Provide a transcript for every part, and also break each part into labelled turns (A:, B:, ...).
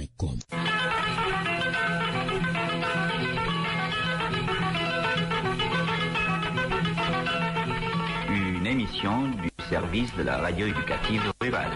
A: dakar.com
B: Une émission du service de la radio éducative rurale.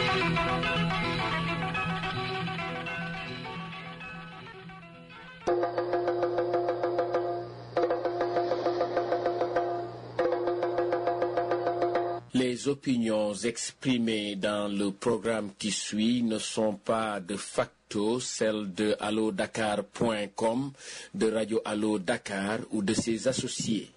C: Les opinions exprimées dans le programme qui suit ne sont pas de facto celles de allodakar.com, de Radio Allo Dakar ou de ses associés.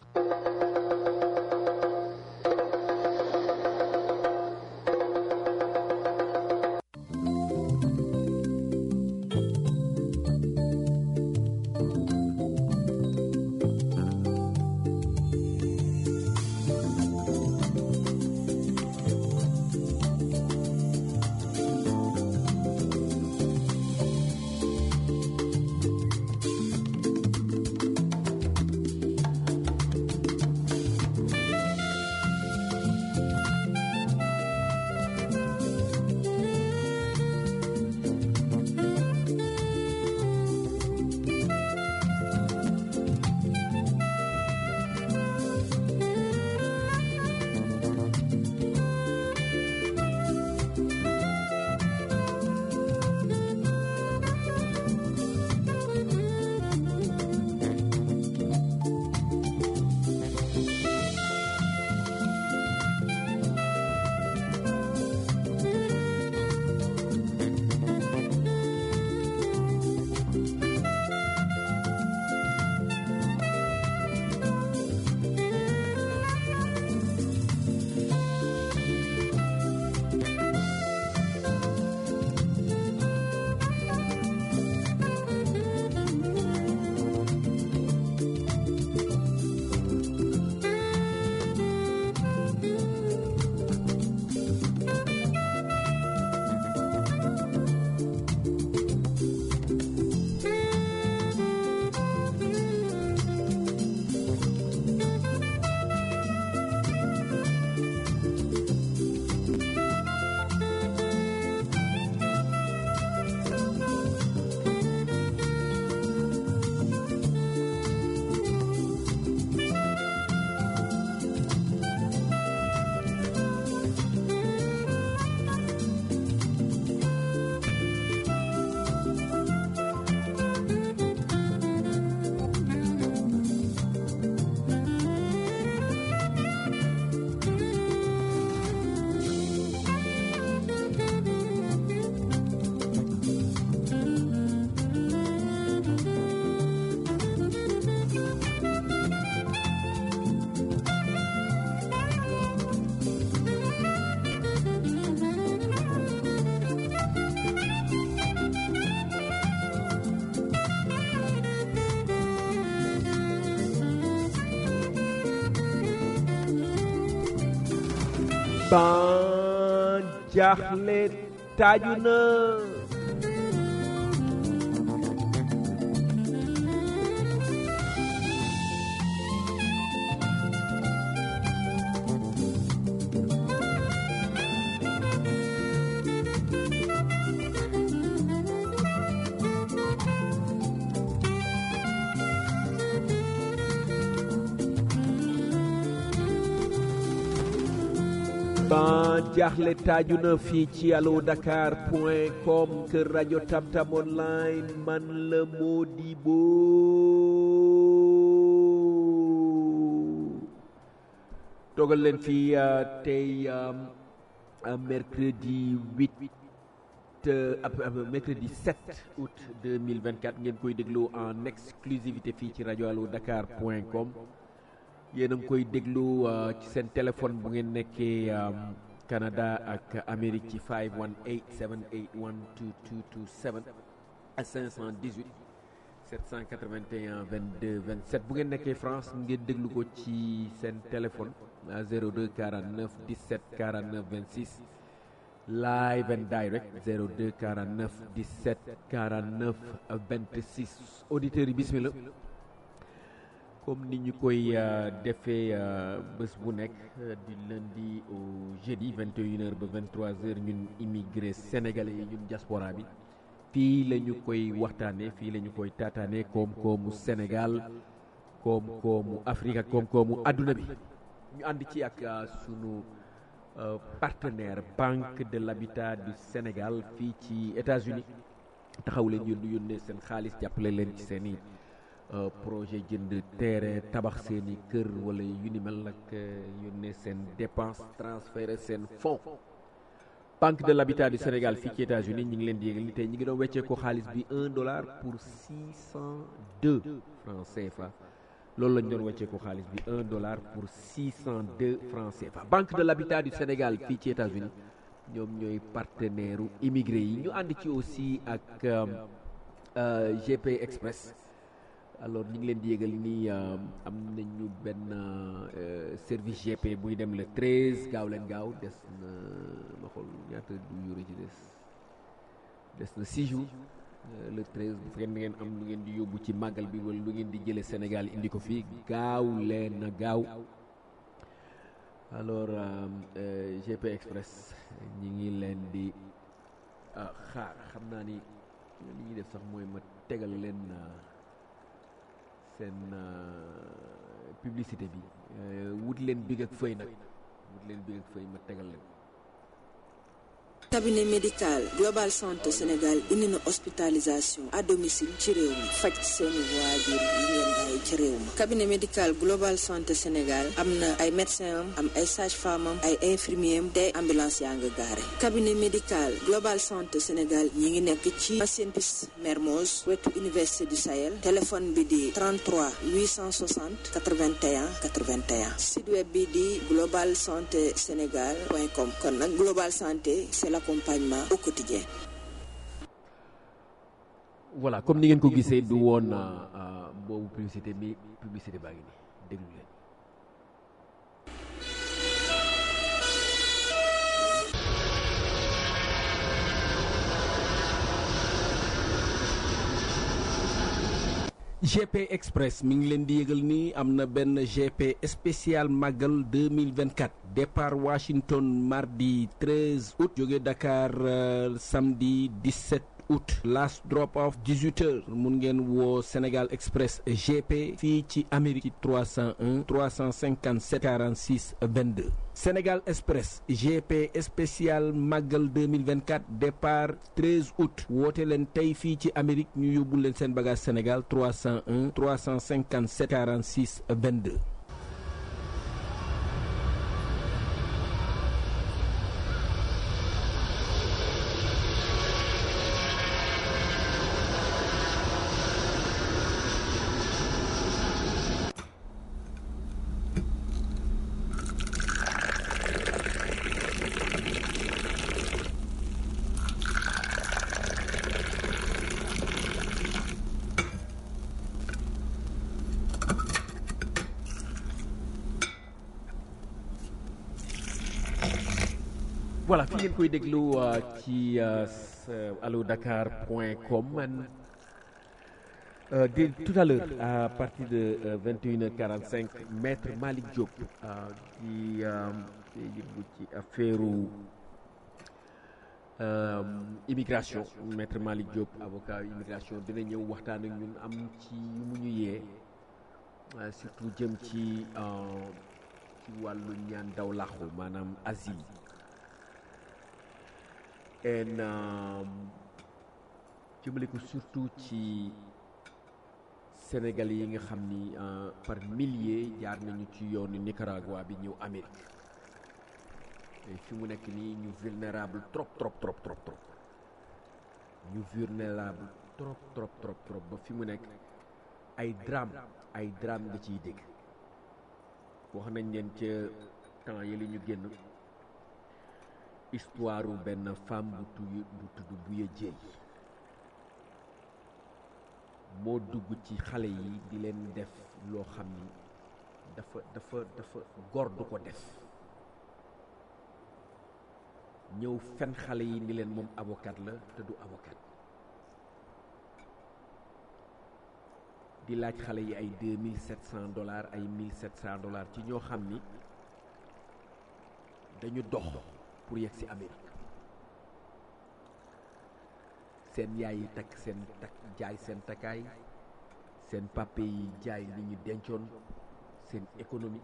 D: ban jaaxle taaju na ban jaaxle taaju na fii ci allo dakar point com kër rajo tamtam online man la Modibo dogal leen fii tey mercredi 8 mercredi 7 août 2024 ngeen koy déglu en exclusivité fii ci rajo allo dakar point com yéen a ngi koy déglu ci seen téléphone bu ngeen nekkee Canada ak Amérique ci 518 781 2227 ak 518 781 22 27 bu ngeen nekkee France ngeen déglu ko ci seen téléphone à 02 49 17 49 26 live and direct 02 49 17 49 26 auditeurs yi bismillah comme ni ñu koy defee bés bu nekk di lundi au jeudi 21h ba 23h ñun immigré sénégalais yi ñun diaspora bi fii la ñu koy waxtaanee fii la ñu koy taataanee koom-koomu Sénégal koom-koomu Afrique ak koom-koomu adduna bi ñu ànd ci ak sunu partenaire Banque de l'Habitat du Sénégal fii ci États-Unis taxaw leen yónni yónnee seen xaalis jàppale leen ci seen i projet jënd terrain tabax seen i kër wala yu ni mel nag yónnee seen dépense transférer seen fonds Banque de l'Habitat du Sénégal fii ci États-Unis ñu ngi leen di yégal ni tey ñu ngi doon weccee ko xaalis bi un dollar pour six cent deux francs CFA loolu lañ doon weccee ko xaalis bi un dollar pour six cent deux francs CFA Banque de l'Habitat du Sénégal fii ci États-Unis ñoom ñooy partenaire u immigré yi ñu ànd ci aussi ak GP Express alors ñu ngi leen di yégal ni am nañu benn service GP buy dem le 13 gaaw leen gaaw des na ma xool ñaata du yore ci des des na 6 jours le 13 bu fekkee ngeen am lu ngeen di yóbbu ci màggal bi wala lu ngeen di jëlee Sénégal indi ko fii gaaw leen na gaaw alors GP Express ñi ngi leen di xaar xam naa ni li ñuy def sax mooy ma tegal leen seen publicité bi wut leen big ak fëy nag wut leen big ak fëy ma tegal leen
A: cabinet médical global santé Sénégal indi na hospitalisation à domicile ci réew mi faj seeni waajur yi ngeen bàyyi ci réew mi cabinet médical global santé Sénégal am na ay médecin am am ay sage femme am ay infirmier am te ambulance yaa nga gaare cabinet médical global santé Sénégal ñi ngi nekk ci ancienne piste Mermoz wetu université du Sahel téléphone bi di 33 860 81 81 site web bi di global santé sénégal point com kon nag global santé c'est l'accompagnement au quotidien
D: voilà comme ni ngeen ko gisee du woon boobu publicité mi publicité baa ngi nii déglu leen GP Express mi ngi leen di yëgal ni am na benn GP spécial màggal 2024 départ Washington mardi 13 août jóge Dakar samedi 17 août last drop off 18 heures mun ngeen woo Sénégal Express GP fii ci Amérique 301 357 46 22 Sénégal Express GP spécial màggal 2024 départ 13 août woote leen tey fii ci Amérique ñu yóbbu leen seen bagage Sénégal 301 357 46 22. voilà fi ngeen koy déglu ci allo dakar point com man di tout à l'heure à partir de vingt et une heure quarante cinq maître Malick Diop di yëngu ci affaire immigration maître Malick Diop avocat immigration dina ñëw waxtaan ak ñun am ci yu mu ñu yee surtout jëm ci ci wàllu ñaan daw làqu maanaam asile en jëmale ko surtout ci Sénégal yi nga xam ni par milliers jaar nañu ci yoonu Nicaragua bi ñëw Amérique te fi mu nekk nii ñu vulnérable trop trop trop trop trop ñu vulnérable trop trop trop trop ba fi mu nekk ay drame ay drame nga ciy dégg wax nañ leen ca temps yi li ñu génn histoire benn femme bu tudd bu tudd Buya Jéey moo dugg ci xale yi di leen def loo xam ni dafa dafa dafa góor du ko def ñëw fen xale yi ni leen moom avocat la te du avocat di laaj xale yi ay deux mille sept cent dollars ay mille sept cent dollars ci ñoo xam ni dañu dox pour yegg ci Amérique seen yaay yi takk seen takk jaay seen takkaay seen pape yi jaay li ñu dencoon seen économie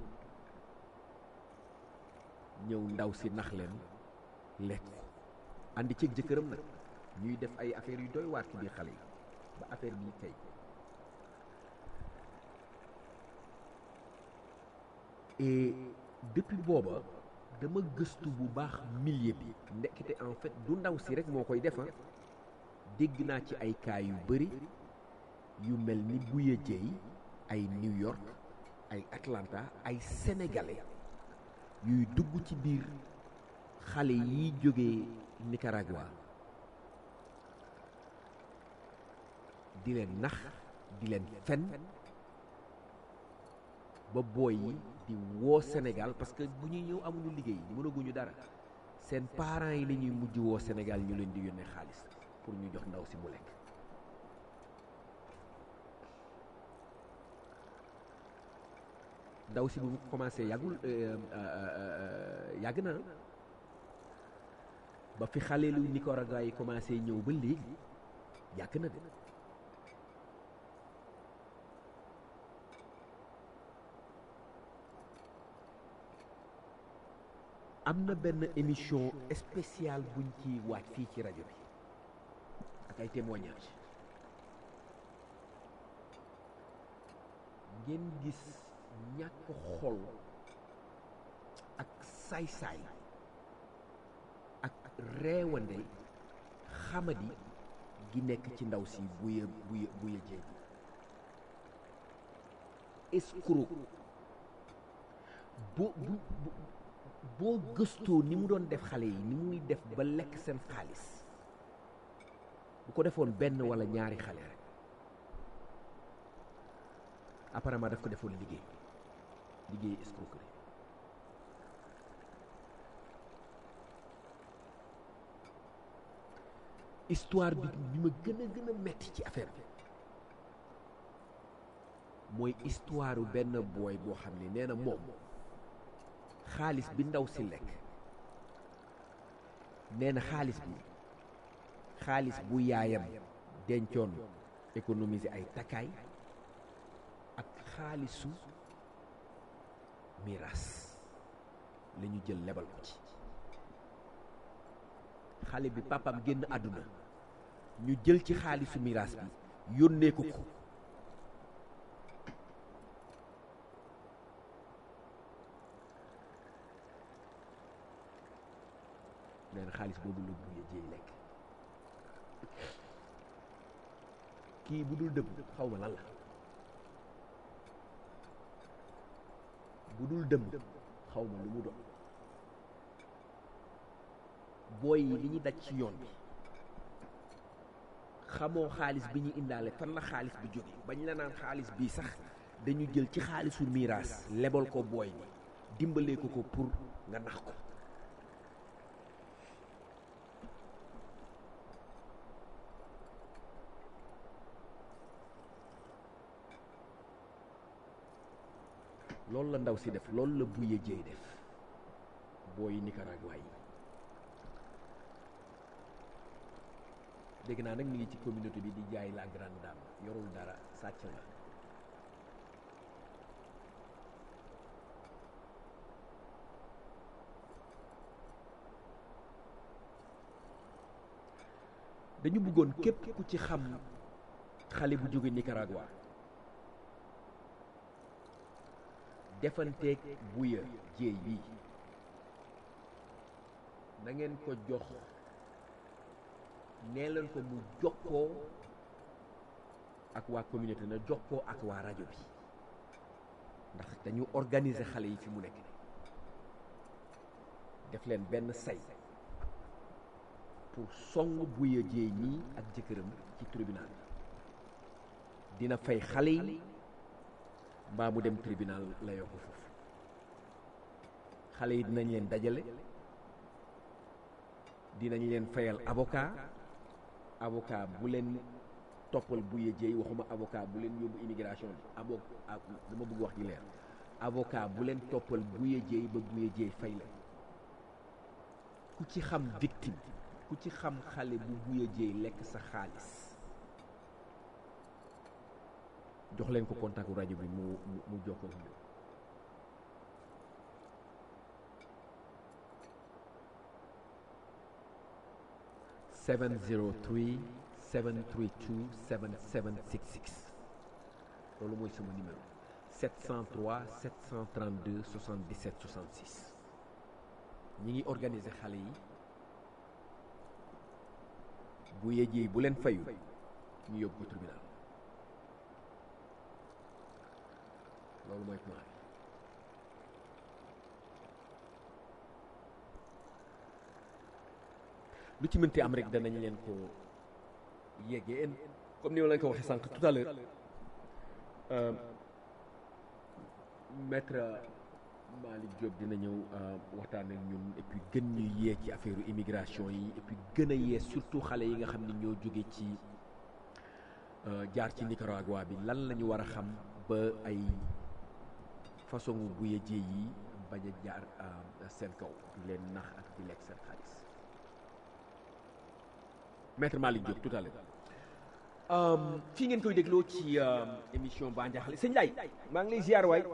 D: ñëw ndaw si nax leen lekk ko àndi ceeg jëkkëram nag ñuy def ay affaires yu doy waar ci biir xale yi ba affaire bi kay et depuis booba dama gëstu bu baax milieu bi ndekkite en fait du ndaw si rek moo koy defa dégg naa ci ay cas yu bari yu mel ni Bouya Dieye ay New York ay Atlanta ay sénégalais yuy dugg ci biir xale yi jógee Nicaragua di leen nax di leen fen ba booy yi di woo Sénégal parce que bu ñuy ñëw amuñu liggéey mënaguñu dara seen parents yi la ñuy mujj woo Sénégal ñu leen di yónnee xaalis pour ñu jox ndaw si mu lekk ndaw si bu mu commencé yàggul yàgg na ba fi xale lu Nicaragua yi commencé ñëw ba léegi yàgg na de am na benn émission spéciale buñ ci waaj fii ci rajo bi ak ay témoignages ngeen gis ñàkk xol ak saay-saay ak reewande xamadi gi nekk ci ndaw si buya buya buya jéeg escroc boo bu boo gëstoo ni mu doon def xale yi ni muy def ba lekk seen xaalis bu ko defoon benn walla ñaari xale rek apparemment daf ko defoon liggéey liggéey escroquerie histoire bi bi ma gën a gën a metti ci affaire bi mooy histoire benn booy boo xam ne nee na moom xaalis bi ndaw si lekk nee na xaalis bi xaalis bu yaayam dencoon économiser ay takkaay ak xaalisu miraas la ñu jël lebal ko ci xale bi papam génn àdduna ñu jël ci xaalisu miraas bi yónnee ko ko nee na xaalis boobu la buye jéey lekk kii bu dul dëbb xaw ma lan la bu dul dëmm xaw ma lu mu doon booy yi li ñu daj ci yoon bi xamoo xaalis bi ñu indaale fan la xaalis bi jóge bañ la naan xaalis bii sax dañu jël ci xaalisu miiraas lebal ko booy ni dimbalee ko ko pour nga nax ko loolu la ndaw si def loolu la buye jéey def booy Nicaragua yi dégg naa nag mi ngi ci communauté bi di jaay la grande dame yorul dara sàcc la dañu bëggoon képp ku ci xam xale bu jóge Nicaragua defanteeg buya jéey bi na ngeen ko jox nee leen ko mu jokkoo ak waa communauté na jokkoo ak waa rajo bi ndax dañu organiser xale yi fi mu nekk def leen benn say pour song buya jéey ñii ak jëkkëram ci tribunal bi dina fay xale yi mbaa mu dem tribunal la yoo ko foofu xale yi dinañ leen dajale dinañ leen fayal avocat avocat bu leen toppal buye jéey waxuma avocat bu leen yóbbu immigration bi avo dama bëgg wax ji leer avocat bu leen toppal buye jéey ba buye jéey fay la ku ci xam victime ku ci xam xale bu buya jéey lekk sa xaalis jox leen ko contact rajo bi mu mu mu jokkoo ak ñun seven zero three seven three two seven seven six six loolu mooy sama numéro 703 732 77 66 ñi ngi organiser xale yi bu yejee bu leen fayu ñu yóbbu ko tribunal loolu mooy plan bi lu ci mënti am rek danañ leen ko yeggee comme ni ma leen ko waxee sànq tout à l'heure euh, maître Malick Diop dina ñëw waxtaan ak ñun et puis gën ñu yee ci affaire immigration yi et puis gën a yee surtout xale yi nga xam ne ñoo jóge ci jaar ci Nicaragua bi lan la ñu war a xam ba ay façon bu yëjee yi bañ a jaar seen kaw di leen nax ak di lekk seen xaalis maître Malick Diop tout à l'heure fii ngeen koy dégloo ci émission Ba Ndiakhale sëñ Ndiaye maa ngi lay ziar waay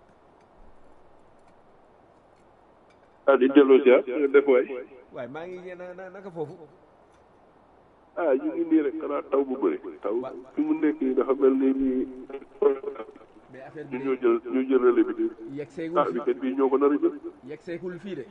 E: ah di delloo ziar nga def waay
D: waay maa ngi na na naka foofu
E: ah ñu ngi nii rek xanaa taw bu bëri taw fi mu nekk nii dafa mel ni nii
D: mais affaire
E: ñu
D: bi
E: ñoo jël ñu jël relais bi di
D: yegg
E: ah
D: seegul
E: weekend bii ñoo ko nar a jël
D: yegg seegul fii de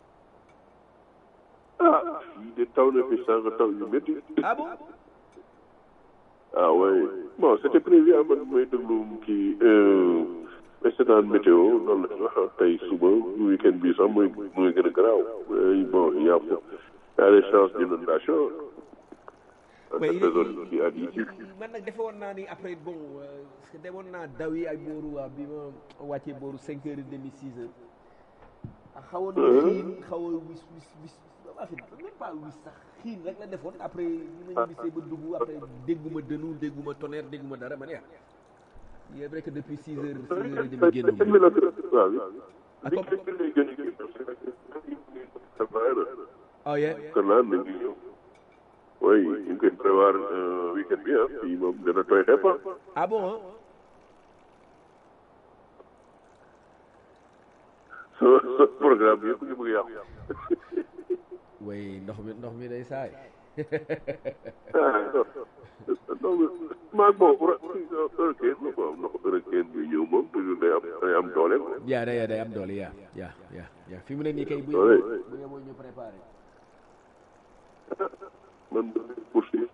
E: ah fii de taw na fi sànq taw yu métti
D: ah bon
E: ah oui bon c'était prévu ah man mooy déglu kii mais seetaan météo noonu la wax tey suba weekend bii sax mooy mooy gën a garaaw Eh, bon il y a il y a des chances d'inondation dans
D: Ouais,
E: cette
D: il est-
E: zone qui a dit
D: man nag defe woon naa ni après bon euh, parce que demoon naa daw yi ay booru waa bi ma wàccee booru cinq heures et demi six heures ah xawoon na xiin xaw a wis wis wis affaire même pas wis sax xiin rek la defoon après ni ma ñibbisee ba dugg après dégguma dënu dégguma tonnerre dégguma dara ma ne ah il est vrai que depuis six heures six heures et demi génn
E: Weekend bi la waaw
D: Ah,
E: weekend
D: comme-
E: bi lay gën a gën ça va
D: oh yeah
E: kër naa na ngi ñëw oui ñu ngi koy prévoir euh, weekend bi ah fii moom dana tooy xepp ah
D: ah bon hein?
E: so so programme bi yëpp ngi bëgg yàqu
D: way ndox mi ndox mi day saay
E: ah non non maag bon hurricane la quoi ndox hurricane bi ñëw moom toujours day am day am doole quoi
D: yaa day day am doole yaa yaa yaa yaa fi mu ne nii kay bu
E: Ouais.
D: yeboo bu yeboo ñu préparé
E: man poursuivre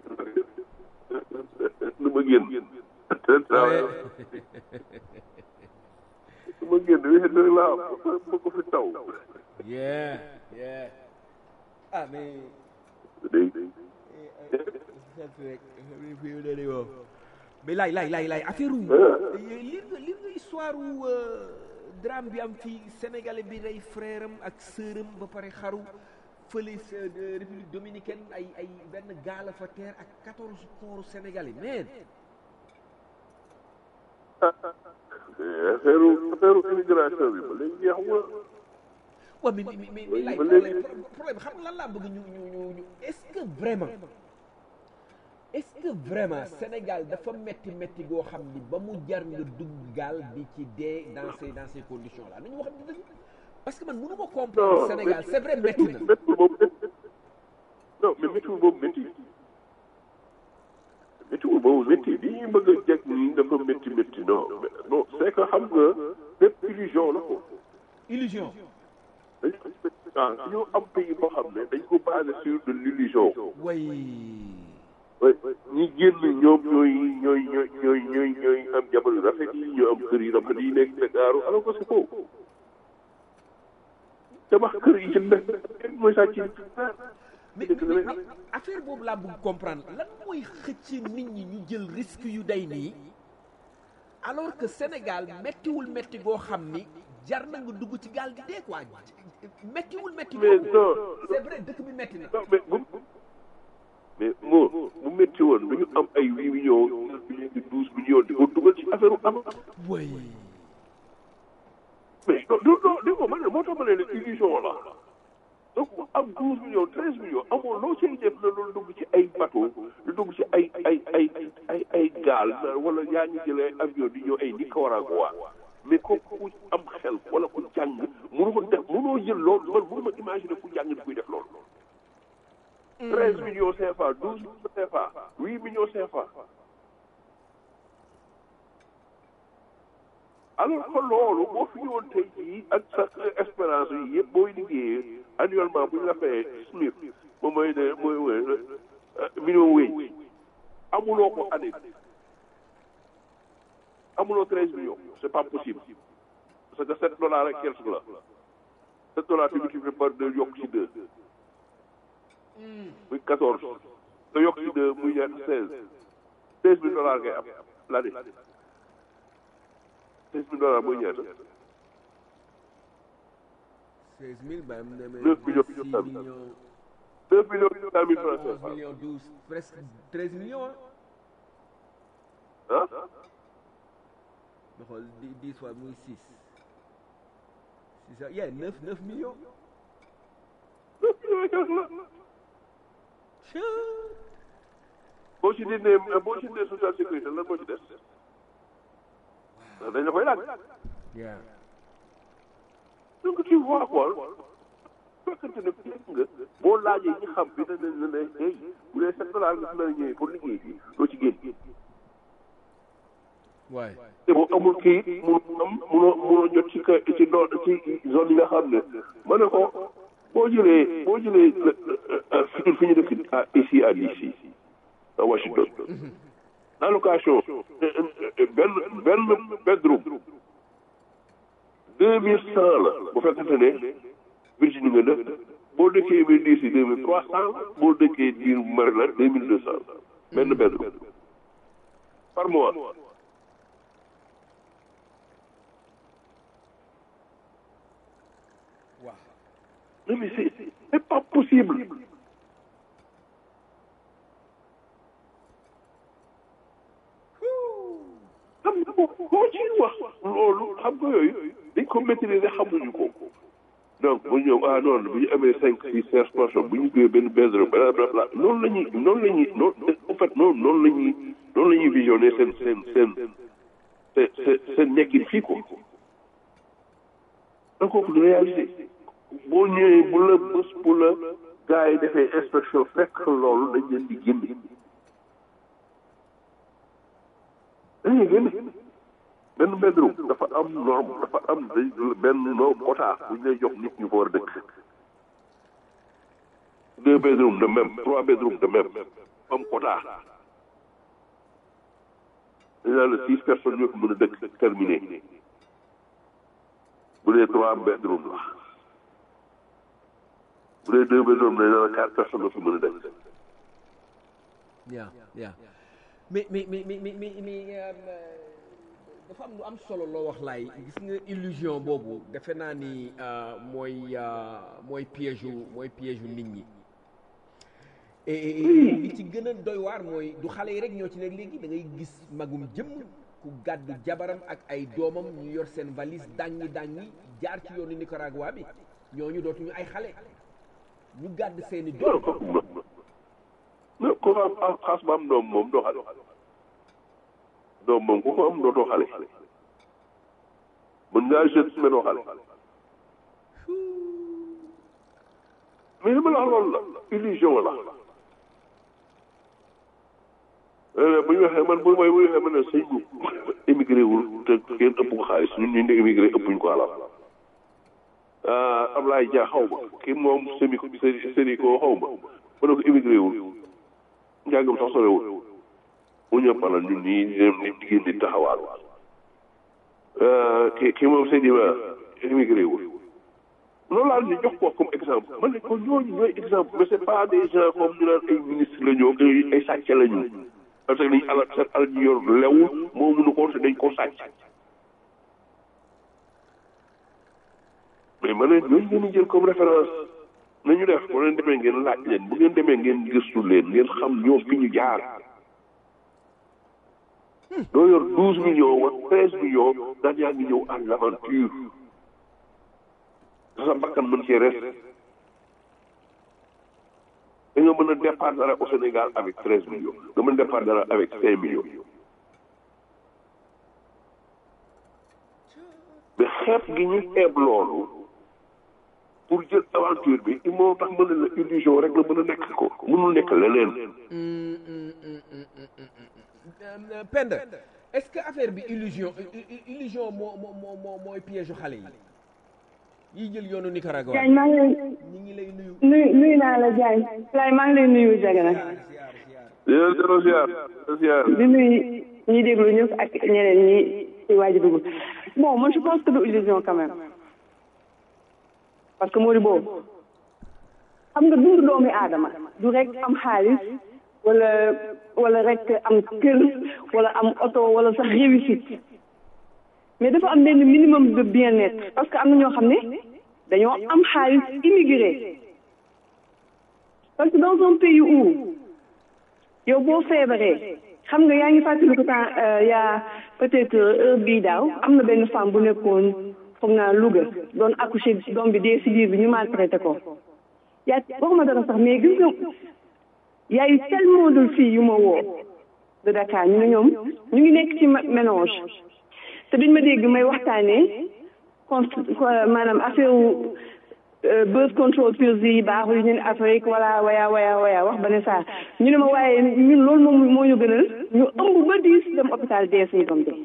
E: nu ma génn
D: Ouais.
E: nu ma génn weekend rek laa am ma ko fi taw
D: yeah yeah ah mais
E: day
D: mais laay laay laay laay affaire u lire nga lire nga histoire u drame bi am fii sénégalais bi rey frère am ak sœur am ba pare xaru fële sa de république dominicaine ay ay benn gaal a fa teer ak quatorze corps sénégalais mais
E: affaire affaire immigration bi ba léegi jeexuma
D: waaw mais mais mais mais laay
E: ba
D: problème
E: léegi-
D: problème xam nga lan laa bëgg ñu ñu ñu ñu est-ce que vraiment est-ce que vraiment Sénégal dafa metti metti goo xam ni ba mu jar nga dugg gaal di ci dee dans ces dans ces conditions là nañu wax dëgg parce que man mënu ma comprendre Sénégal c'est vrai metti na
E: méttiwul boobu métti non mais méttiwul boobu métti méttiwul boobu métti li ñuy bëgg a jeg nii dafa métti métti non mais non c'est que xam nga bépp illusion la ko
D: illusion
E: dañ ah ñu am pays boo xam ne dañ ko basé sur de l'illusion
D: way
E: oui ñi génn ñoom ñooy ñooy ñooy ñooy ñooy ñooy am jabar yu rafet yi ñoo am kër yu rafet yi nekk Dakaaru alors que c'est faux tabax kër yi ci nekk mooy sàcc
D: mais mais mais affaire boobu laa bëgg comprendre lan mooy xëcc nit ñi ñu jël risque yu day nii alors que Sénégal méttiwul métti goo xam ni jar na nga dugg ci gaal di dee quoi méttiwul métti
E: mais
D: boobu
E: non
D: c'est vrai dëkk bi métti na
E: non mais bu mais moo bu métti woon du ñu am ay huit millions neuf millions di douze millions di ko dugal ci affaire u am
D: way
E: mais non non non dégg nga man moo tax ma ne la illusion la donc am douze millions treize millions amoo loo cay def na loolu dugg ci ay bateau lu dugg ci ay ay ay ay ay gaal wala yaa ngi jëlee avion di ñëw ay Nicaragua mais kooku ku am xel wala ku jàng mënu ko def mënoo jël loolu man mënu ma imaginer ku jàng di kuy def loolu treize millions CFA douze millions CFA huit millions CFA alors que loolu boo fi ñëwoon tey jii ak sa espérance yi yëpp booy liggéeyee annuellement bu ñu la fayee SMIC moom mooy ne mooy mooy minimum wage amuloo ko année amuloo treize millions c'est pas possible parce que sept dollars rek quelque la sept dollars tu multiplies par deux yokk ci deux muy quatorze nga yokk ci deux muy ñaata seize seize mille dollars ngay am l'année seize mille dollars mooy ñaata
D: seize mille ba am na
E: neuf millions
D: six
E: millions
D: millions
E: neuf millions huit cent mille francs
D: onze
E: CFA
D: millions douze presque treize millions
E: ah
D: ma xool dix dix fois muy six six yeah neuf neuf millions
E: neuf millions et quelque la boo ci dindee boo ci dindee social sécurité lan moo ci des dañ la koy laaj
D: yeah
E: donc tu vois quoi fekkante ne fi nga boo laajee ñi xam bi ne ne ne hey bu dee sept dollars nga fi la ñëwee pour liggéey bi doo ci génn
D: waay
E: te boo amul kii munoo am munoo munoo jot ci ka ci do ci zone yi nga xam ne ma ne ko boo jëlee boo jëlee fi fi ñu dëkk à ici à d'ici à Washington allocation benn benn bedroom deux mille cent la bu fekkante ne Virginie nga dëkk boo dëkkee biir d'ici deux mille trois cent la boo dëkkee biir Maryland deux mille deux cent la benn bedroom par mois
D: waaw
E: Non, mais c'est c'est pas possible. xam nga boo boo ci wax loolu xam nga yooyu dañ ko maîtriser xamuñu ko donc bu ñëw ah non bu ñu amee cinq six sept personnes bu ñu jógee benn bedroom bla bla bla noonu la ñuy noonu la ñuy noonu en fait noonu noonu la ñuy noonu la ñuy visionner seen seen seen seen seen seen nekkin fii ko donc kooku du réalité boo ñëwee bu la bés bu la gars yi defee inspection fekk loolu dañ leen di génne dañuy génne benn bedroom dafa am norme dafa am day benn no quota bu ñu lay jox nit ñu fa war a dëkk deux bedroom de même trois bedroom de même am quota dañ naan la six personnes ñoo ko mën a dëkk terminé bu dee trois bedroom la bu dee deux bedroom dañ naan la quatre personnes la fi mën a dëkk
D: yeah yeah mais mais mais mais mais mais mais euh, dafa am lu am solo loo wax laay gis nga illusion boobu defe naa ni euh, mooy euh, mooy piège u mooy piège u nit ñi et et- et li ci gën a doy waar mooy du xale yi rek ñoo ci nekk léegi da ngay gis magum jëmm ku gàddu jabaram ak ay doomam ñu yor seen valise dàngi dàngi jaar ci yoonu Nicaragua bi ñooñu dootuñu ay xale ñu gàdd seeni
E: non
D: doom
E: kooku moom non ku am am xaas ba am doom moom doo xale doom moom ku ko am dootoo xale mën ngaa jeune mais doo xale mais li ma la wax loolu la illusion la Euh, bu ñu waxee man bu may bu ñu waxee man ne sëñ bu émigré wul te kenn ëpp ko xaalis ñun ñu ne émigré ëppuñ ko alal ah Ablaye Dia xaw ma kii moom semi semi semi ko xaw ma ma ne ko émigré wul njàngam sax sorewul mu ñëpp alal ñun ñii di dem di jigéen di taxawaal ki ki moom sëñ ba émigré wul loolu laa ñu jox ko comme exemple man ne ko ñooñu ñooy exemple mais c'est pas des gens comme ñu naan ay ministre la ñoo ay ay sàcc la ñu parce que dañ alal seen alal ñu yor lewul moo mënu ko te dañ ko sàcc mais ma ne ñooñu ngeen di jël comme référence nañu def bu leen demee ngeen laaj leen bu ngeen demee ngeen gëstu leen ngeen xam ñoom fi ñu jaar doo yor douze millions wala treize millions daan yaa ngi ñëw à l'aventure sa bakkan mën cee res da nga mën a départ dara au Sénégal avec treize millions nga mën a départ dara avec cinq millions mais xeeb gi ñu xeeb loolu pour jël aventure bi il moo tax mën na la illusion rek la mën a nekk ko mënul nekk leneen
D: Penda est-ce que affaire bi illusion illusion moo moo moo moo mooy piège xale yi yiy jël yoonu Nicaragua
F: Diagne maa ngi lay
D: ñi ngi lay nuyu
F: nuyu nuyu naa la Diagne Laye maa ngi lay nuyu Diagana
E: yéen zéro ziar ziar
F: di nuyu ñi déglu ñëpp ak ñeneen ñi ci waaj a dugg bon moi je pense que du illusion quand même parce que moo di boobu xam nga dundu doomi aadama du rek am xaalis wala wala rek am kër wala am oto wala sax réussite mais dafa am benn minimum de bien-être parce que am na ñoo xam ne dañoo am xaalis immigré parce que dans un pays où yow boo feebaree xam nga yaa ngi fàttali ko temps yaa peut-être heure bii daaw am na benn femme bu nekkoon foog naa Louga doon accoucher doom bi dee si biir bi ñu maltraité ko yaa waxuma dara sax mais gis nga y a eu tellement de filles yu ma woo de Dakar ñu ne ñoom ñu ngi nekk ci ménage te duñ ma dégg may waxtaanee contre maanaam affaire wu birth control pills yi baaxul yi ñu ne Afrique wala waya waya waya wax ba ne saa ñu ne ma waaye ñun loolu moom moo ñu gënal ñu ëmb ba diis dem hôpital dee suñu doom dee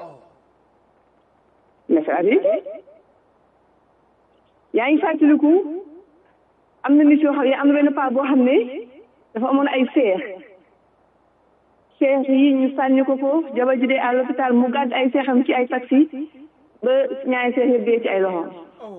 F: mais c'est la vérité yaa ngi fàttaliku am na nit yoo xam ne am na benn paa boo xam ne dafa amoon ay seex seex yi ñu sànni ko ko jabar ji dee à l'hôpital mu gàdd ay seexam ci ay taxi ba ñaari seex yëpp dee ci ay loxoom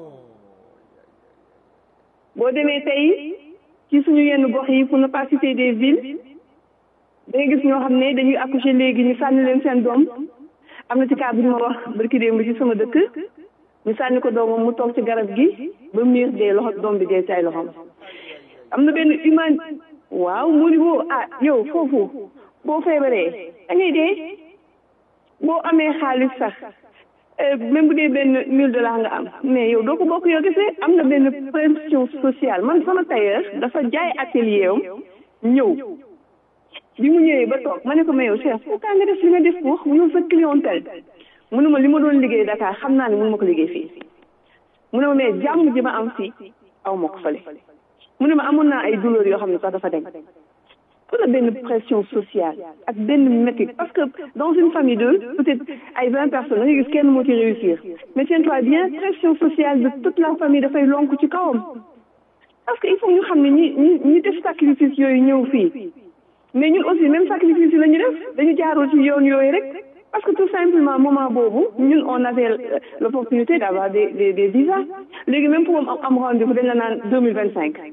F: boo demee tey ci suñu yenn gox yi pour ne pas citer des villes da nga gis ñoo xam ne dañuy accoucher léegi ñu sànni leen seen doom am na ci cas bu ñu ma wax barki démb ci sama dëkk ñu sànni ko doomam mu toog ci garab gi ba miir dee loxo doom bi dee ci ay loxoom am na benn humain waaw mu ni boo ah yow foofu boo feebaree da ngay dee boo amee xaalis sax même bu dee benn mille dollars nga am mais yow doo ko bokk yow kese am na benn pression sociale man sama tailleur dafa jaay atelier am ñëw bi mu ñëwee ba toog ma ne ko mais yow chef pourquoi nga def li nga def ko wax yow sa clientèle mu ne ma li ma doon liggéey Dakar xam naa ne mënu ma ko liggéey fii mu ne ma mais jàmm ji ma am fii aw ma ko fële mu ne ma amoon naa ay douleur yoo xam ne sax dafa dem wala benn pression sociale ak benn métti parce que dans une famille de peut-être ay vingt personnes da nga gis kenn moo ci réussir mais tiens-toi bien pression sociale de toute la famille dafay lonk ci kawam parce que il faut ñu xam ne ñi ñi ñi def sacrifice yooyu ñëw fii mais ñun aussi même sacrifice yi la ñu def dañu jaaroo ci yoon yooyu rek parce que tout simplement moment boobu ñun on avait l'opportunité d'avoir des des des visas léegi même pour am am rendez-vous dañ la naan deux mille vingt cinq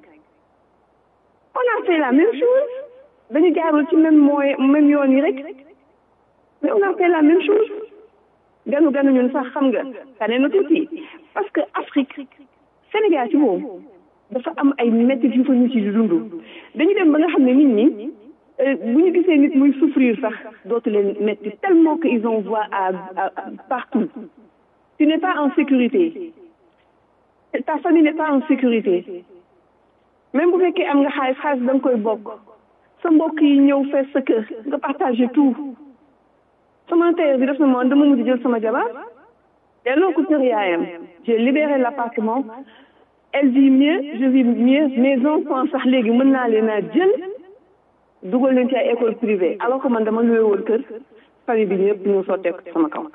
F: on a fait la même chose dañu jaarul ci même mooy même yoon yi rek mais on a fait la même chose ganu ganu ñun sax xam nga tane na tuuti parce que Afrique Sénégal ci boobu dafa am ay métti yu fa ñu ci dund dañu dem ba nga xam ne nit ñi bu ñu gisee nit muy souffrir sax dootu leen métti tellement que ils en voient à, à partout tu n'es pas en sécurité ta famille n'est pas en sécurité même bu fekkee am nga xaalis xaalis da nga koy bokk sa mbokk yi ñëw fees sa kër nga partager tout sama tailleur bi def na moom dama mujj jël sama jabar delloo ko kër yaayam j'ai libéré l'appartement elle vit mieux je vis mieux mes enfants sax léegi mën naa leen a jël dugal leen ci ay école privée alors que man dama luwe woon kër famille bi ñëpp ñu sotteeku sama kaw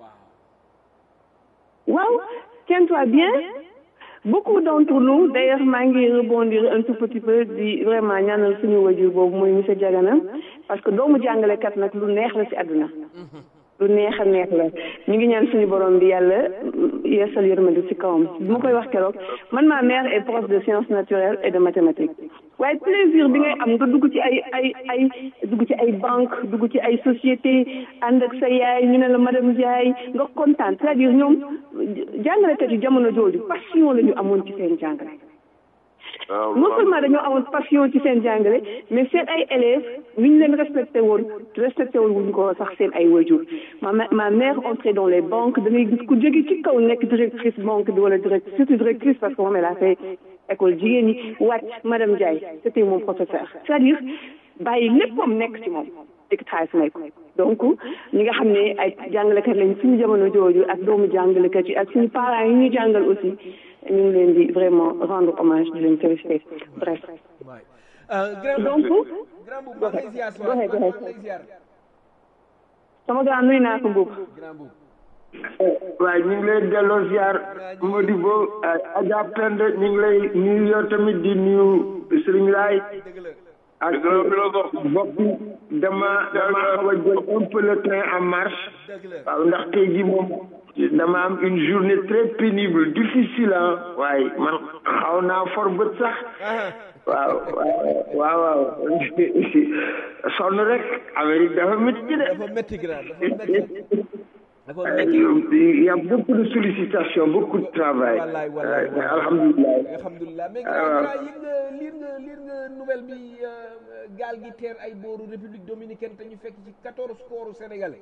F: waaw tiens-toi bien beaucoup d'entre nous d'ailleurs maa ngi rebondir un tout petit peu di vraiment ñaanal suñu wajur boobu mooy monsieur Diagana parce que doomu jàngalekat nag lu neex la ci àdduna lu neex a neex la ñu ngi ñaan suñu borom bi yàlla yeesal yërmande ci kawam bi ma koy wax keroog man ma mère est prof de sciences naturelles et de mathématiques waaye plaisir bi ngay am nga dugg ci ay ay ay dugg ci ay banque dugg ci ay société ànd ak sa yaay ñu ne la madame Ndiaye nga kontaan c'est-à-dire ñoom jàngalekat yi jamono jooju passion la ñu amoon ci seen jàngale non seulement dañoo amoon passion ci seen jàngale mais seen ay élèves ni ñu leen respecté woon respecté woon wuñ ko sax seen ay waajur ma ma mère entrait dans les banques da ngay gis ku jóge ci kaw nekk directrice banque bi wala directrice surtout directrice parce que moom elle a fait école jigéen ñi wàcc madame Ndiaye c'était mon professeur c'est-à-dire bàyyi léppam nekk ci moom dëkk xaalis may ko donc ñi nga xam ne ay jàngalekat lañ suñu jamono jooju ak doomu jàngalekat yi ak suñu parents yi ñu jàngal aussi ñu ngi leen di vraiment rendre hommage di leen féliciter bref. donc. goxe goxe sama grand nuyu naa ko mbuub.
G: waaye ñu ngi lay delloo ziar Modibo Adja Penda ñu ngi lay nuyu yow tamit di nuyu Serigne Laay ak bokk dama dama xaw a jël un peu le train en marche waaw ndax tey ji moom dama am une journée très pénible difficile ah waaye man xaw naa for bët sax waaw waaw waaw sonn rek Amérique dafa métti de
D: dafa métti grand dafa métti
G: il y a beaucoup de sollicitations beaucoup de travail
D: wallaay wallaay
G: alhamdulilah
D: alhamdulilah mais grand yëg nga liir nga liir nga nouvelle bi gaal gi teer ay booru république dominicaine te ñu fekk ci quatorze corps sénégalais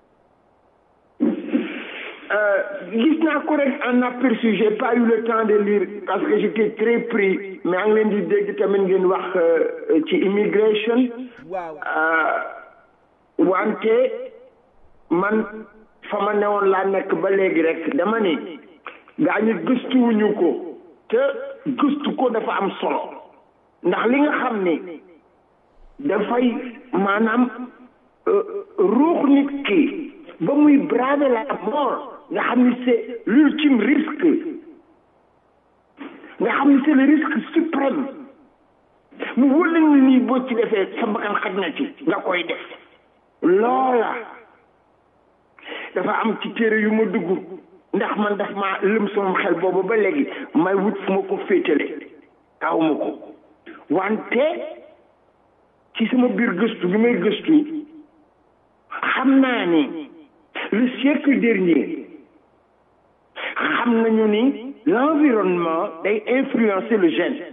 G: gis naa ko rek en aperçu j'ai pas eu le temps de lire parce que j'étais très pris mais a ngi leen di dégg tamit ngeen wax ci immigration
D: waaw
G: wante man fa ma newoon laa nekk ba léegi rek dama ni gaa ñu gëstuwuñu ko te gëstu ko dafa am solo ndax li nga xam ni dafay maanaam ruux nit ki ba muy braver la mort nga xam ni c'est l'ultime risque nga xam ni c'est le risque suprême mu wóla ni nii boo ci defee sa bakkan xaj na ci nga koy def loola dafa am ci téere yu ma dugg ndax man daf ma lëm sama xel boobu ba léegi may wut fu ma ko féetale tawuma ko wante ci sama biir gëstu bi may gëstu xam naa ni le siècle dernier xam nañu ni l'environnement day influencer le gène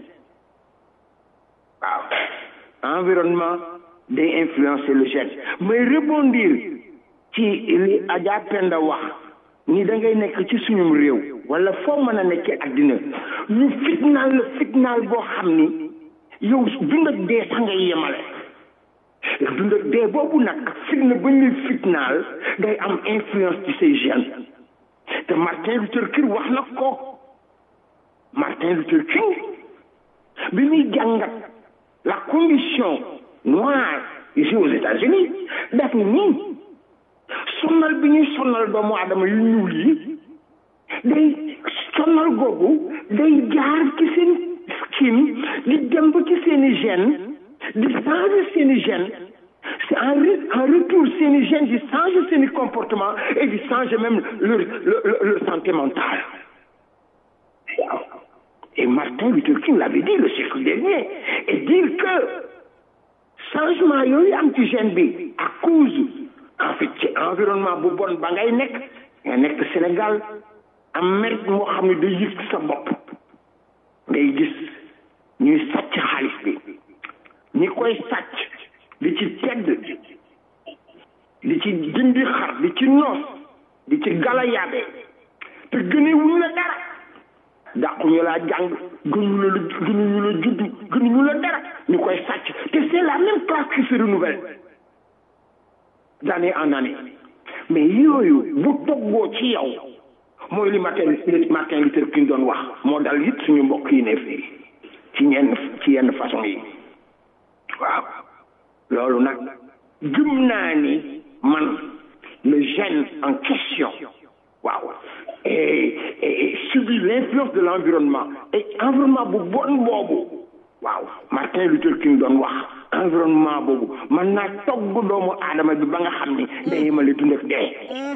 G: waaw environnement day influencer le gène may rebondir ci li Adja Penda wax ni da ngay nekk ci suñum réew wala foo mën a nekkee àddina ñu fitnaal la fitnaal boo xam ni yow dund ak dee sax ngay yemale dund ak dee boobu nag fitna ba ñuy fitnaal day am influence ci say gènes te Martin Luther King wax na ko Martin Luther King bi muy jàngat la condition noire ici aux États-Unis daf ni sonnal bi ñuy sonnal doomu aadama yu ñuul yi day sonnal googu day jaar ci seen skin di dem ba ci seeni gène di changer seeni gène c'est en en retour seeni gène di changer seeni comportement et di changer même leur leur leur santé mentale waaw et Martin Luther King l'avait dit le siècle dernier et dire que changement yooyu am ci gène bi à cause en fait ci environnement bu bon ba ngay nekk nga nekk Sénégal am mérite moo xam ne day yëg sa bopp ngay gis ñuy sàcc xaalis bi ñi koy sàcc di ci tedd di ci dindi xar di ci noos di ci galayaabe te gënee wuñu la dara dàquñu laa jàng gënuñu la gënuñu la judd gënuñu la dara ñu koy sàcc te c'est la même classe qui se renouvelle d'année en année mais yooyu bu toggoo ci yow mooy li Martin Martin Luther King doon wax moo dal it suñu mbokk yi ne fii ci ñenn ci yenn façon yi waaw loolu nag gëm naa ni man le gène en question waaw et et subit l'influence de l'environnement et environnement bu bon boobu waaw Martin Luther King doon wax environnement boobu man naa togg doomu aadama bi ba nga xam ni day yemale dund ak dee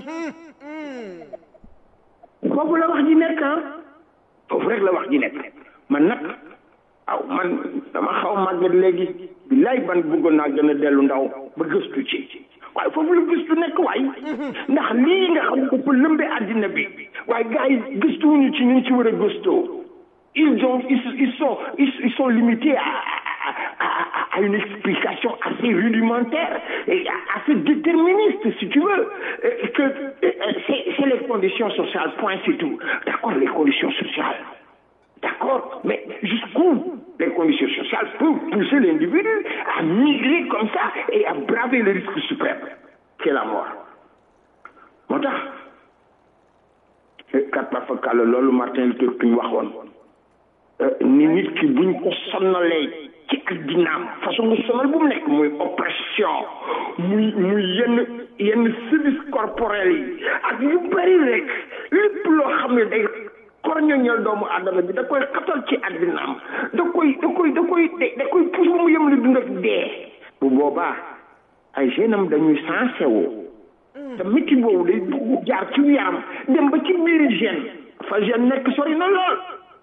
G: foofu la wax ji nekk ah foofu rek la wax ji nekk man nag waaw man dama xaw màgget léegi billaay ban bëggoon naa gën a dellu ndaw ba gëstu ci waaye foofu la gëstu nekk waay ndax lii nga xam ne dafa lëmbe àddina bi waaye gars yi gëstuwuñu ci ñu ci war a gëstoo ils ont ils, ils sont ils, ils sont limités à, à, à, à une explication assez rudimentaire et assez déterministe si tu veux et que c'est c'est les conditions sociales point c'est tout d'accord les conditions sociales d'accord mais jusqu'où les conditions sociales peuvent pousser l'individu à migrer comme ça et à braver le risque suprême qui est la mort moo tax kat ma fa kàll loolu Martin Luther King waxoon ni nit ki buñ ko sonnalee ci addinaam façon nga sonal bu mu nekk muy oppression muy muy yenn yenn service corporel yi ak yu bëri rek lépp loo xam ne day korñoñal doomu adama bi da koy xatal ci addinaam da koy da koy da koy da koy pousse ba mu yem li dund ak dee bu boobaa ay jeunes am dañuy sensé woo te métti boobu day dugg jaar ci yaram dem ba ci biir gène fa gène nekk sori na lool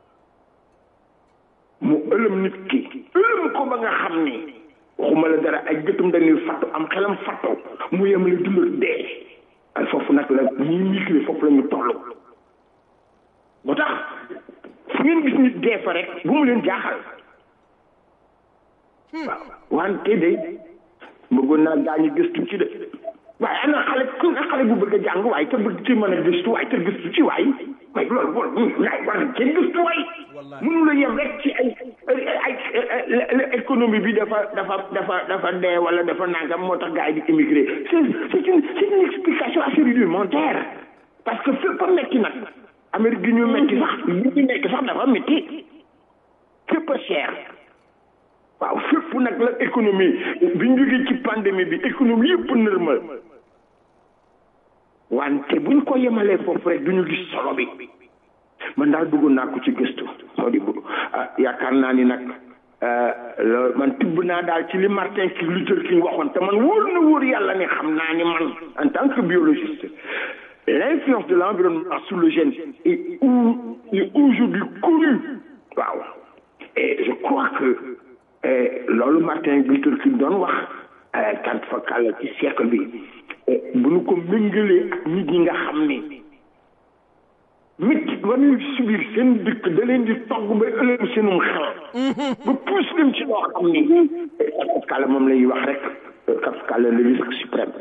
G: mu ëlëm nit ki ëlëm ko ba nga xam ni waxuma la dara ay gëtum dañuy fattu am xelam fattu mu yem la dund ak dee ay foofu nag la ñuy migré foofu la ñu toll moo tax fu ngeen gis nit dee fa rek bu mu leen jaaxal waaw wante de bëggoon naa gaañu gëstu ci de waaye ana xale ku nga xale bu bëgg a jàng waaye te bëgg ci mën a gëstu waaye te gëstu ci waay waaye loolu loolu naay war na cee gëstu waay mënu la yem rek ci ay ay économie bi dafa dafa dafa dafa dee wala dafa nangam moo tax gars yi di immigré c'est c'est une c'est une explication assez rudimentaire parce que fépp a metti nag Amérique gi ñu metti sax li ñu nekk sax dafa metti fépp a cher waaw fépp nag la économie bi ñu jógee ci pandémie bi économie yëpp nërmal wante buñ ko yemalee foofu rek duñu gis solo bi man daal bëggoon naa ko ci gëstu moo di bu yaakaar naa ni nag loolu man tibb naa daal ci li Martin Luther King waxoon te man wóor na wóor yàlla ne xam naa ni man en tant que biologiste l'influence de l'environnement sur le gène est est aujourd'hui connue waaw et je crois que loolu Martin Luther King doon wax tant fa kàll ci siècle bi bu nu ko méngalee ak nit ñi nga xam ni métti ba ñuy subir seen dëkk da leen di togg ba ëllëg seenum xel ba pousse leen ci loo xam ni kat kàll moom lay wax rek kat kàll le risque suprême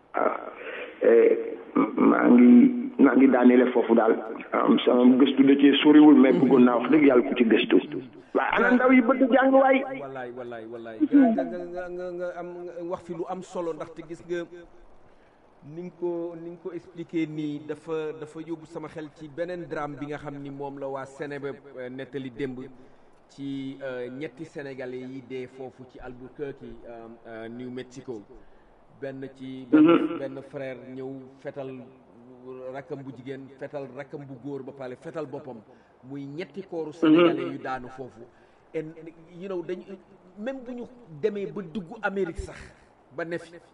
G: waaw maa ngi maa ngi daaneele foofu daal am sama gëstu da cee soriwul mais bëggoon naa wax dëgg yàlla ku ci gëstu waaye ana ndaw yi bëgg jàng waay
D: wallaay wallaay wallaay nga nga nga nga am wax fi lu am solo ndaxte gis nga ni nga ko ni nga ko expliqué nii dafa dafa yóbbu sama xel ci beneen drame bi nga xam ni moom la waa Sénégal nettali démb ci ñetti sénégalais yi dee foofu ci Albuquerque New Mexico benn ci benn benn frère ñëw fetal rakkam bu jigéen fetal rakkam bu góor ba pare fetal boppam muy ñetti kooru sénégalais yu daanu foofu en you know dañu même bu ñu demee ba dugg Amérique sax ba ne fi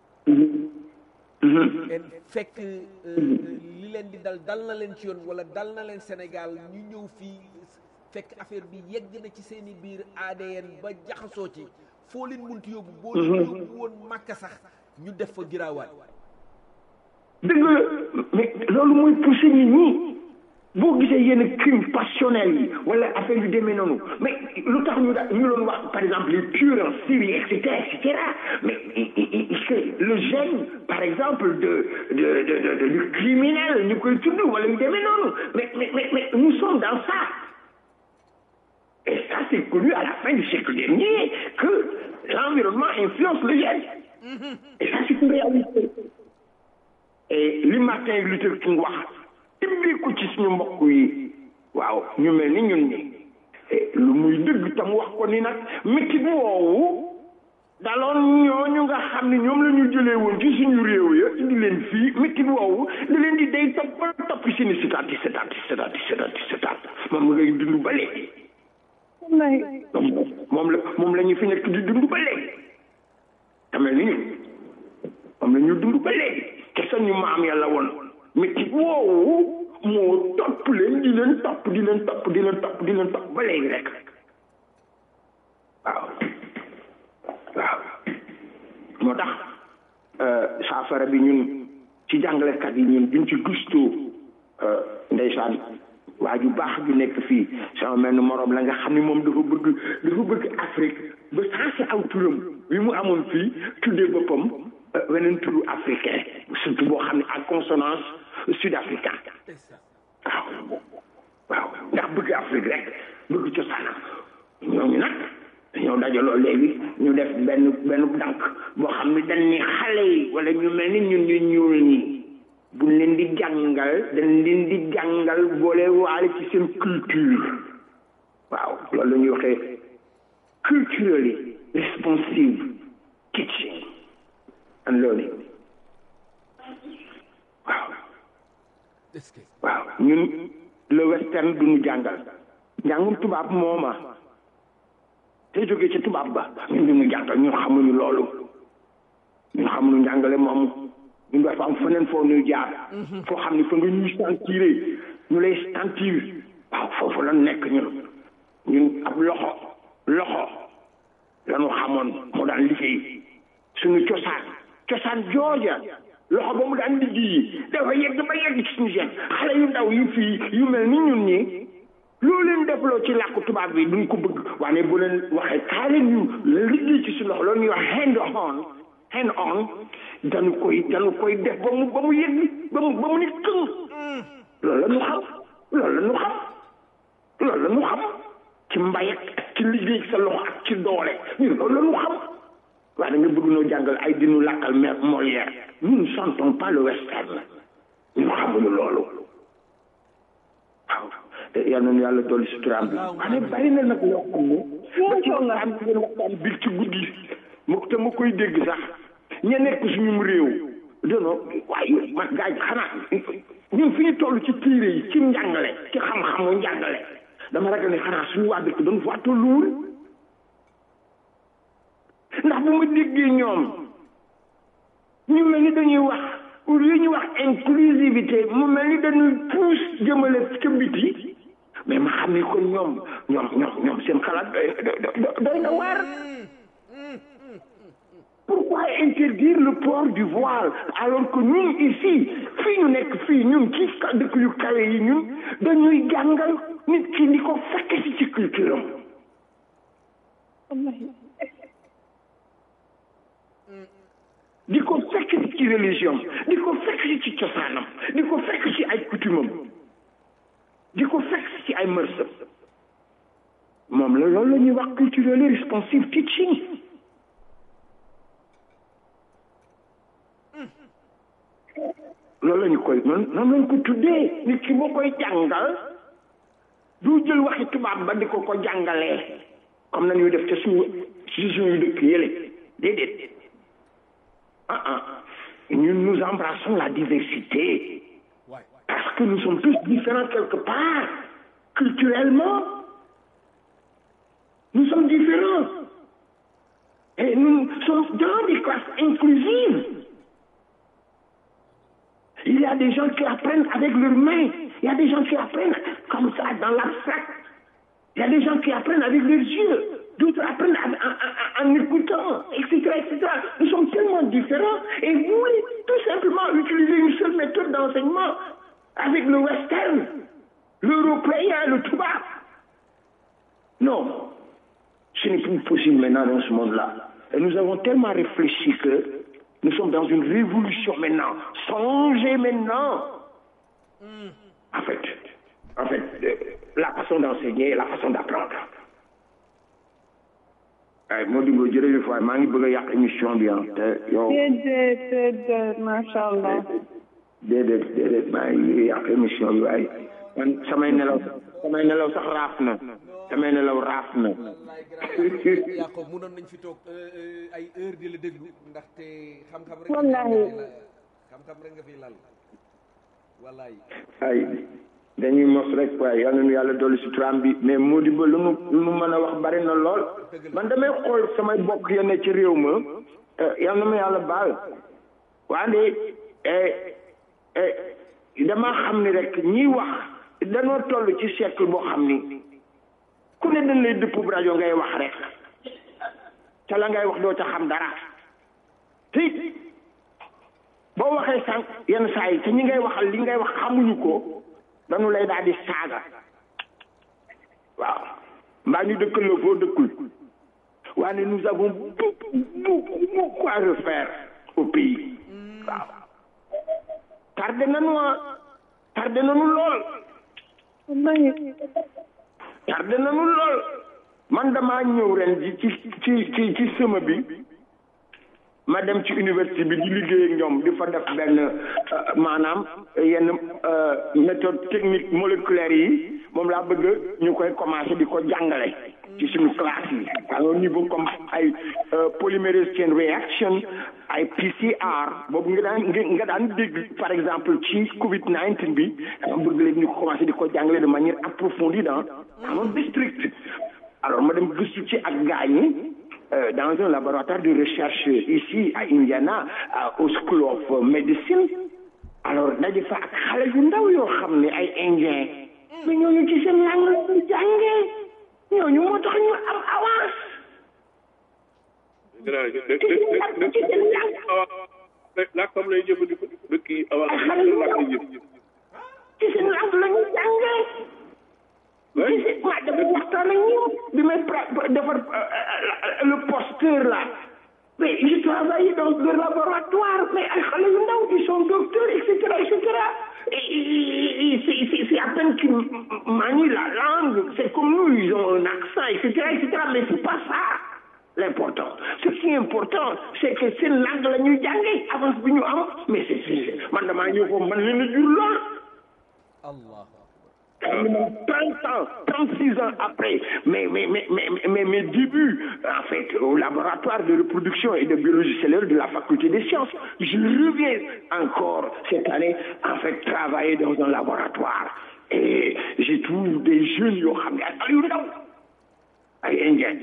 D: en fekk li leen di dal dal na leen ci yoon wala dal na leen Sénégal ñu ñëw fii fekk affaire bi yegg na ci seen i biir ADN ba jaxasoo ci foo leen munti yóbbu boo leen yóbbu woon màkka sax ñu def fa giraawaat
G: dëgg la mais loolu mooy poussé nit ñi boo gisee yenn crime passionnel yi wala affaire yu demee noonu mais lu tax ñu da ñu doon wax par exemple les tueurs en série et cetera et cetera mais c'est le gène par exemple de de de de du criminel ñu koy tudd wala yu demee noonu mais mais mais mais nous sommes dans ça et ça c'est connu à la fin du siècle dernier que l'environnement influence le gène et ça c'est une réalité et li Martin Luther King wax tibbee ko ci suñu mbokk yi waaw ñu mel ni ñun ñi lu muy dëgg tam wax ko ni nag métti woowu daloon ñooñu nga xam ne ñoom la ñu jëlee woon ci suñu réew ya indi leen fii métti woowu da leen di day topp ba topp si ni sitaat di sitaat di sitaat di sitaat di sitaat moom ngay dund ba léegi moom la moom la ñu fi nekk di dund ba léegi te mel ni ñun moom la ñu dund ba léegi te sañu maam yàlla woon métti woowu moo topp leen di leen topp di leen topp di leen topp di leen topp ba léegi rek waaw waaw moo tax saafara bi ñun ci jàngalekat yi ñun duñ ci gëstoo ndeysaan waa ju baax ju nekk fii sama mel ni moroom la nga xam ne moom dafa bëgg dafa bëgg Afrique ba sensé aw turam bi mu amoon fii tuddee boppam weneen turu africain surtout boo xam ne en consonance sud-africain waaw waaw ndax bëgg Afrique rek bëgg cosaanam ñooñu nag dañoo dajaloo léegi ñu def benn benn dànk boo xam ne dañ ni xale yi wala ñu mel ni ñun ñu ñuul ñi buñ leen di jàngal dañ leen di jàngal boole waale ci seen culture waaw loolu la ñuy waxee culturally responsive teaching and learning waaw waaw ñun le western duñu jàngal njàngum tubaab mooma te jógee ci tubaab ba ñun duñu jàngal ñun xamuñu loolu ñun xamuñu njàngale moomu ñun dafa am feneen foo ñuy jaar foo xam ne fa nga ñuy sentiré ñu lay sentir waaw foofu la nekk ñun ñun ab loxo loxo lanu xamoon moo daan liggéey suñu cosaan cosaan jooja loxo ba mu daan liggéey dafa yegg ba yegg ci suñu seen xale yu ndaw yu fii yu mel ni ñun ñi loo leen defloo ci làkku tubaab bi duñ ko bëgg waaye bu leen waxee kaa leen ñu liggéey ci suñu loxo loolu ñuy wax hand on hand on dañu koy dañu koy def ba mu ba mu yegg ba mu ba mu ni këng loolu la ñu xam loolu la ñu xam loolu la ñu xam ci mbay ak ci liggéey sa loxo ak ci doole ñun loolu la ñu xam waaye da nga bëgg noo jàngal ay dinu làkkal mer Molière nous ne chantons pas le western ñu xamuñu loolu waaw yal nañu yàlla dolli suturaam bi waaye bari na nag loo xam ne ba ci waxtaan bi ngeen waxtaan biir ci guddi mu te ma koy dégg sax ña nekk suñu réew dono waaye man gaa yi xanaa ñun fi ñu toll ci téere yi ci njàngale ci xam-xamu njàngale dama ragal ne xanaa suñu waa dëkk dañu fa tolluwul ndax bu ma déggee ñoom ñu mel ni dañuy wax pour li ñuy wax inclusivité mu mel ni dañuy pousse jëmale ca biti mais ma xam ni kon ñoom ñoom ñoom ñoom seen xalaat doy na waar pourquoi interdire le port du voile alors que ñun ici fii ñu nekk fii ñun ci dëkk yu kawe yi ñun dañuy jàngal nit ki di ko fekk si ci culture am di ko fekk ci religion di ko fekk ci cosaanam di ko fekk ci ay coutumam di ko fekk ci ay mërsam moom la loolu la ñuy wax culturally responsive teaching loolu la ñu koy noonu noonu lañ ko tuddee nit ki boo koy jàngal du jël waxi tubaab ba di ko ko jàngalee comme nañuy def ca suñu ci suñu dëkk yële déedéet ah ah ñun nous embrassons la diversité parce que nous sommes tous différents quelque part culturellement nous sommes différents et nous sommes dans des classes inclusives il y a des gens qui apprennent avec leurs mains il y a des gens qui apprennent comme ça dans l'abstract il y a des gens qui apprennent avec leurs yeux d'autres apprennent en, en, en, en écoutant, etc., etc. Nous sommes tellement différents et vous voulez tout simplement utiliser une seule méthode d'enseignement avec le western, l'européen, le tubac. Non, ce n'est plus possible maintenant dans ce monde-là. Et nous avons tellement réfléchi que nous sommes dans une révolution maintenant. Songez maintenant. En fait, en fait, euh, la façon d'enseigner et la façon d'apprendre. ay moo digo jërëjëf waay maa ngi bëgg a yàq émission bi ah te yow.
F: déedéet déedéet macha allah.
G: déedéet déedéet maa ngi yàq émission bi waaye man samay nelaw samay nelaw sax raaf na samay nelaw raaf na.
D: Yacob mënoon nañ fi toog ay heure di la déglu ndaxte xam-xam rek.
F: wallaahi
D: xam-xam rek nga fi lal wallaay.
G: ay dañuy mos rek waaye yal nañu yàlla dolli si turam bi mais moo di ba lu mu lu mu mën a wax bari na lool man damay xool samay bokk ya ne ci réew ma yal na ma yàlla baal wante dama xam ni rek ñiy wax danoo toll ci siècle boo xam ni ku ne dañ lay dëpp rajo ngay wax rek ca la ngay wax doo ca xam dara te boo waxee sànq yenn saa yi te ñi ngay waxal li ngay wax xamuñu ko dañu lay daal di saaga waaw mbaa ñu dëkkal la foo dëkkul waaye nous avons beaucoup beaucoup beaucoup à refaire au pays waaw tardé nañu ah tardé nañu lool tardé nañu lool man damaa ñëw ren ji ci ci ci ci sema bi ma dem ci université bi di liggéey ak ñoom di fa def benn maanaam yenn méthode technique moléculaire yi moom laa bëgg ñu koy commencé di ko jàngale ci suñu classe yi à un niveau comme ay polymerase chain reaction ay PCR boobu nga daan nga daan dégg par exemple ci Covid 19 bi dama bëgg léegi ñu commencé di ko jàngale de manière approfondie dans dans un district alors ma dem gëstu ci ak gaañi dans un laboratoire de recherche ici à Indiana au School of Medicine alors daje fa ak xale yu ndaw yoo xam ne ay indien mais ñooñu ci seen langue la ñu jàngee ñooñu moo tax ñu am avance.
E: làkkam lay jëfandikoo dëkk yi avance
G: xale yu ndaw ci seen langue la ñu jàngee. ci ma dama waxtaan ak ñoom bi may defar le posteur là mais je travaille dans le laboratoire mais ay xale yu ndaw ils sont docteurs et cetera et cetera c'est à peine qu'ils manient la langue c'est comme nous ils ont un accent et cetera et cetera mais c'est pas ça l'important ce qui est important c'est que seen langue la ñuy jàngee avance bi ñu am mais c'est c'est man damaa ñëw foofu man leen a jur lool
D: Allah
G: 30 ans, 36 ans après mes, mes, mes, mes, mes, mes débuts en fait au laboratoire de reproduction et de biologie cellulaire de la faculté des sciences, je reviens encore cette année en fait travailler dans un laboratoire et j'ai trouvé des jeunes yoo xam ne ay yu ndaw ay indiens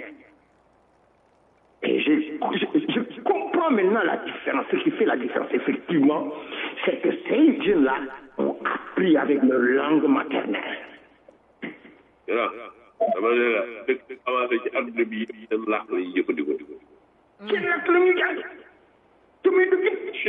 G: et je, je, je comprends maintenant la différence ce qui fait la différence effectivement c'est que ces jeunes-là ont appris avec leur langue maternelle.
E: voilà dama ne la dëkk avancé ci àdduna bi seen làkk la ñuy jëfandikoo.
G: seen làkk la ñuy jàng te muy dugg.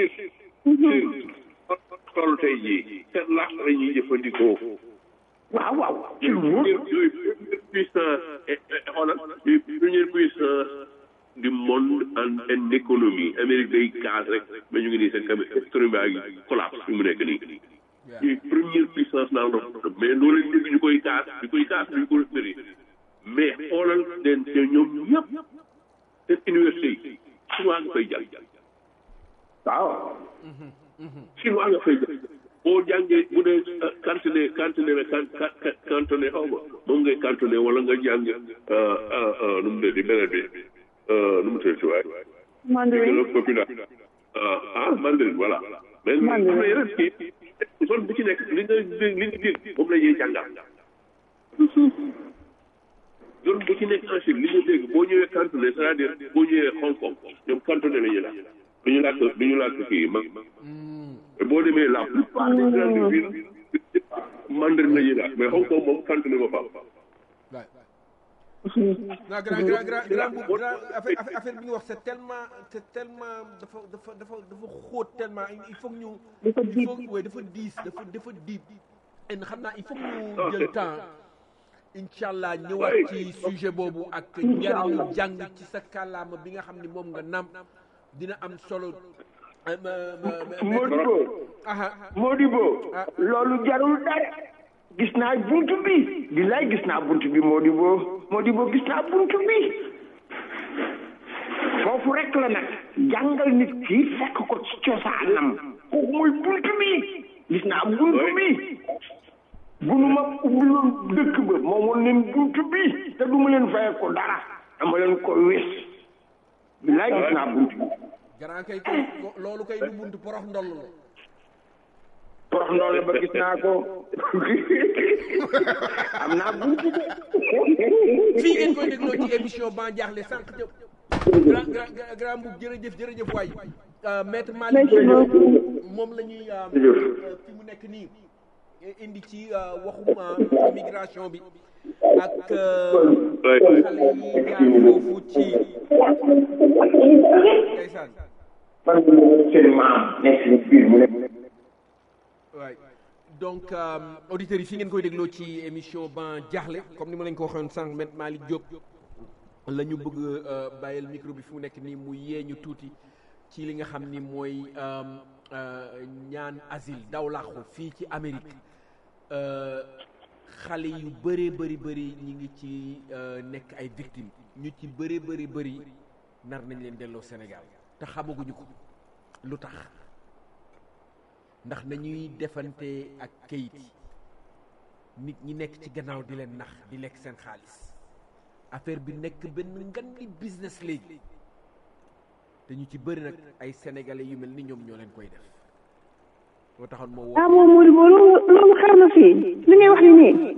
E: toll tey jii seen làkk la ñuy jëfandikoo.
G: waaw waaw ci lu wóor.
E: yooyu première puissance xoolal yooyu première puissance du monde en en économie Amérique day kaas rek mais ñu ngi nii seen cam économie baa ngi collapse fi mu nekk nii. ñuy première puissance dans le monde mais loolu leen dégg ñu koy kaas ñu koy kaas ñu ko bëri mais xoolal leen te ñoom ñëpp seen université yi chinois nga fay jàng
G: waaw.
E: chinois nga fay jàng boo jàngee bu dee cantonné cantonné la can cantonné xaw ma moom ngay cantonné wala nga jàng nu mu tuddati beneen bi nu mu tuddati waay.
F: mandarin
E: populaire ah mandarin voilà. mais am na yeneen kii zone bu ci nekk li nga li nga dégg moom la ñuy jàngal. zone bu ci nekk en Chine li nga dégg boo ñëwee cantonné c'est-à-dire boo ñëwee Hong Kong ñoom cantonné la ñuy laaj. du ñu làkk du ñu làkk kii mag. boo demee la plupart des grandes villes mandarin la ñuy laaj mais Hong Kong moom cantonné ba faaw.
D: non grand grand grand grand bu grand affaire affaire bi nga wax c'est tellement c'est tellement dafa dafa dafa dafa xóot tellement il faut que ñu.
F: dafa
D: il faut que dafa diis dafa dafa diib. et xam naa il faut que ñu jël temps incha allah ñëwaat ci sujet boobu ak njariñu jàng ci sa kàllaama bi nga xam ni moom nga nam dina am solo.
G: Modibo Modibo loolu jarul dara gis naa buntu bi billaay gis naa buntu bi Modibo Modibo gis naa buntu bi foofu rek la nag jàngal nit ki fekk ko ci cosaanam kooku mooy buntu bi gis naa buntu bi bunu ma ubbiloon dëkk ba moom woon leen buntu bi te du ma leen faye ko dara dama leen ko wés billaay gis naa buntu bi
D: grand kay kay loolu kay du buntu porox ndoll la
G: porox ndoll ba gis naa ko am naa buntu de
D: fii ngeen koy dégloo ci émission ban jaaxle sànq jëm grand grand grand bu jërëjëf jërëjëf waay maître Malick moom la ñuy fi mu nekk nii indi ci waxum immigration bi ak xale yi jaar foofu ci ndeysaan
G: man seen maam nekk si biir mu ne
D: waay donc auditeurs yi fi ngeen koy dégloo ci émission ban jaaxle comme ni ma leen ko waxoon sànq met Malick Diop la ñu bëgg bàyyil micro bi fi mu nekk nii mu yee ñu tuuti ci li nga xam ni mooy ñaan asile daw làqu fii ci Amérique xale yu bëree bëri bëri ñi ngi ci nekk ay victimes ñu ci bëree bëri bëri nar nañ leen delloo Sénégal te xamaguñu ko lu tax ndax nañuy defante ak kayit yi nit ñi nekk ci gannaaw di leen nax di lekk seen xaalis affaire bi nekk benn ngan li business léegi te ñu ci bëri nag ay sénégalais yu mel ni ñoom ñoo leen koy def moo taxoon moo woo
F: ah moom Modibo loolu loolu xew na fii li ngay wax ni nii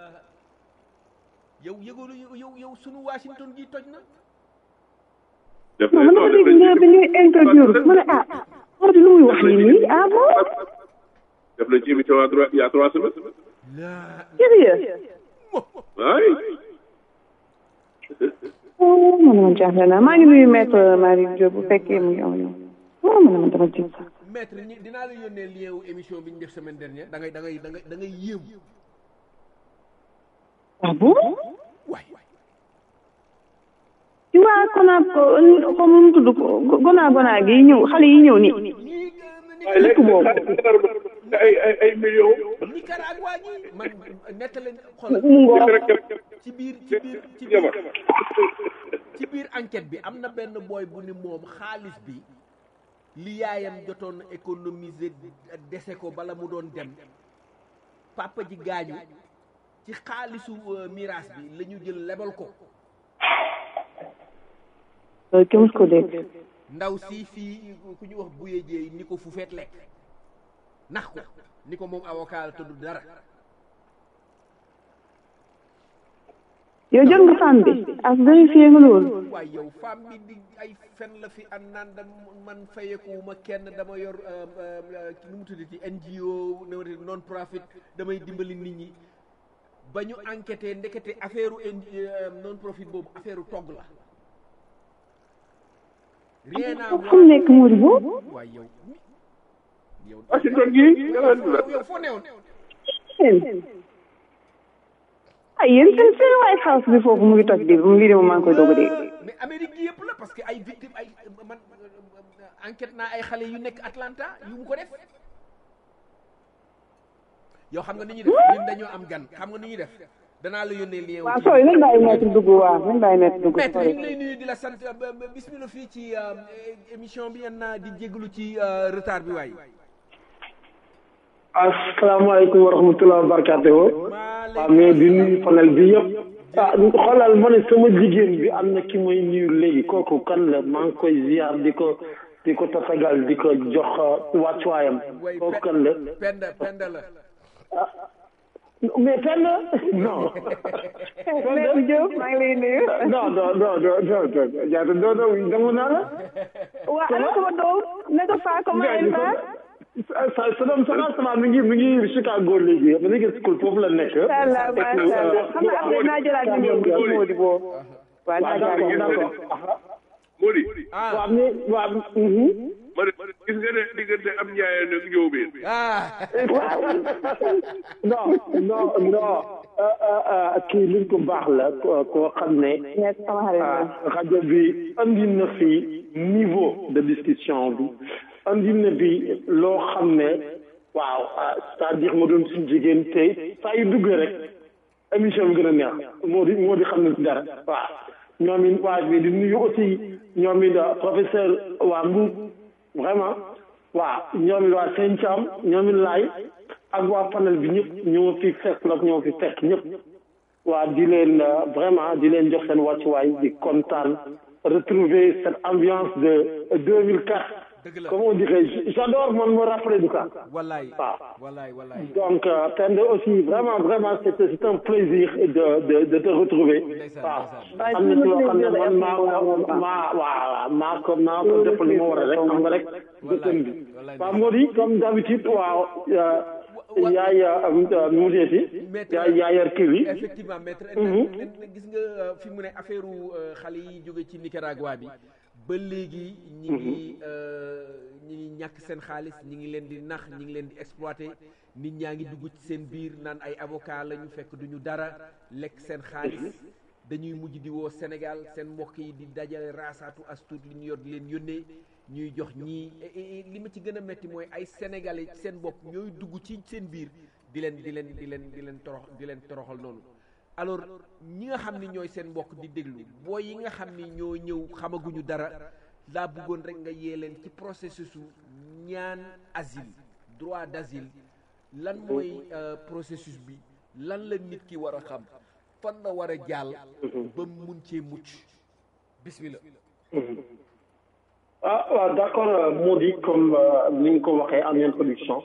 D: yow yëgoolu yow yow sunu Washington gi toj na
E: def
F: non man dama dégg nga bi ñuy interview ma ne ah Modi lu muy wax nii nii ah bon
E: def nañ ci émission à trois il y a trois semaines.
D: laa
F: sérieux
E: waay.
F: oh man man jaaxle naa maa ngi nuyu maître Marie Diop bu fekkee mu ngi am ñoom oh man man dama tiit sax
D: maître ñi dinaa la yónnee lien wu émission bi ñu def semaine dernière da ngay da ngay da ngay da ngay yéemu
F: ah bon
D: waay
F: ci waa konaab ko comme nu mu tudd ko gonaa gonaa gi ñëw xale yi ñëw nii
E: waaye léegi ay ay ay millions.
D: Nicaragua ñi man nettali xoolal
F: mu ngoo
D: ci biir ci biir ci biir ci biir enquête bi am na benn booy bu ni moom xaalis bi li yaayam jotoon économiser dese ko bala mu doon dem papa ji gaañu ci xaalisu euh, miraas bi la ñu jël lebal ko
F: loolu kenn mës ko dégg
D: ndaw si fii ku ñu wax buye jeey ni ko fu feet lekk nax ko ni ko moom avocat la tudd dara
F: yow jot nga femme bi ak vérifié nga loolu
D: waaye yow femme bi di ay fen la fi an naan da man fayekuwuma kenn dama yor euh, euh, nu mu tuddati NGO nu mu tuddati non profit damay dimbali nit ñi ba ñu enquêté ndekete affaire non profit boobu affaire togg la rien à
F: fu mu nekk Mody boobu
D: waaye yow yow
E: Washington gii nga naan la.
D: yow foo newoon
F: yéen ay yéen seen seen White House bi foofu mu ngi toj bi mu ngi dem maa ngi koy doog a dégg
D: mais Amérique gi yëpp la parce que ay victime ay man enquête naa ay xale yu nekk Atlanta yu mu ko def yow xam nga ni ñuy def ñun dañoo am gan xam nga ni ñuy def danaa la yónnee lien
F: waaw sooy nañ bàyyi maître dugg waaw nañ bàyyi maître dugg
D: maître ñu
F: sooy
D: ngi lay nuyu di la sant ba- ba- bismillah fii ci euh, émission bi yan naa di jégalu ci euh, retard bi waay
H: asalaamaaleykum wa rahmatulah wa barakatuhu waaw mais di nuyu panel bi yëpp ah xoolal ma ne sama jigéen bi am na ki may nuyu léegi kooku kan la maa ngi koy ziar di ko di ko tatagal di ko jox wàccuwaayam
D: way
H: kooku kan la
D: penda penda la
H: mais fenn non
F: maître Diop maa ngi lay nuyu
H: non non non non non non jaata non non dama naa la
F: waa ana sama doom naka faa comment elle va
H: sa sa doom sama sama mi ngi mi ngi Chicago léegi ma ngi school foofu la nekk
F: macha allah macha allah xam nga après naa jëlaat numéro bi ci Mody boobu waaw naa
H: waaw
F: jëlaat
H: d'accord
F: numéro
H: d'accord
E: Mody.
D: ah
H: waaw mais waaw mhm.
E: ma ne gis nga ne diggante am njaayeen ak njóobeen.
D: ah
H: non non non euh, euh, euh, kii li ko baax la ko- koo xam ne
F: nekk sama xarit la
H: ah, rajo bi andi na fi niveau de discussion bi andi na bi loo xam ne waaw ah, c'est-à-dire ma doon suñu jigéen tey saa yu duggee rek émission bi gën a neex moo di moo di xam ne ci dara waaw ñoom it waa bi di nuyu aussi ñoom it ah, professeur waa Mbuub vraiment waaw ñoom it waa Sëñ Thiam ñoom it laay ak waa panel bi ñëpp ñoo fi fekk la ñoo fi fekk ñëpp waa di leen euh, vraiment di leen jox seen wàccuwaay di kontaan retrouver cette ambiance de 2004
D: dëgg la
H: comme on dirait j- j'adore man me rappeler de ça
D: wallaay
H: waaw
D: wallaay wallaay
H: donc euh, Pende aussi vraiment vraiment c'est c'est un plaisir de de de te retrouver
D: Ndeysaan,
H: waaw
F: ndeysaan.
H: am na ci loo xam ne man maa maa waaw maa ko maa ko defal li ma war a rek xam nga rek dëkkan bi
D: wallaay
H: waaw moo di comme d'habitude waaw euh, yaay euh, mu deeti yaay yaay yar kii bi
D: effectivement maître gis nga euh, fi mu ne affaire xale yi jóge ci Nicaragua bi ba léegi ñi ngi euh, ñi ngi ñàkk seen xaalis ñi ngi leen di nax ñi ngi leen di exploité nit ñaa ngi dugg ci seen biir naan ay avocat la ñu fekk duñu dara lekk seen xaalis dañuy mujj di woo Sénégal seen mbokk yi di dajale raasaatu astuut li ñu yor di leen yónnee ñuy jox ñii li ma ci gën a metti mooy ay sénégalais ci seen bopp ñooy dugg ci seen biir di leen di leen di leen di leen torox di leen toroxal noonu alors ñi nga xam ni ñooy seen mbokk di déglu booy yi nga xam ni ñoo ñëw xamaguñu dara daa bëggoon rek nga yee leen ci processus u ñaan asile droit d'asile lan mooy processus bi lan la nit ki war a xam fan la war a jàll ba mun cee mucc bismillah
H: ah waaw d'accord moo di comme ni nga ko waxee en introduction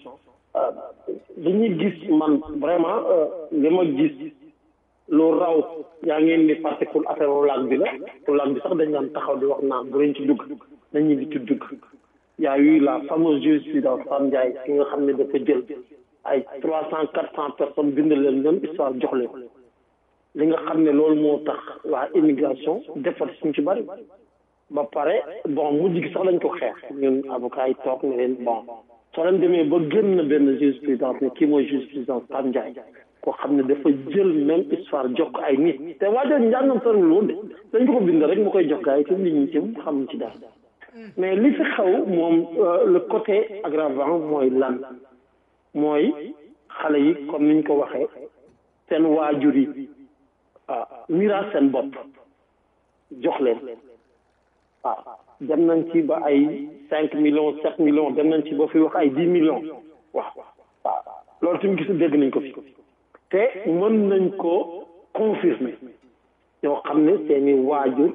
H: li ñuy gis man vraiment li ma gis lu raw yaa ngeen ni parce que affaire laag bi la laag bi sax dañ daan taxaw di wax naan bu leen ci dugg nañu di ci dugg y a eu la fameuse jurisprudence Fane Ndiaye ki nga xam ne dafa jël ay trois cent quatre cent personnes bind leen même histoire jox leen li nga xam ne loolu moo tax waa immigration defar suñ ci bari ba pare bon mujj gi sax lañ ko xeex ñun avocat yi toog ne leen bon soo leen demee ba gën na benn jurisprudence ne kii mooy jurisprudence Fane Ndiaye koo xam ne dafa jël même histoire jox ko ay nit te waajal njàngam soriwul woon de dañ ko ko bind rek mu koy jox gars yi te nit ñi ci xamuñ ci dara mais li fi xew moom le côté aggravant mooy lan mooy xale yi comme niñ ko waxee seen waajur yi ah miraas seen bopp jox leen waaw dem nañ ci ba ay cinq millions sept millions dem nañ ci ba fi wax ay dix millions waaw waaw loolu tamit gis dégg nañ ko fi te mën nañ ko confirmer ñoo xam ne seeni waajur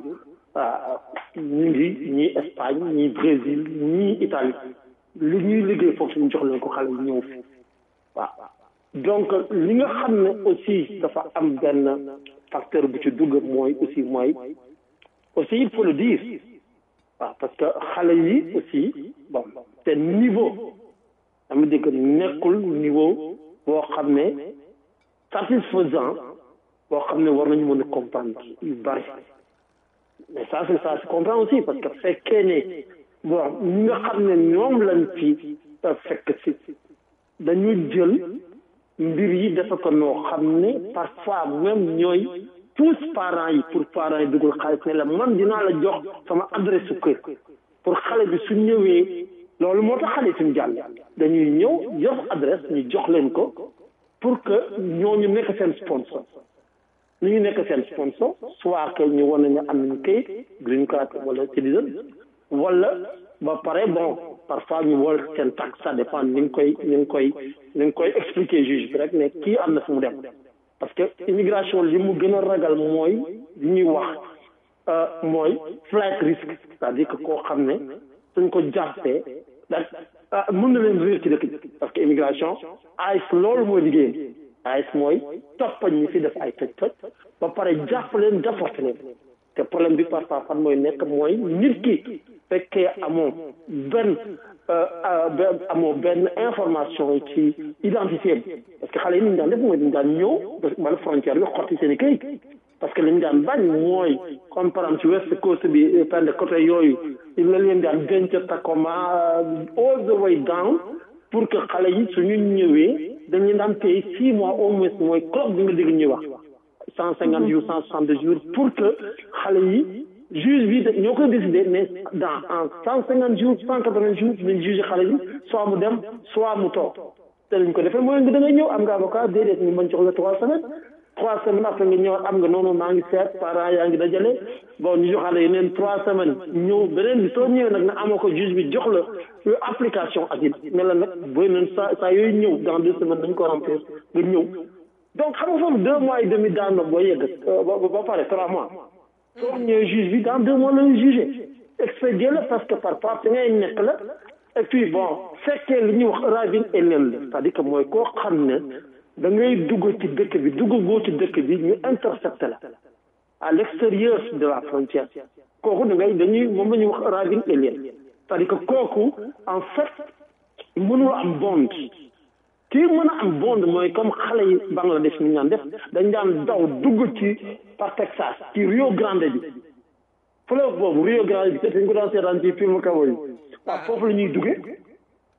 H: ñu ngi ñii Espagne ñii Brésil ñii Italie li ñuy liggéey foofu ñu jox leen ko xale yi ñëw fi waaw donc li nga xam ne aussi dafa am benn facteur bu ci dugg mooy aussi mooy aussi il faut le dire waaw parce que xale yi aussi bon te niveau dama dégg nekkul niveau boo xam ne satisfaisant boo xam ne war nañu mën a comprendre yu bari mais ça c'est ça se comprend aussi parce que fekkee ne bon ñi nga xam ne ñoom lañ fi fekk si dañu jël mbir yi dafa ko noo xam ne parfois même ñooy pousse parents yi pour parents yi dugal xaalis ne la man dinaa la jox sama adresse su kër pour xale bi su ñëwee loolu moo tax xale yi suñu jàll dañuy ñëw jox adresse ñu jox leen ko pour que ñooñu nekk seen sponsor ni ñu nekk seen sponsor soit que ñu wane ne am nañu kayit green card wala citizen wala ba pare bon parfois ñu wol seen tax ça dépend ni nga koy ni nga koy ni nga koy expliquer juge bi rek ne kii am na fu mu dem parce que immigration li mu gën a ragal mooy li ñuy wax mooy flight risk c'est-à-dire que koo xam ne suñ ko jàppee da mën na leen réer ci dëkk bi parce que immigration AIS loolu mooy liggéeyam AIS mooy toppañ ñi fi def ay toj toj ba pare jàpp leen déporté leen te problème bi parfois fan mooy nekk mooy nit ki fekkee amoo benn amoo benn information ci identité bi parce que xale yi ni ñu daan def mooy dañu daan ñëw bala frontière bi xotti seen i këyit parce que li ñu daan bañ mooy comme par exemple ci west coast bi pende côté yooyu la leen daan denc Tacoma all the way down pour que xale yi suñu ñëwee dañu daan paye six mois au moins mooy clock bi nga dégg ñuy wax cent cinquante jours cent soixante jours pour que xale yi juge bi ñoo koy décidé mais dans en cent cinquante jours cent quatre vingt jours dañ juge xale yi soit mu dem soit mu toog te lañ ko defee mooy nga da ngay ñëw am nga avocat déedéet ñu mën jox la trois semaines trois semaines après nga ñëwaat am nga noonu maa ngi seet parents yaa ngi dajale bon ñu joxale yeneen trois semaines ñëw beneen bi soo ñëwee nag na amoo ko juge bi jox la application asile ne la nag booy nañ saa saa yooyu ñëw dans deux semaines dañ ko remplir nga ñëw donc xam nga foofu deux mois et demi daan na boo yegg ba pare trois mois soo ñëwee juge bi dans deux mois la ñu jugé expédié la parce que par rapport ngay nekk la et puis bon fekkee li ñuy wax ravine et leen la c'est-à-dire que mooy koo xam ne da ngay dugg ci dëkk bi dugg goo ci dëkk bi ñu intercepté la à l'extérieur de la frontière kooku da ngay dañuy moom la ñuy wax ravine et leen c'est-à-dire que kooku en fait mënul am bond kii mën a am bond mooy comme xale yi Bangladesh ni ñu daan def dañ daan daw dugg ci par Texas ci Rio Grande bi fleuve boobu Rio Grande bi te dañ ko daan seetaan ci film kawo yi waaw foofu la ñuy duggee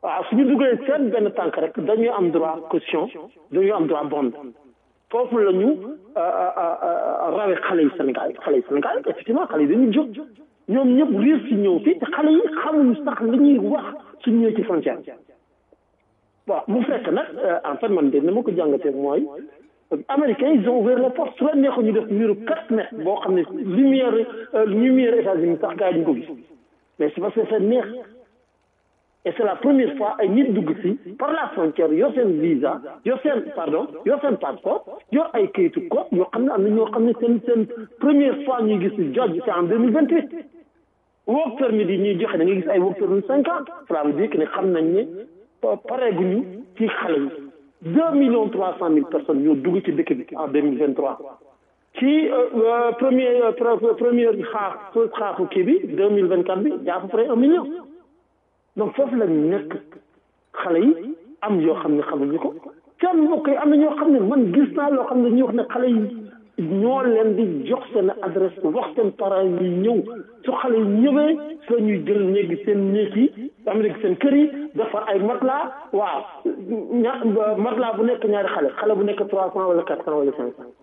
H: waaw suñu duggee seen benn tànk rek dañuy am droit caution dañuy am droit bond foofu la ñu rawe xale yi Sénégal xale yi Sénégal effectivement xale yi dañuy jóg ñoom ñëpp riir si ñëw fii te xale yi xamuñu sax li ñuy wax suñu ñëwee ci frontière bon mu fekk nag en fait man de ni ma ko jàngatee mooy américains ils ont ouvert les portes su la neexoon ñu def muru quatre mètres boo xam ne lumière lumière États-Unis sax gars yi duñ ko gis mais c'est parce que c'est neex et c'est la première fois ay nit dugg si par la frontière yor seen visa yor seen pardon yor seen passeport yor ay kayitu ko yoo xam ne am na ñoo xam ne seen seen première fois ñuy gis judge c'est en deux mille vingt huit work permit yi ñuy joxe da ngay gis ay work permit cinquante cela veut dire que ne xam nañ ne pareeguñu ci xale yi deux millions trois cent mille personnes ñoo dugg ci dëkk bi en deux mille vingt trois ci premier première xaaf xaafu kii bi deux mille vingt quatre bi y a à peu près un million donc foofu la ñu nekk xale yi am yoo xam ne xamuñu ko seen mbokk yi am na ñoo xam ne man gis naa loo xam ne ñu wax ne xale yi ñoo leen di jox seen adresse wax seen parents yi ñëw su xale yi ñëwee soo ñuy jël néegi seen néeg yi am léegi seen kër yi defar ay matelas waaw ña matelas bu nekk ñaari xale xale bu nekk trois cent wala quatre cent wala cinq cent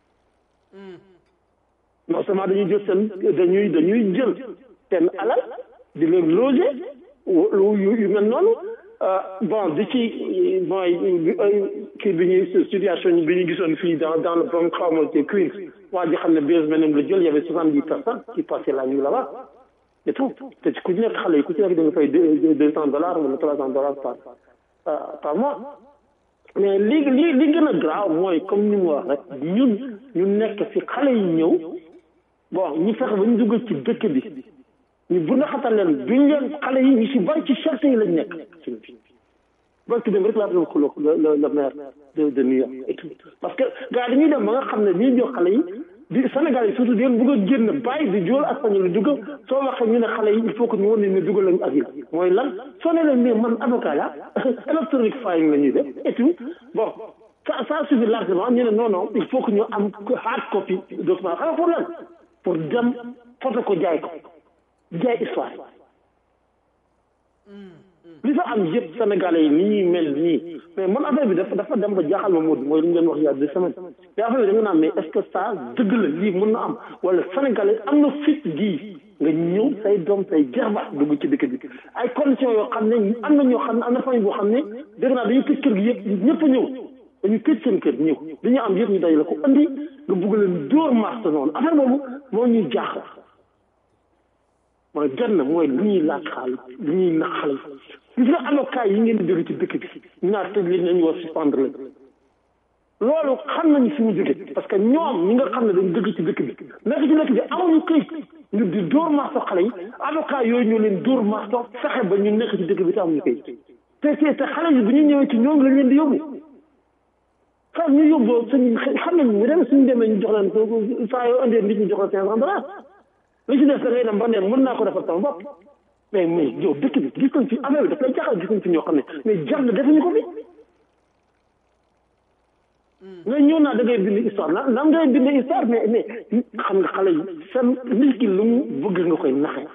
H: non seulement dañuy jël seen dañuy dañuy jël seen alal di leen loger yu yu mel noonu bon di ci mooy kii bi ñuy situation bi ñu gisoon fii dans dans le Bronx xaw ma ci Queens waa ji xam ne bés beneen la jël y avait soixante dix personnes qui passaient la nuit là-bas et tout te ku ci nekk xale yi ku ci nekk da nga fay deux deux cent dollars wala trois cent dollars par par mois mais li li li gën a graaw mooy comme ni mu wax rek ñun ñu nekk fi xale yi ñëw bon ñu fexe ba ñu dugg ci dëkk bi ñu bu na xatal leen duñ leen xale yi ñu si bari ci cherté yi lañ nekk suñu bi barki dem rek laa doon xuloo le le maire de de New York et tout parce que gars dañuy dem ba nga xam ne ñuy jox xale yi di Sénégal yi surtout di leen bëgg a génn bàyyi di jóol ak fañu lu dugg soo waxee ñu ne xale yi il faut que ñu wan ne ne dugal lañu asile mooy lan soo ne leen mais man avocat la électronique filing la ñuy def et tout bon ça ça suffit largement ñu ne non non il faut que ñu am hard copy document xam nga pour lan pour dem photo ko jaay ko jaay histoire li fa am yëpp sénégalais yi ni ñuy mel nii mais man affaire bi dafa dafa dem ba jaaxal ma Modou mooy li ñu leen wax il y a deux semaines te affaire bi da nga naan mais est-ce que ça dëgg la lii mën na am wala sénégalais am na fit gii nga ñëw say doom say jarbaat dugg ci dëkk bi ay conditions yoo xam ne am na ñoo xam ne am na famille boo xam ne dégg naa dañuy tëj kër gi yëpp ñëpp a ñëw dañu tëj seen kër ñëw dañu am yëpp ñu day la ko andi nga bugg leen dóor marché noonu affaire boobu moo ñuy jaaxal mooy benn mooy lu ñuy laaj xaalis lu ñuy nax xale yi gis nga avocat yi ngeen di jóge ci dëkk bi ñu naan tëj leen nañu war suspendre leen loolu xam nañu fi mu jóge parce que ñoom ñi nga xam ne dañu dëkk ci dëkk bi nekk ci dëkk bi amuñu këyit ñu di dóor marto xale yi avocat yooyu ñoo leen dóor marto fexe ba ñu nekk ci dëkk bi te amuñu këyit te te te xale yi bu ñu ñëwee ci ñoom lañ leen di yóbbu xam ñu yóbbu suñu xam nañ mu dem suñu demee ñu jox leen saa yoo indee nit ñu jox la cinq cent dollars li ci def da ngay dem ba ne mën naa ko defal sama bopp mais mais yow dëkk bi gis nañ fi affaire bi daf lay jaaxal gis nañ fi ñoo xam ne mais jar na defuñu ko fi nga ñëw naa da ngay bind histoire na nan ngay bind histoire mais mais xam nga xale yi seen nit ki lu mu bëgg nga koy naxee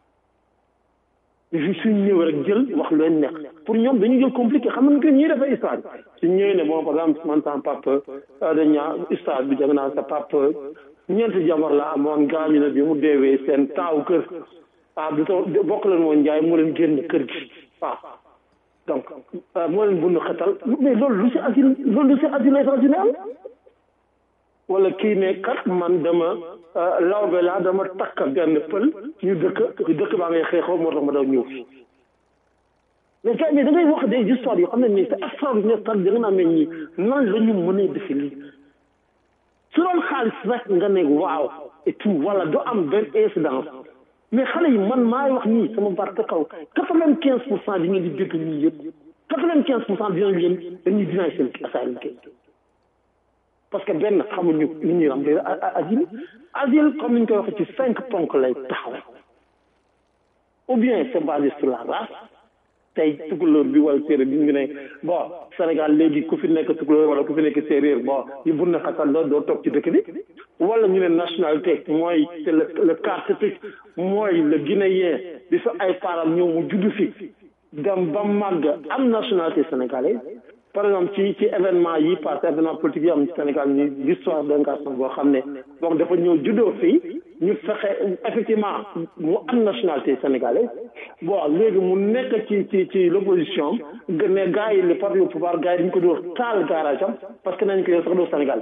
H: suñ ñëw rek jël wax lu leen neex pour ñoom dañu jël compliqué xam nga ñuy defee histoire bi suñ ñëwee ne bon par exemple man sama papa dañaa histoire bi jàng naa sa papa ñeenti jabar la amoon gaañu na bi mu deewee seen taaw kër ah du taw bokk leen woon njaay moo leen génn kër gi waaw donc moo leen bund xetal mais loolu lu si asile loolu lu si asile étranger am wala kii ne kat man dama lawbe laa dama takk benn pël ñu dëkk dëkk baa ngay xeexoo moo tax ma daw ñëw fi mais kay mais da ngay wax des histoires yoo xam ne nii c'est extraordinaire sax da nga naa mel ñi nan la ñu mënee defe lii su doon xaalis rek nga ne waaw et tout wala do am benn incidence mais xale yi man maay wax nii sama baat ka kaw quatre vingt quinze pour cent di ngeen di dégg ñii yëpp quatre vingt quinze pour cent dinañ leen dañuy dinaay seen asylum kay parce que benn xamuñu li ñuy am asile asile comme ni ñu koy waxee ci cinq ponk lay taxaw ou bien c'est basé sur la race tey tukulóor bi wala séeréer bi ñu ne bon Sénégal léegi ku fi nekk tukulóor wala ku fi nekk séeréer bon ñu bun na xasal doo doo toog ci dëkk bi wala ñu ne nationalité mooy c'est le le carte mooy le guinéen di fa ay param ñëw mu juddu fi dem ba màgg am nationalité sénégalaise par exemple ci ci événement yi passé événement politique yi am Sénégal ni l'histoire d'un garçon boo xam ne donc dafa ñëw juddoo fii ñu fexe effectivement mu am nationalité sénégalaise bon léegi mu nekk ci ci ci l'opposition gën ne gars yi le parti au pouvoir gars yi dañu ko dóor taal garage am parce que nañ ko yow sax doo Sénégal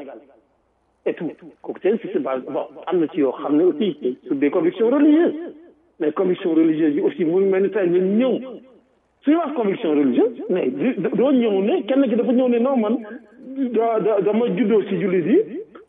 H: et tout kooku seen si base bon am na ci yoo xam ne aussi sur des convictions religieuses mais convictions religieuses yi aussi mu mel ni tey ñun ñëw suñu wax conviction religieuse mais doo ñëw ne kenn ki dafa ñëw ne non man da da dama juddoo si jullit yi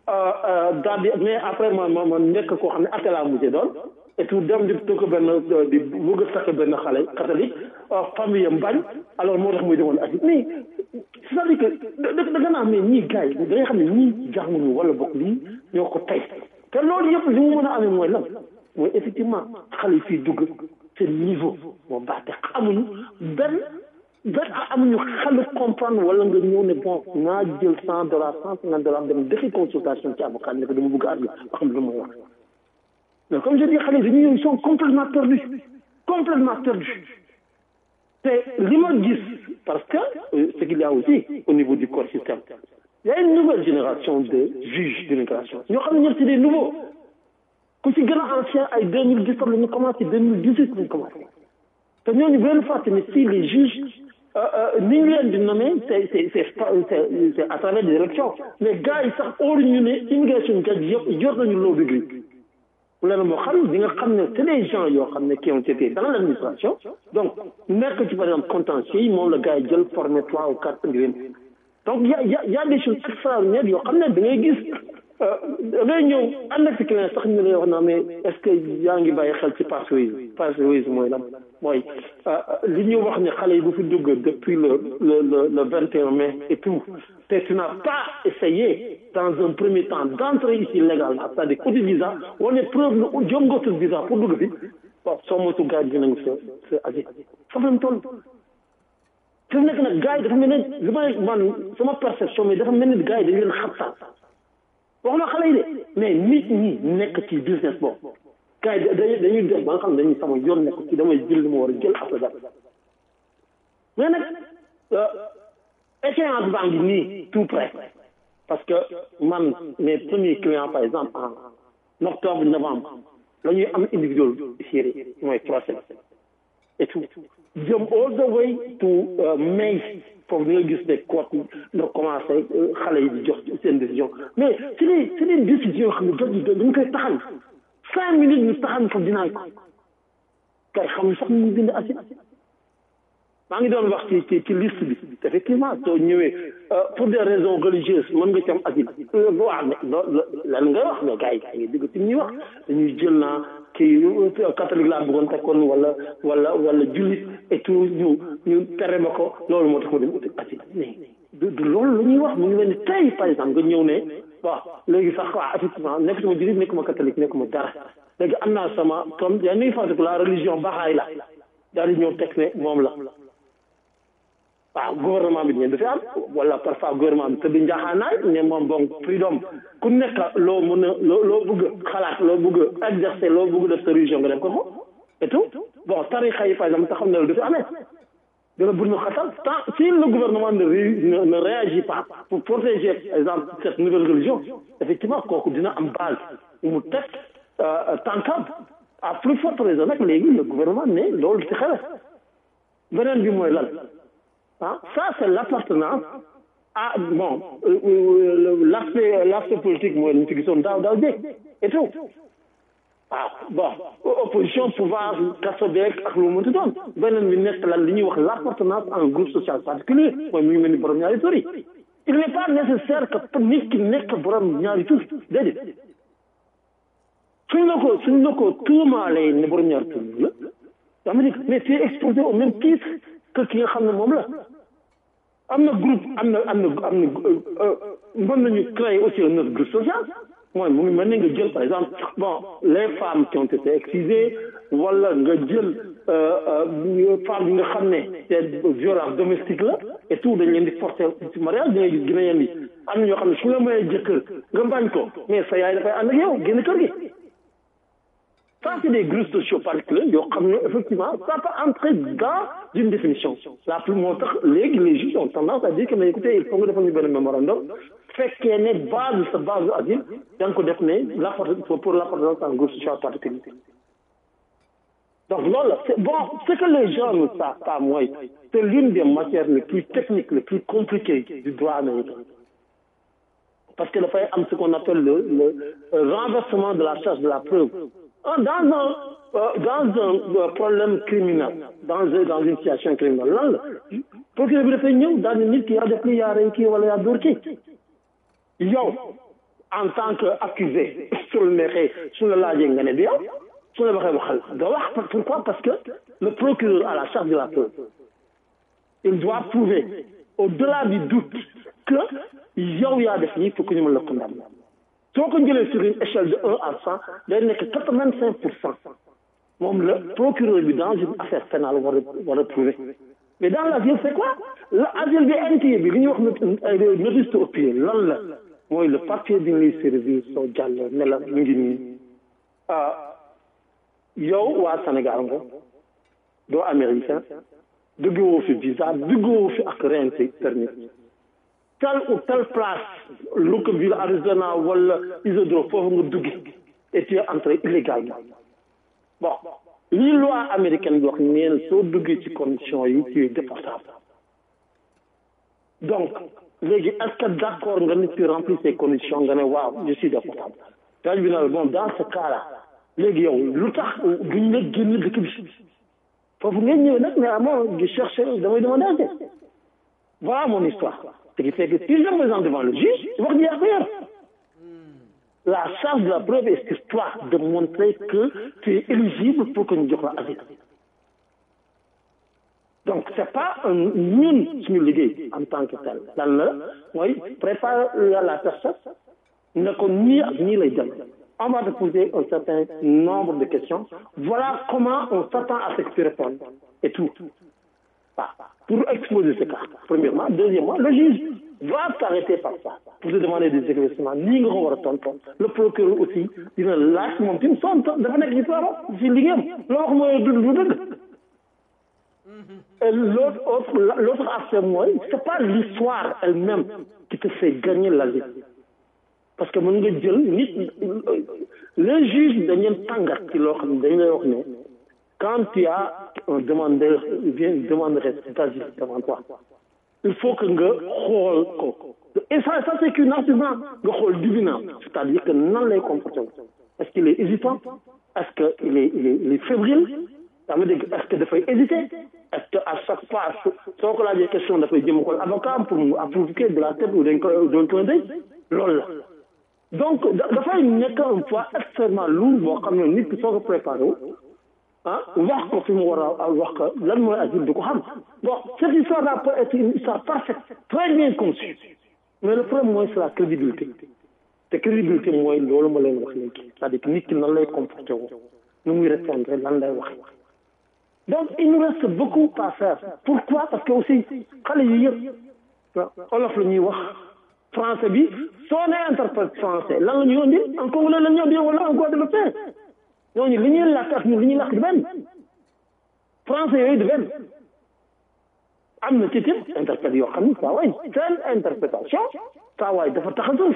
H: daal di mais après ma ma ma nekk koo xam ne atte laa mujjee doon et tout dem di tëkk benn di bëgg a takk benn xale catholique famille am bañ alors moo tax muy demoon asi mais c'est-à-dire que da da nga naan mais ñii gars yi da nga xam ne ñii jànguñu wala bokk lii ñoo ko tey te loolu yëpp li mu mën a amee mooy lan mooy effectivement xale yi fii dugg seen niveau moo baax te xamuñu benn benn amuñu xelu comprendre wala nga ñëw ne bon naa jël cent dollars cent cinquante dollars dem defi consultation ci avocat ne ko dama bëgg a àgg ba xam ne lu may wax mais comme je dis xale yi dañuy ñëw ils sont complètement perdus complètement perdus te li ma gis parce que ce qu'il y a aussi au niveau du corps système il y a une nouvelle génération de juges d'immigration ñoo xam ne ñëpp c'est des nouveaux ku ci gën a ancien ay deux mille dix-sept la ñu commencé deux mille dix-huit la ñu commencé te ñooñu bu leen fàtte ne si les juges ni ñu leen di nommer c'est c'est c'est c'est à travers des élections mais gars yi sax óolu ñu ne immigration judge yëpp yor nañu law degree bu leen moo xam di nga xam ne c'est des gens yoo xam ne qui ont été dans l'administration donc nekk ci par exemple contentieux yi moom la gars yi jël formé trois ou quatre indi leen donc y a y a y a des choses extraordinaires yoo xam ne da ngay gis da ngay ñëw ànd ak si client sax ñu lay wax naa mais est-ce que yaa ngi bàyyi xel ci passéisme passéisme mooy lan mooy li ñu wax ne xale yi bu fi dugg depuis le le le le vingt et un mai et tout te tu n'as pas essayé dans un premier temps d'entrer ici légalement c'est-à-dire uti visa wala preuve ne jom nga uti visa pour dugg fi bon soo moytu gars yi dinañ sa sa asile foofu lañ toll fi mu nekk nag gars yi dafa mel ne li may man sama perception mais dafa mel ni gars yi dañ leen xabtal waxuma xale yi de mais nit ñi nekk ci business boobu gars yi dañuy dañuy def ba nga xam ne dañuy sama yoon nekk ci damay jël li ma war a jël après dara mais nag échéance baa ngi nii tout près parce que man mes premiers clients par exemple en octobre novembre la ñuy am individuel série mooy procès et tout jëm all the way to mai foofu nga gis ne court nga commencé xale yi di jox seen décision mais c'est des c'est des décisions yoo xam ne jot dañu koy taxañ cinq minutes ñu taxañ ko dinaay ko kay xamuñ sax ñu bind assi maa ngi doon wax ci ci ci liste bi effectivement soo ñëwee pour des raisons religieuses mën nga ci am asile waaw mais lan ngay wax mais gars yi gars yi dégg ci ñuy wax dañuy jël naa kii catholique laa bëggoon tekkoon wala wala wala jullit et tout ñu ñu tere ma ko loolu moo tax ma dem uti asile mais du du loolu la ñuy wax mu ngi mel ni tey par exemple nga ñëw ne waaw léegi sax waaw effectivement nekk sama jullit nekk ma catholique nekk ma dara léegi am naa sama comme yaa ngi fàttaliku la religion baxaay la daal di ñëw teg ne moom la waaw gouvernement bi dafi am wala parfois gouvernement bi tëdd njaaxaanaay ne moom bon freedom ku nekk loo mën a loo loo bëgg xalaat loo bëgg exercer loo bëgg def sa religion nga def ko ko et tout bon tarixa yi par exemple te xam ne loolu dafi amee dana bur na xatal tant si le gouvernement ne ne ne réagit pas pour protéger par exemple cette nouvelle religion effectivement kooku dina am base mu teg tànkam à plus forte raison nag léegi le gouvernement ne loolu ci xel beneen bi mooy lan ah ça c'est l'appartenance à bon l'aspect l'aspect politique mooy ñu ci gisoon daaw daaw jéeg et tout waaw bon opposition pouvoir kaso beeg ak lu mu mënti doon beneen bi nekk lan li ñuy wax l'appartenance à un groupe social particulier mooy mu ngi mel ni borom ñaari tur yi il n'est pas nécessaire que nit ki nekk borom ñaari tur déedéet suñ la ko suñ la ko tuumaalee ne borom ñaari tur la dama ni mais tu es exposé au même titre que ki nga xam ne moom la am na groupe am na am na am na mën nañu créer aussi un autre groupe social mooy mu ngi mel ni nga jël par exemple bon les femmes qui ont été excisées wala nga jël femme yi nga xam ne c'est violence domestique la et tout dañ leen di forcer ci mariage da ngay gis gën a yi am na ñoo xam ne su la mayee jëkkër nga bañ ko mais sa yaay dafay ànd ak yow génn kër gi Ça, c'est des groupes sociaux particuliers. yoo xam ne effectivement, ça peut entrer dans une définition. La plus montre, les, les juges ont tendance à dire que, mais écoutez, il faut que nous fassions un mémorandum. fekkee ne base sa base asile da nga ko def ne l'appartenance pour l'appartenance à un groupe social particulier. Donc loolu c'est bon ce que les gens ne savent pas mooy c'est l'une des matières les plus techniques les plus compliquées du droit américain parce que dafay am ce qu'on appelle le le renversement de la charge de la preuve dans un dans un problème criminel dans un dans une situation criminelle lan la procureur bi dafay ñëw daal ni nit ki yaa def li yaa rey kii wala yaa dóor kii yow en tant que accusé su la neexee su la laajee nga ne du yow su la waxee waxal nga wax pourquoi parce que le procureur a la charge de la preuve il doit prouver au-delà du doute que yow yaa def nii pour que ñu mën la condamner soo ko jëlee sur une échelle de un à cent day nekk quatre-vingt-cinq pour cent moom la procureur bi dans une affaire pénale war a war a prouver mais dans l'asile c'est quoi l'asile bi intérieur bi li ñuy wax notice to appear lan la mooy le papier bi ñuy servir soo jàllee ne la mu ngi nii yow waa Sénégal nga doo américain duggoo fi visa duggoo fi ak rente permis telle ou telle place Lockerville Arizona wala Isidro foofu nga duggi et tu es entré illégalement bon lii loi américaine bi wax neen soo duggee ci condition yi tu es déportable donc léegi est-ce que d'accord nga ni tu remplis ces conditions nga ne waaw je suis déportable daaj bi na bon dans ce cas là léegi yow lu tax duñ la génn dëkk bi foofu ngeen ñëw nag mais amoo di chercher damay demander voilà mon histoire ce qui fait que si je me présente devant le juge wax ji affaire la charge de la preuve est sur toi de montrer que tu es éligible pour que ñu jox la asile donc c'est pas un ñun suñu liggéey en tant que tel lan la mooy préparer la personne ne ko nii ak nii lay dem on va te poser un certain nombre de questions voilà comment on s'attend à ce que tu répondes et tout ah, pour exposer ce cas premièrement deuxièmement le juge va s'arrêter par ça pour te demander des éclaircissements nii nga ko war a tontu le procureur aussi dina laaj moom tim son dafa nekk ci tooro ci liggéeyam loo wax mooy du du dëgg et l'autre autre l'autre aspect mooy c'est pas l'histoire elle-même qui te fait gagner la vie parce que mën nga jël nit les juges dañ leen tàngat ci loo xam ne dañ lay wax ne quand tu as un demandeur vient demanderait d'asile devant toi il faut que nga xool ko et ça ça c'est qu'un argument nga xool divinant c'est-à-dire que nan lay comporté est-ce qu'il est hésitant est-ce que il est il est il est fébrile ça veut dire est-ce que dafay hésiter est-ce que à chaque fois soo ko laajee question dafay jëm xool avocat pour mu approuver de la tête ou d'un d'un clin d'œil loolu la donc dafay nekk un poids extrêmement lourd boo xam ne nit ki soo ko préparé wu ah wax ko fi mu war a wax ko lan mooy asile du ko xam bon cette histoire là peut être une histoire parfaite très bien conçue mais le problème mooy c'est la crédibilité te crédibilité mooy loolu ma leen wax léegi c'est-à-dire que nit ki nan lay comporté woo nu muy répondre lan lay wax donc il nous reste beaucoup à faire pourquoi parce que aussi xale yi yëpp olof la ñuy wax français bi soo nee interprète français lan la ñuy indi en congolais la ñuy indi wala en guadeloupéen ñooñu li ñuy làkk ak ñun li ñuy làkk du benn français yooyu du benn am na ci tim interprète yoo xam ne saa waay seen interprétation saa waay dafa tax a suuf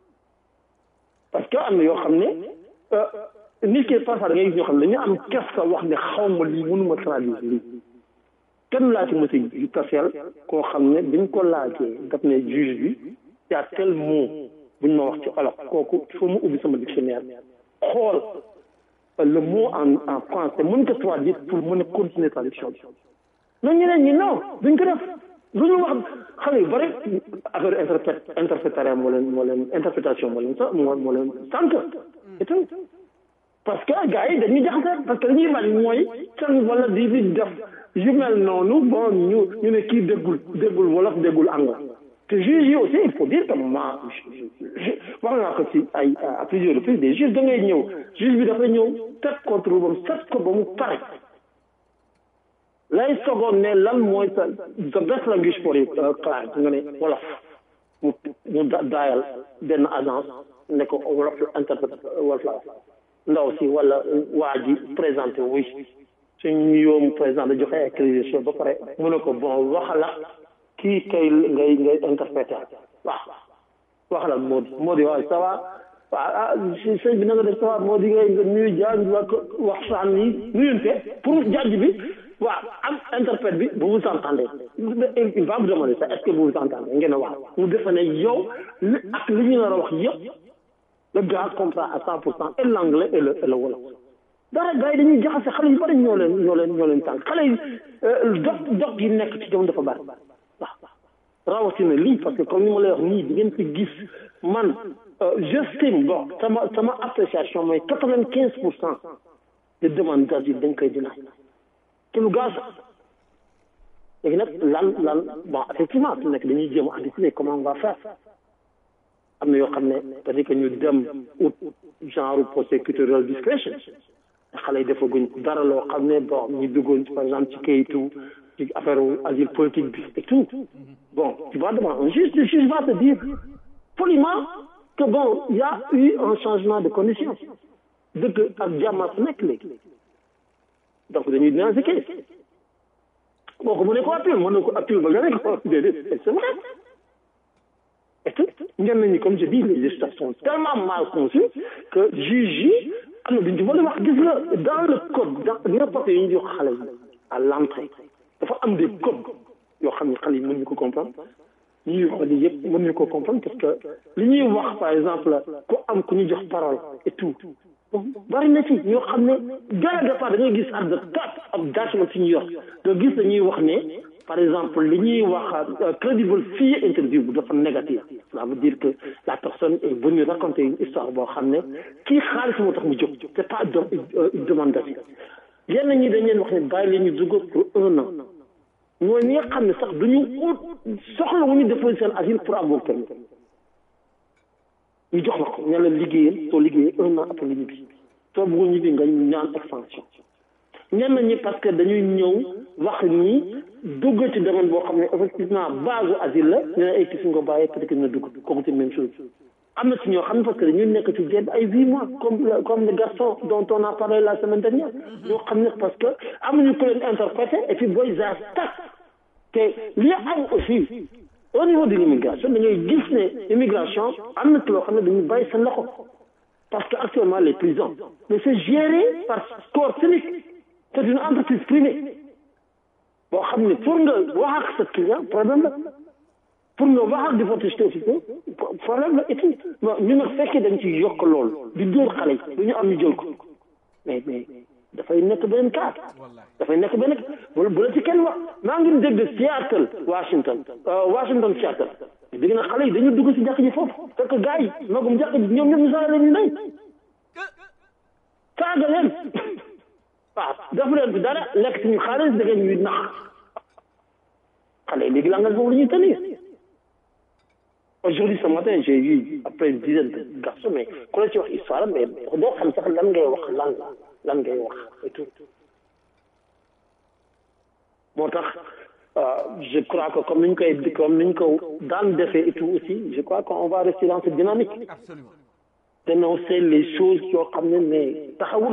H: parce que am na yoo xam ne nit ki parfois da ngay gis ñoo xam ne dañu am kersa wax ne xaw ma lii mënuma traduire lii kenn laa ci mos a yu taseel koo xam ne biñ ko laajee daf ne juge bi y a tel mot buñ ma wax ci olof kooku il faut mu ubbi sama dictionnaire xool le mot en en français mën ko traduire pour mën a continuer traduction bi mais ñeneen ñi non duñ ko def lu ñu wax xale yu bëri affaire interprète interprétaire moo leen moo leen interprétation moo leen sa moo moo leen sànq et tout parce que gars yi dañuy jaxase parce que dañuy bañ mooy can wala di di def yu mel noonu bon ñu ñu ne kii déggul déggul wolof déggul anglais te juge yi aussi il faut dire que ma wax naa ko ci ay à plusieurs reprises des juges da ngay ñëw juge bi dafa ñëw teg contre bam set ko ba mu pare lay sogoon ne lan mooy sa the best language for client nga ne wolof mu mu daayal benn agence ne ko wolof interprète wolof la ndaw si wala waa ji présenté wuy suñ yoom présenté joxe ay crédit ba pare mu ne ko bon waxala kii kay ngay ngay interprété waaw waxala moo di moo di waaw ça va waaw ah sëñ bi na nga def ça va moo di ngay nga nuyu jaaj wa waxtaan yi nuyunte pour jaaj bi waaw am interprète bi vous vous entendez il va vous demander ça est-ce que vous vous entendez ngeen waaw mu defe ne yow li ak li ñu nar a wax yëpp le gars comprend à cent pour cent et l'anglais et le et le wolof dara gars yi dañuy jaxase xale yu bari ñoo leen ñoo leen ñoo leen tànk xale yi dog dog yi nekk ci jamono dafa bari waaw rawatina lii parce que comme ni ma lay wax nii di ngeen fi gis man j'estime bon sama sama appréciation mooy quatre vingt quinze pour cent de demandes d'asile dañ koy dinaay te lu gaaw sax léegi nag lan lan bon effectivement su nekk dañuy jéem a anticiper comment on va faire am na yoo xam ne peut-être que ñu dem ut genre prosecutorial discretion xale yi defaguñ dara loo xam ne bon ñu duggoon par exemple ci kayitu ci affaire asile politique bi et tout bon tu vas devant un juge le juge va te dire poliment que bon il y a eu un changement de condition dëgg ak jàmma su nekk léegi donc dañuy dinaa si kay boo ko mënee ko appel mën na ko appel ba nga ne ko déedéet c'est vrai et tout ñenn ñi comme je dis les législateurs sont tellement mal conçus que juge yi am na duñ ci mën a wax gis nga dans le code dans n'importe yi ñu jox xale yi à l'entrée dafa am des codes yoo xam ne xale yi mënuñu ko comprendre ñuy xool yi yëpp mënuñu ko comprendre parce que li ñuy wax par exemple ku am ku ñu jox parole et tout bari na ci ñoo xam ne dès le départ da ngay gis at the top of document si ñu yor nga gis dañuy wax ne par exemple li ñuy wax credible fii interview bu dafa négatif ça veut dire que la personne est venue raconter une histoire boo xam ne kii xaalis moo tax mu jóg c'est pas une demande d'asile yenn ñi dañ leen wax ne bàyyi leen ñu dugg pour un an ñooy ñi nga xam ne sax duñu ut soxla wu ñu déposer seen asile pour avoir permis ñu jox la ko ña la liggéeyal soo liggéeyee un an après li ñibbi soo bëggul ñibbi nga ñaan extension ñenn ñi parce que dañuy ñëw wax ni dugg ci domaine boo xam ne effectivement base asile la ñu ne ay kii nga bàyyee peut-être que dina dugg kooku c'est même chose am na ci ñoo xam ne parce que dañuy nekk ci jéem ay huit mois comme comme le garçon dont on a parlé la semaine dernière ñoo xam ne parce que amuñu ko leen interprété et puis booy za tak te li am aussi au niveau de l'immigration da ngay gis ne immigration am na ci loo xam ne dañuy bàyyi seen loxo parce que actuellement les prisons mais c'est géré par corps civique c'est une entreprise privée boo xam ne pour nga wax ak sa client problème la pour nga wax ak déportation officielle problème la et tout bon ñu nag fekkee dañ ci yokk lool di dóor xale yi du ñu am ñu jël ko mais mais dafay nekk beneen cas dafay nekk benn bu bu la ci kenn wax maa ngi dégg Seattle Washington Washington Seattle dégg na xale yi dañu dugg ci jàkk ji foofu fekk gars yi magum jàkk ji ñoom ñoom ñu saaga leen ñu ndey saaga leen waaw def leen fi dara lekk suñu xaalis da ngeen ñuy nax xale yi léegi langage boobu la ñuy tenir aujourd'hui ce matin j'ai eu après une dizaine de garçons mais ku la ci wax histoire mais doo xam sax lan ngay wax lan la lan ngay wax et tout moo tax je crois que comme ni ñu koy comme ni ñu ko daan defee et tout aussi je crois qu'on va rester dans cette dynamique dénoncer les choses yoo xam ne mais taxawul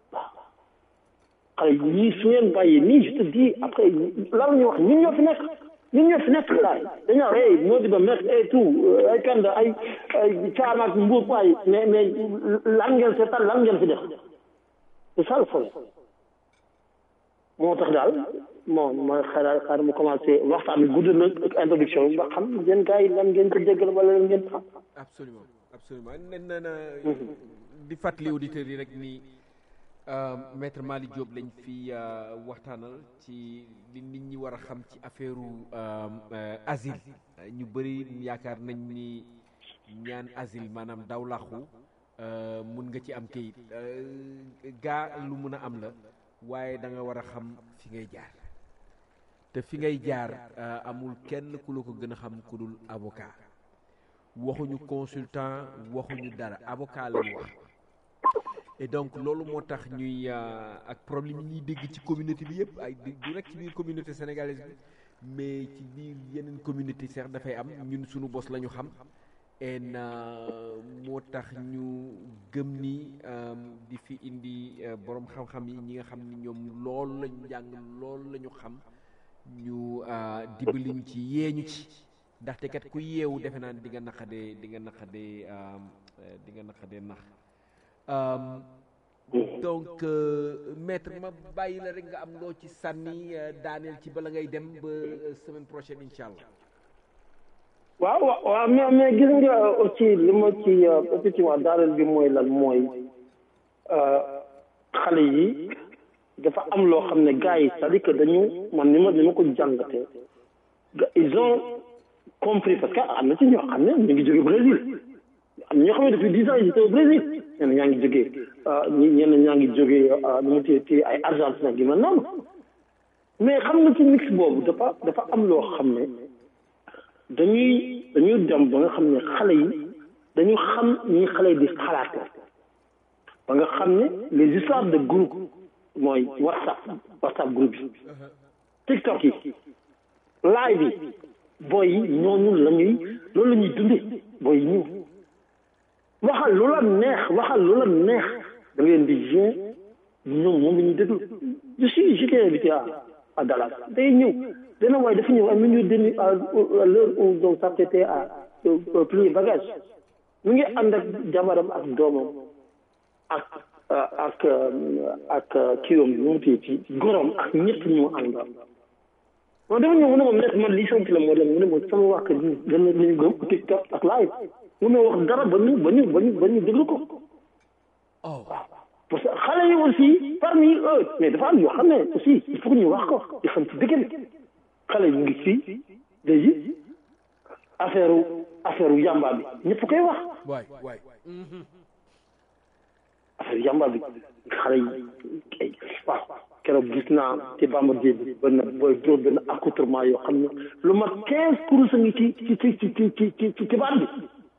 H: xale yi ñii su ngeen bàyyee nii je te dis après lan la ñuy wax ñun ñoo fi nekk ñun ñoo fi nekk laay dañoo hey moo di ba mettre et tout ay kanda ay ay caam ak mbuur waay mais mais lan ngeen seetal lan ngeen fi def c'est ça le problème moo tax daal bon ma xaaral xaaral mu commencé waxtaan bi gudd na ak introduction bi ba xam ngeen gars yi lan ngeen ko déggal wala lan ngeen xam
D: absolument absolument nen na na di fàttali auditeurs yi rek ni maître Malick Diop lañ fi waxtaanal ci li nit ñi war a xam ci affaire asile ñu bëri yaakaar nañ ni ñaan asile maanaam daw làqu mun nga ci am kayit gaa lu mun a am la waaye da nga war a xam fi ngay jaar te fi ngay jaar amul kenn ku la ko gën a xam ku dul avocat waxuñu consultant waxuñu dara avocat lañ wax et donc loolu moo tax ñuy ak problème yi ñuy dégg ci communauté bi yëpp ay du rek ci biir communauté sénégalaise bi mais ci biir yeneen communauté sax dafay am ñun suñu bos la ñu xam en moo tax ñu gëm ni di fi indi borom xam-xam yi ñi nga xam ni ñoom loolu lañu jàng loolu la ñu xam ñu dimbaliñ ci yeeñu ci ndaxte kat ku yeewu defe naa di nga naqadee di nga naqadee di nga naqadee nax donc maître ma bàyyi la rek nga am loo ci sànni daaneel ci bala ngay dem ba semaine prochaine incha allah.
H: waaw waaw waaw mais mais gis nga aussi li ma ci effectivement daaneel bi mooy lan mooy xale yi dafa am loo xam ne gars yi c'est-à-dire que dañu man ni ma ni ma ko jàngatee ils ont compris parce que am na ci ñoo xam ne ñu ngi jóge Brésil am na ñoo xam ne depuis dix ans ils étaient au Brésil ñenn ñaa ngi jógee ñi ñenn ñaa ngi jógee nu mu téye téye ay Argentine gi mel noonu mais xam nga ci mix boobu dafa dafa am loo xam ne dañuy dañuy dem ba nga xam ne xale yi dañu xam ñi xale yi di xalaate ba nga xam ne les histoires de groupe mooy whatsapp whatsapp groupe yi tiktok yi live yi booy yi ñooñu la ñuy loolu la ñuy dundee booy yi ñëw waxal lu la neex waxal lu la neex da ngeen di jouer ñoom moom la ñuy déglu je suis j'étais invité à à Dallas day ñëw dana waaye dafa ñëw à minuit demi à l'heure où donc s'apprêtait à plier bagage mu ngi ànd ak jabaram ak doomam ak ak ak kiiwam bi mu téye ci gorom ak ñett ñu mu àndal moom dafa ñëw mu ne moom nekk man lii sant la moo dem mu ne moom sama wax kër gi gën na ñu gëm TikTok ak live mu ne wax dara ba ñu ba ñu ba ñu ba ñu déglu ko waaw parce que xale yi aussi parmi eux mais dafa am yoo xam ne aussi il faut que ñu wax ko di xam ci dëgg bi xale yi ñu ngi fii léegi affaire affaire yamba bi ñëpp koy wax
D: waay waay
H: affaire yamba bi xale yi waaw keroog gis naa ci Bambardier bi benn booy dóor benn accoutrement yoo xam ne lu mat quinze kurus a ngi ci ci ci ci ci ci ci ci baat bi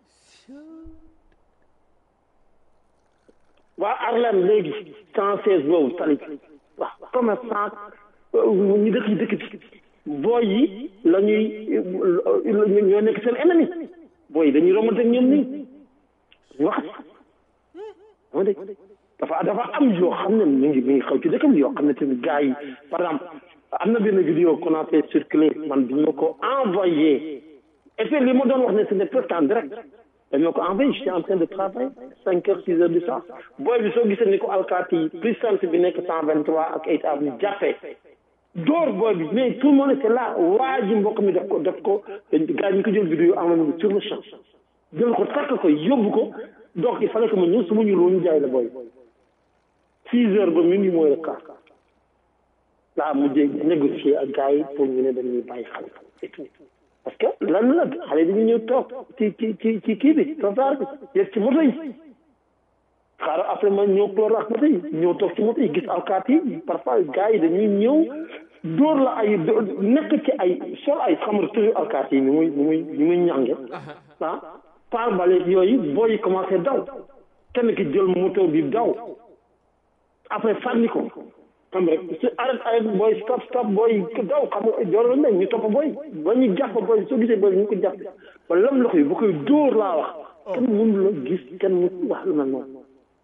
H: waa Arlem léegi cent seize boobu tali waaw commerçant ñu dëkk yi dëkk bi booy yi la ñuy ñoo nekk seen ennemi booy yi dañuy romante ñoom nii ñu wax moo dégg dafa dafa am yoo xam ne mi ngi mi ngi xaw ci dëkk bi yoo xam ne tamit gars yi par exemple am na benn vidéo qu'on a fait circuler man bi ma ko envoyé et puis li ma doon wax ne ce n'est pas en direct dañ ma ko envoyé je suis en train de travailler cinq heures six heures du soir booy bi soo gisee ni ko alkaati yi puissance bi nekk cent vingt trois ak eight avenue jàppee door booy bi mais tout le monde était là waa ji mbokk mi def ko def ko gars yi ñu ko jël vidéo envoyé sur le champ jël ko takk ko yóbbu ko donc il fallait que ma ñëw su ma ñu loolu ñu jaay la booy six heures ba minuit mooy le quart laa mujjee négocier ak gars yi pour ñu ne dañuy bàyyi xale et tout parce que lan la xale dañu ñëw toog ci ci ci ci kii bi trottoir bi yegg ci moto yi xaaral après ma ñëw clore ak moto yi ñëw toog ci moto yi gis alkaat yi parfois gars yi dañuy ñëw dóor la ay nekk ci ay sol ay xamar toujours alkaat yi ni muy ni muy ni muy ñànge ah par bale yooyu booy yi commencé daw kenn ki jël moto bi daw après fànni ko xam rek su arrête arrête booy stop stop booy daw xam nga joor nañ ñu topp booy ba ñu jàpp booy soo gisee booy ñu ko jàpp ba lam loxo yi bu koy dóor laa wax kenn mënu la gis kenn mu wax lu mel noonu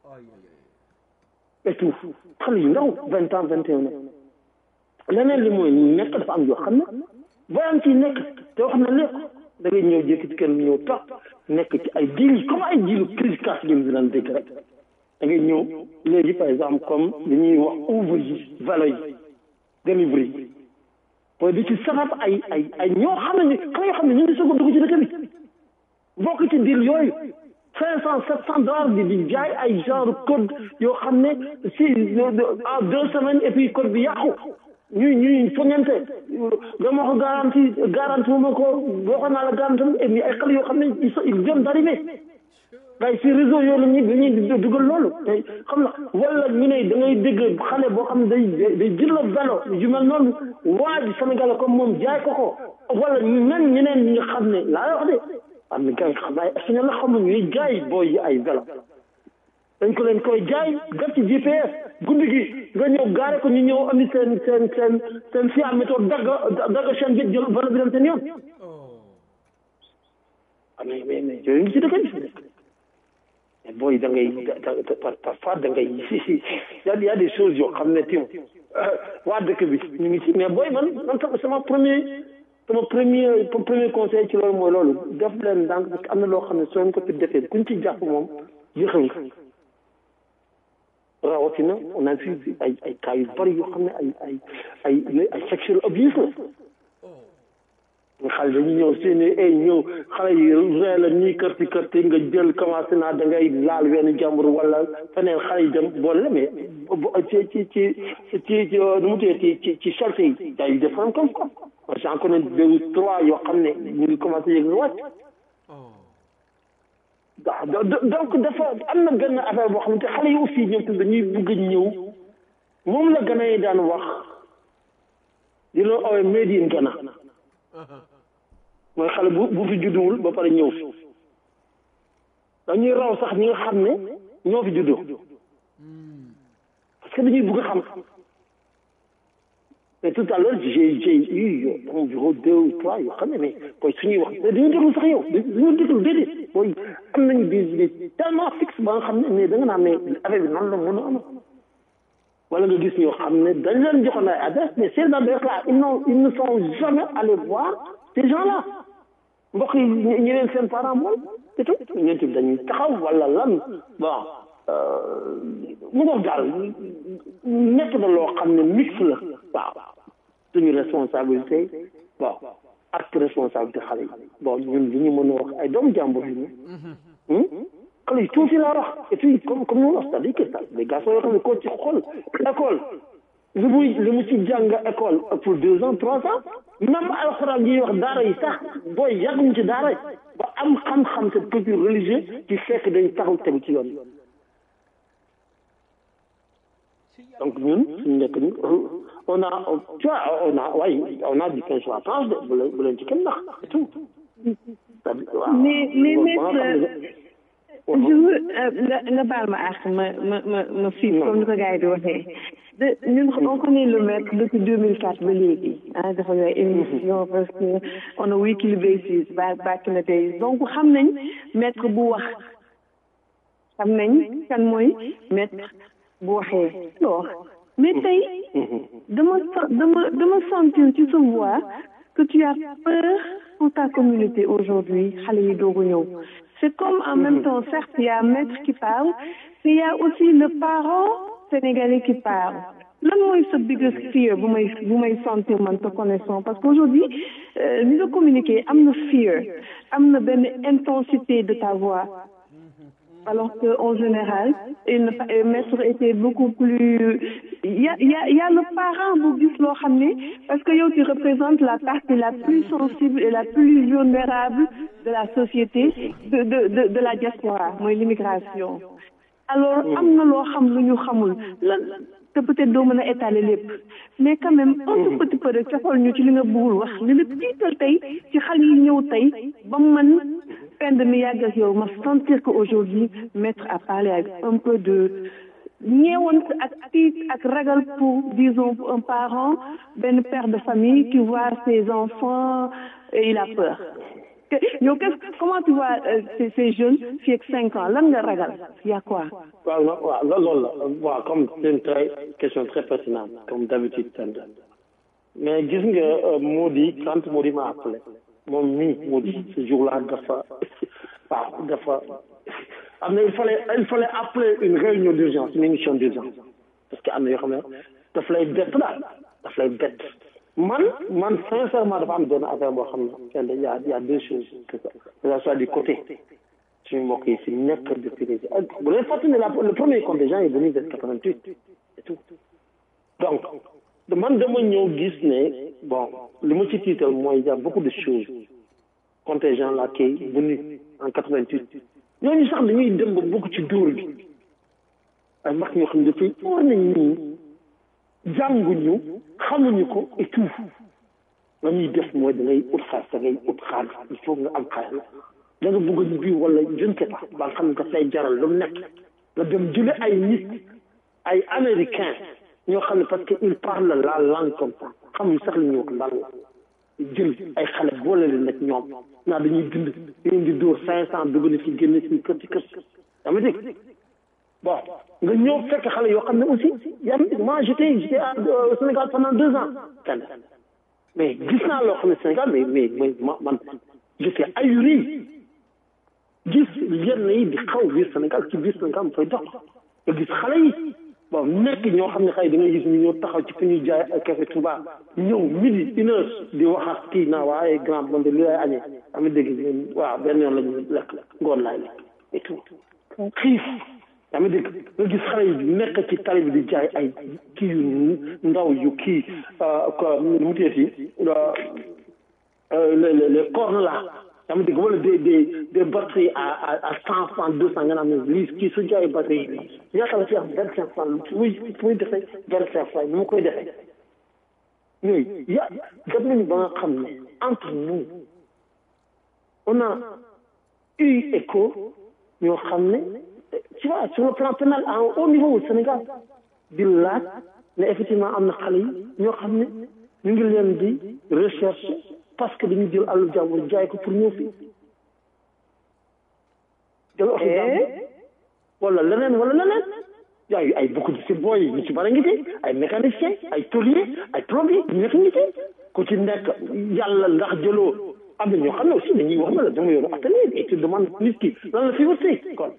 H: et tout xale yu ndaw vingt ans vingt et un ans leneen li mooy nekk dafa am yoo xam ne booyam ci nekk te wax na lépp da ngay ñëw jékki ci kenn ñëw toog nekk ci ay diil comme ay diilu crise casse ngeen di daan dégg rek da ngay ñëw léegi par exemple comme li ñuy wax ouvre yi vélo yi delivery yi booy di ci sabab ay ay ay ñoo xam ne xale yoo xam ne ñu ngi soog a dugg ci dëkk bi bokk ci diil yooyu cinq cent sept cent dollars di di jaay ay genre code yoo xam ne si en deux semaines et puis code bi yàqu ñuy ñuy foñante dama ko garanti garanti ma ko waxoon naa la garanti et puis ay xale yoo xam ne ils viennent d'arriver waaye si réseau yooyu la ñuy dañuy dugal loolu te xam na wala ñu ne da ngay dégg xale boo xam ne day day jël la vélo yu mel noonu waa ji Sénégal comme moom jaay ko ko wala même ñeneen ñi nga xam ne laa wax de am na gars yi xam ay espagnol la xam ne ñuy jaay booy yi ay vélo dañ ko leen koy jaay def ci GPS guddi gi nga ñëw gaare ko ñu ñëw andi seen seen seen seen fiam météo dagg dagg chaîne bi jël vélo bi dem seen yoon ah mais mais mais yooyu ngi ci dëkk bi mais booy da ngay da par parfois da ngay si y a y a des choses yoo xam ne tim waa dëkk bi ñu ngi ci mais booy man man sama premier sama premier premier conseil ci loolu mooy loolu def leen ndànk parce que am na loo xam ne soo ko fi defee kuñ ci jàpp moom yéexal nga rawatina on a vu ay ay cas yu bari yoo xam ne ay ay ay ay sexual abuse la nga xale dañuy ñëw seeni ay ñëw xale yi ree la ñii kërti kërti nga jël commencé naa da ngay laal wenn jàmbur wala feneen xale yi dem boole la mais ci ci ci ci ci nu mu tuddee ci ci ci chalte yi yaa yu def comme quoi j'en connais deux ou trois yoo xam ne ñu ngi commencé yëg nga wàcc waaw donc dafa am na benn affaire boo xamante xale yi aussi ñoom tamit dañuy bëgg a ñëw moom la gana yi daan wax di la oowe made in Ghana mooy xale bu bu fi judduwul ba pare ñëw fi dañuy raw sax ñi nga xam ne ñoo fi juddoo parce que dañuy bëgg a xam mais tout à l'heure j'ai j'ai eu environ deux ou trois yoo xam ne mais koy suñuy wax mais dañu déglu sax yow dañu déglu déedéet mooy am nañu des idées tellement fixe ba nga xam ne mais da nga naan mais affaire bi noonu la mën a am wala nga gis ñoo xam ne dañ leen joxoon ay adresse mais ces adresses là ils n'ont ils ne sont jamais allés voir ces gens là mbokk yi ñi leen seen parent moom c'est tout ñun tamit dañuy taxaw wala lan bon mu ngoog daal nekk na loo xam ne mix la waaw suñu responsabilité bon ak responsabilité xale yi bon ñun li ñu mën a wax ay doomu jàmbur yi xale yi tuuti laa wax et puis comme comme ñu wax c'est-à-dire que les garçons yoo xam ne koo ci xool école li muy li mu ci jàng école pour deux ans trois ans même alxuraan yi wax daara yi sax booy yàgguñ ci daara yi ba am xam-xam te culture religieuse ci fekk dañ taxaw tegu ci yoon donc ñun suñu nekk ni on a tu vois on a waaye on a du pain sur la planche de bu leen bu leen ci kenn nax c'est tout
F: mais mais maître je veux nga nga baal ma àq ma ma ma ma fiif comme ni ko gars yi di waxee de ñun on connaît le maître depuis 2004 ba léegi ah dafa ngay émission parce que on a weekly basis back back in the days donc xam nañ maître bu wax xam nañ kan mooy maître bu waxee loo mais tey dama dama dama sentir ci sa voix que tu as peur pour ta communauté aujourd'hui xale yi doogu ñëw c'est comme en même temps certes il y a un maître qui parle mais il y a aussi le parent sénégalais qui parle lan mooy sa biggest fear bu may bu may sentir man te connaissant parce qu'aujourd'hui li nga communiquer am na fear am na benn intensité de ta voix alors que en général il ne maître était beaucoup plus il y a il y a il y a le parent bu gis loo xam ne parce que yow tu représentes la partie la plus sensible et la plus vulnérable de la société de de de de la diaspora mooy l'immigration alors am na loo xam lu ñu xamul lan te peut-être doo mën a étaler lépp mais quand même un tout petit peu rek coxal ñu ci li nga bëggul wax li la tiital tey ci xale yi ñëw tey ba man pend mi yàgg ak yow ma sentir que aujourd'hui maître a parlé avec un peu de ñeewant ak tiit ak ragal pour disons pour un parent benn père de famille qui voit ses enfants et il a peur yow qu'est-ce comment tu vois ces ces jeunes fii ak cinq ans lan nga ragal y a quoi
H: waaw waaw loolu la waaw comme c'est une très question très pertinente comme d'habitude mais gis nga Mody quand Mody m'a appelé moom mii Mody ce jour-là dafa waaw dafa am na il fallait il fallait appeler une réunion d'urgence une émission d'urgence parce que am na yoo xam ne daf lay bett daal daf lay bett man man sincèrement dafa am benn affaire boo xam ne kenn y a y a deux choses que ça soit du côté suñu mbokk yi si nekk depuis les bu leen fàttali ne la le premier contingent est venu vers 88 et tout donc man dama ñëw gis ne bon li ma ci tiital mooy y a beaucoup de choses contingent là qui est venu en 88 ñooñu sax dañuy dem ba bokk ci dóor bi ay mag ñoo xam ne dafay war nañ ñii jànguñu xamuñu ko et tout la ñuy def mooy da ngay ut xaalis da ngay ut xaalis il faut nga am xaalis da nga bëgg a bi wala je ne sais pas ba nga xam ne daf lay jaral lu nekk nga dem jële ay nit ay américain ñoo xam ne parce que ils parlent la langue comme ça xamuñ sax li ñu wax lan la jël ay xale boole leen nag ñoom naa dañuy dund dañuy di dóor cinq cent dugg na fi génn si kër ci kër yaa ma dégg bon nga ñëw fekk xale yoo xam ne aussi yaa ma dégg moi j'étais j'étais au Sénégal pendant deux ans kenn mais gis naa loo xam ne Sénégal mais mais mais man j'étais ahuri gis yenn yi di xaw biir Sénégal ci biir Sénégal mu fay dox nga gis xale yi bon nekk ñoo xam ne xëy da ngay gis ñu ñëw taxaw ci fi ñuy jaay ak café Touba ñëw midi une heure di wax ak kii naa waaye grand bonde li lay añee am dégg waaw benn yoon la ñu lekk ngoon laay lekk et tout xiif yaa ngi dégg nga gis xale yi nekk ci tali bi di jaay ay kii yu ndaw yu kii ko mu teeti les les les cornes là yaa ngi dégg wala des des des batteries à à à cent franc deux cent nga naan ne lii kii su jaayee batterie yi ñaata la ci am vingt cinq franc fu muy fu muy defee vingt cinq franc ni mu koy defee yooyu ya dem nañu ba nga xam ne entre nous on a eu écho ñoo xam ne tu vois sur le plan pénal à un haut niveau au Sénégal di laaj ne effectivement am na xale yi ñoo xam ne ñu ngi leen di recherche parce que dañu jël àllu jàmbur jaay ko pour ñëw fii jël oto jàmbur wala leneen wala leneen yaay ay beaucoup de si booy ñu ci bari ngi ci ay mécanicien ay tôlier ay plombier ñu nekk ngi ci ku ci nekk yàlla ndax jëloo am na ñoo xam ne aussi dañuy wax na la dama yoru atelier et tu demande nit ki lan la fi wërsëg kon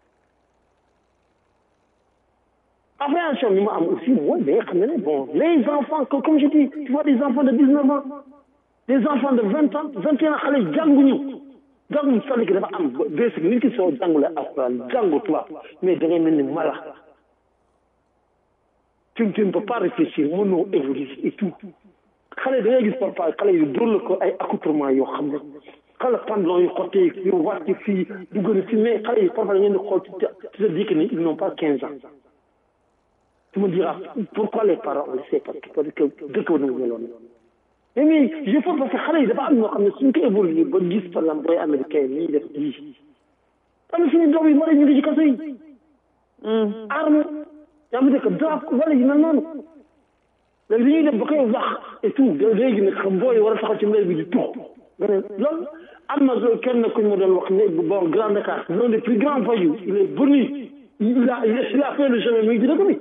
H: appréhension bi ma am aussi mooy da nga xam ne bon les enfants comme je dis tu vois des enfants de dix neuf ans des enfants de vingt ans vingt et un xale jànguñu jànguñu c'est-à-dire que dafa am basic nit ki soo jàngulee alxuraan jàngu tubaab mais da ngay mel ni mala tu tu ne peux pas réfléchir mënoo évoluer et tout xale da ngay gis parfois xale yu dóor la ko ay accoutrement yoo xam ne xale pantalon yu xottee yu wàcc fii du gën a fi mais xale yi parfois da ngeen di xool tu te dis que ni ils n'ont pas quinze ans tu me diras pourquoi les parents le sait parce que parce que dëkk ba nangu meloon mais mais je pense parce que xale yi dafa am ñoo xam ne suñ ko évolué ba gis par exemple booy américain yi def lii am na suñu doom yi mën a ñu ngi ci kaso yi arme yaa ngi dëkk drap wala yi mel noonu léegi dañuy dem ba koy wax et tout léegi nag xam booy war a taxaw ci mbéy bi di tux nga ne loolu am na kenn kuñ ma doon wax ne bon Grand Dakar l'un des plus grands voyous il est venu il a il a fait le chemin mi ngi ci dëkk bi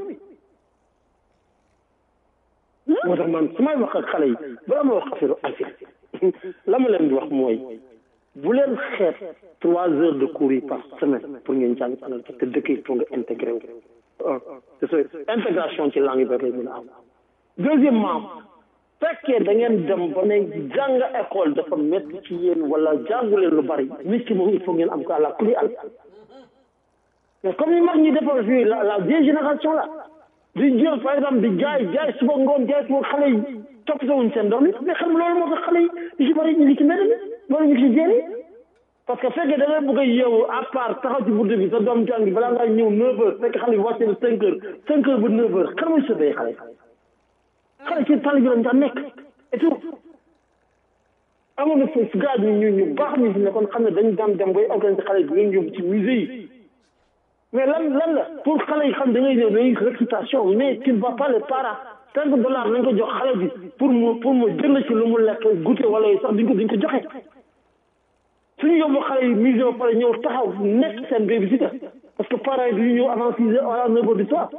H: moo tax man su may wax ak xale yi bala ma wax affaire affaire la ma leen di wax mooy bu leen xeet trois heures de cours yi par semaine pour ngeen jàng anglais parce que dëkk yi pour nga intégré wu c'est ça intégration ci langue bi lay mën a am deuxièmement fekkee da ngeen dem ba ne jàng école dafa métti ci yéen wala jàngu leen lu bari nit ki moom il faut ngeen am ko à la kuli al mais comme ni mag ñi defal fii la la vieille génération là di jël par exemple di jaay jaay suba ngoon jaay suba xale yi toppatoo wuñ seen doom yi mais xam loolu moo tax xale yi di ci bari ñu ngi ci mbedd mi loolu ñu ngi ci jéeri parce que fekkee da ngay bëgg a yeewu à part taxaw ci buntu bi sa doom jàngi balaa ngaa ñëw neuf heures fekk xale yi wàcce na cinq heures cinq heures ba neuf heures kan mooy sëbee xale xale ci tali bi lañ daan nekk et tout amoon na foofu gars ñu ñu ñu baax ñu fi nekkoon xam ne dañ daan dem bay organiser xale yi di leen yóbbu ci musée yi mais lan lan la pour xale yi xam da ngay ñëw dañuy réputation mais tu ne vas pas les para cinq dollars nañ ko jox xale bi pour mu pour mu jënd ci lu mu lekk goûter wala sax duñ ko duñ ko joxe suñu yóbbu xale yi musée ba pare ñëw taxaw nekk seen babysitter parce que parents yi duñu ñëw avant six heures à neuf heures du soir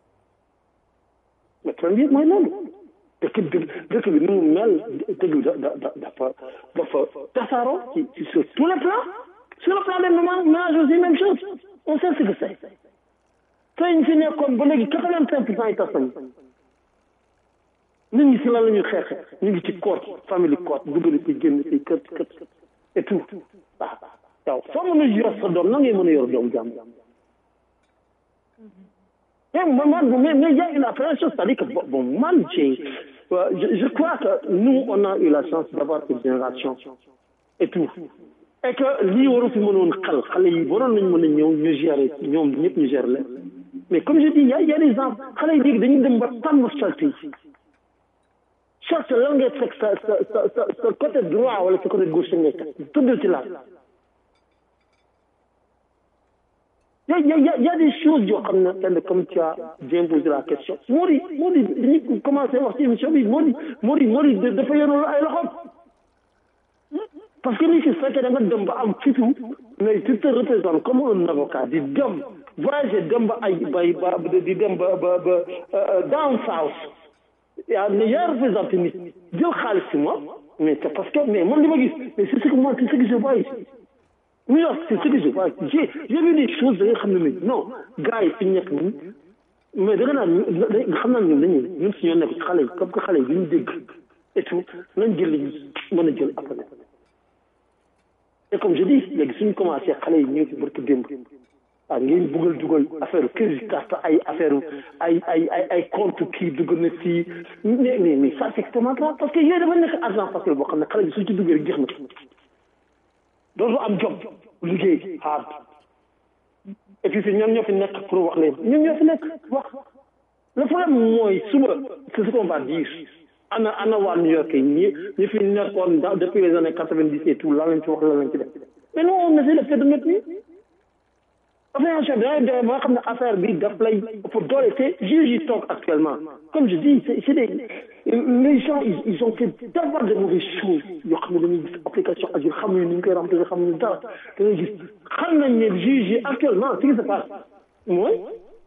H: mais premier mooy loolu dëkk bi dëkk bi ni mu mel dëkk bi da da dafa dafa tasaaroo ci ci sur tous les plans sur le plan des ménages aussi même chose on sait ce que c'est tey ñu fi nekkoon ba léegi quatre-vingt-cinq pour cent yi tas nañu nit ñi si lan la ñuy xeexe ñu ngi ci court famille court dugg na ci génn ci kër kër et tout waaw waaw soo mën a yor sa doom na ngay mën a yor doomu jàmm mais man mais mais y a une appréhension c'est-à-dire que bon man j'ai je, je crois que nous on a eu la chance d'avoir cette génération et tout et que lii waru fi mënoon xel xale yi waroon nañu mën a ñëw ñu gérer ñoom ñëpp ñu gérer leen mais comme je dis y a y a des gens xale yi léegi dañuy dem ba tàmm charte yi charte lan ngay fekk sa sa sa sa sa côté droit wala sa côté gauche ngay teg tudd ci la y a, y, a, y, a, y a des choses yoo xam ne kenn comme tu as bien posé la question moo di moo di dañuy commencé wax ci émission bi moo di moo di moo di dafa yenoon ay loxoom parce que ni si fekkee da nga dem ba am fitu mais tu te représentes comme un avocat di dem voyager dem ba ay bay ba di dem ba ba ba down south yaa ne yaa représenté nit jël xaalis si moi mais c'est parce que mais man li ma gis mais c'est ce que moi c'est ce que je vois ici New York c'est ce que je vois j'ai j'ai vu des choses da nga xam ne mais non gars yi fi ñu nekk nii mais da nga naan nga xam naa ñun dañuy ñun si ñoo nekk ci xale yi comme que xale yi duñu dégg et tout nañ jël li mën a jël après et comme je dis léegi suñu commencé xale yi ñëw ci barke démb ah ngeen buggal dugal affaire crédit carte ay affaire ay ay ay ay compte kii dugg na fii mais mais mais ça c'est extrêmement grave parce que yooyu dafa nekk argent facile boo xam ne xale bi suñ ci duggee rek jeex na dootu am job liggéey hard et puis ñoom ñoo fi nekk pour wax leen ñoom ñoo fi nekk wax le problème mooy suba c'est ce qu'on va dire ana ana waa New York yi ñi ñi fi nekkoon depuis les années quatre-vingt-dix et tout lan lañ ci wax lan lañ ci def mais non on essaie de faire de notre vie affaire chef da ngay ba nga xam ne affaire bi daf lay pour doole te juge yi toog actuellement comme je dis c'est c'est des les gens ils, ils ont fait tellement de mauvaises choses yoo xam ne dañuy gis application agir xamuñu ni ñu koy remplir xamuñu dara da ngay gis xam nañ ne juge yi actuellement ce qui se passe mooy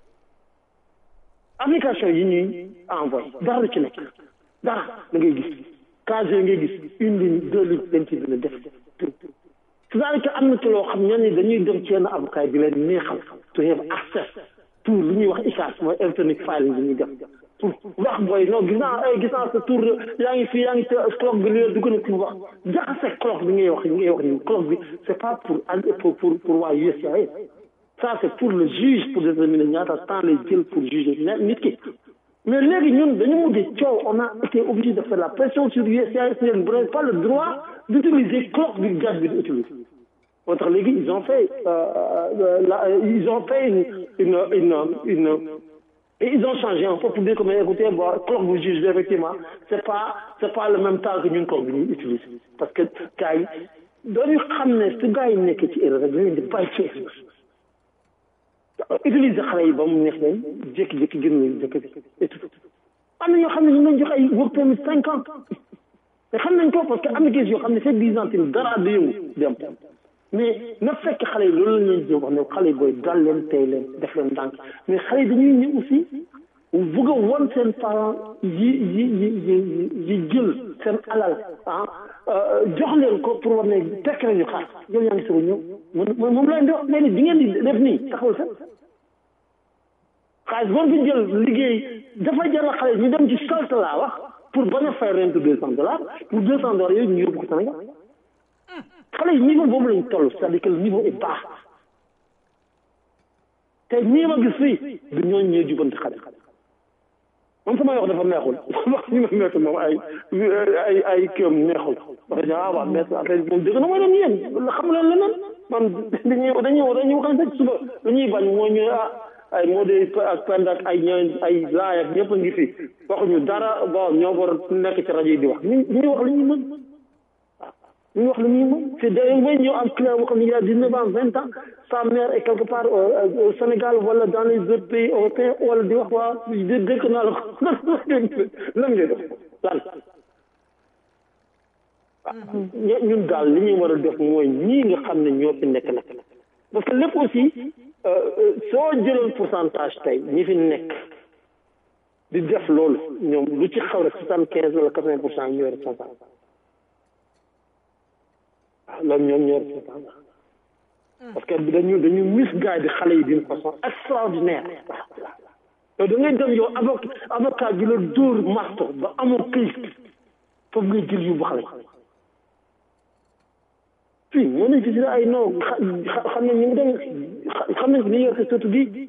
H: application yi ñuy envoyé dara la ci nekk dara da ngay gis case ngay gis une ligne deux lignes dañ ci dina def c'est-à-dire que am na ci loo xam ñenn ñi dañuy dem ci yenn avocat bi leen neexal to have access pour lu ñuy wax ICAS mooy electronic filing bi ñuy def pour wax booy non gis naa ay gis naa sa tour yaa ngi fii yaa ngi clock bi li dugg na ci wax jaxase clock bi ngay wax ngay wax ni clock bi c'est pas pour pour pour pour waa USAID ça c'est pour le juge pour déterminer ñaata temps lay jël pour juger nit ki mais léegi ñun dañu mujj coow on a été obligé de faire la pression sur USAID si vous n'avez pas le droit d'utiliser clock bi gaz bi di utiliser moo tax léegi ils ont fait euh, la, ils ont fait une une une une et ils ont changé un peu pour dire que mais écoutez bon clock bu juge bi effectivement c'est pas c'est pas le même temps que ñun clock bi ñuy utiliser parce que gars yi dañu xam ne su gars yi nekk ci erreur rek dañ leen di bàyyi ci erreur utiliser xale yi ba mu neex leen jékki-jékki gën leen dëkk bi et tout am na ñoo xam ne ñu ngi leen jox ay work permit cinq ans te xam nañ ko parce que am na kees yoo xam ne c'est dix ans tamit dara du yëngu dem mais na fekk xale yi loolu la ñuy jëm wax ne xale yi booy dal leen tey leen def leen ndànk mais xale yi dañuy ñëw aussi bëgg a won seen parents yi yi yi yi yi jël seen alal ah jox leen ko pour war ne tekk nañu xaar yow yaa ngi soog a ñëw moom moom lay wax mais di ngeen di def nii taxawul sax xaalis boo fi jël liggéey dafa jaral xale ñu dem ci solte laa wax pour bañ a fay rente deux cent dollars pour deux cent dollars yooyu ñu yóbbu ko Sénégal xale yi niveau boobu lañ toll c'est-à-dire que le niveau est bas te ñii ma gis fii du ñooñu ñooy jubanti xale moom sama wax dafa neexul wax ñu ma metti moom ay ay ay kéem neexul wax dëgg ah waaw mais affaire bi moom dëgg na mooy doon yéen xam leen leneen man dañuy dañuy dañuy wax ne suba dañuy bañ mooy ñu ah ay moo de ak pend ak ay ñooy ay laay ak ñëpp a ngi fi waxuñu dara bon ñoo war a nekk ci rajo yi di wax ñu ñu wax li ñuy mën ñu wax li ñuy mën c'est da ngay ñëw am client boo xam ne il y a dix-neuf ans vingt ans sa mère est quelque part au Sénégal wala dans les autres pays européens wala di wax waa dëkk naa la ko lan ngay def lan ñun daal li ñuy war a def mooy ñii nga xam ne ñoo fi nekk nag parce que lépp aussi soo jëloon pourcentage tey ñi fi nekk di def loolu ñoom lu ci xaw rek soixante quinze wala quatre vingt pour cent ñooy responsable waaw loolu ñoom ñooy responsable parce que dañu dañu misguide xale yi d'une façon extraordinaire yow da ngay dem yow avocat avocat bi la dóor marto ba amoo këyit foofu ngay jël yóbbu xale fii moo nañ fi si ay non xam nañ ñu ngi dem xam nañ ni yor te surtout bi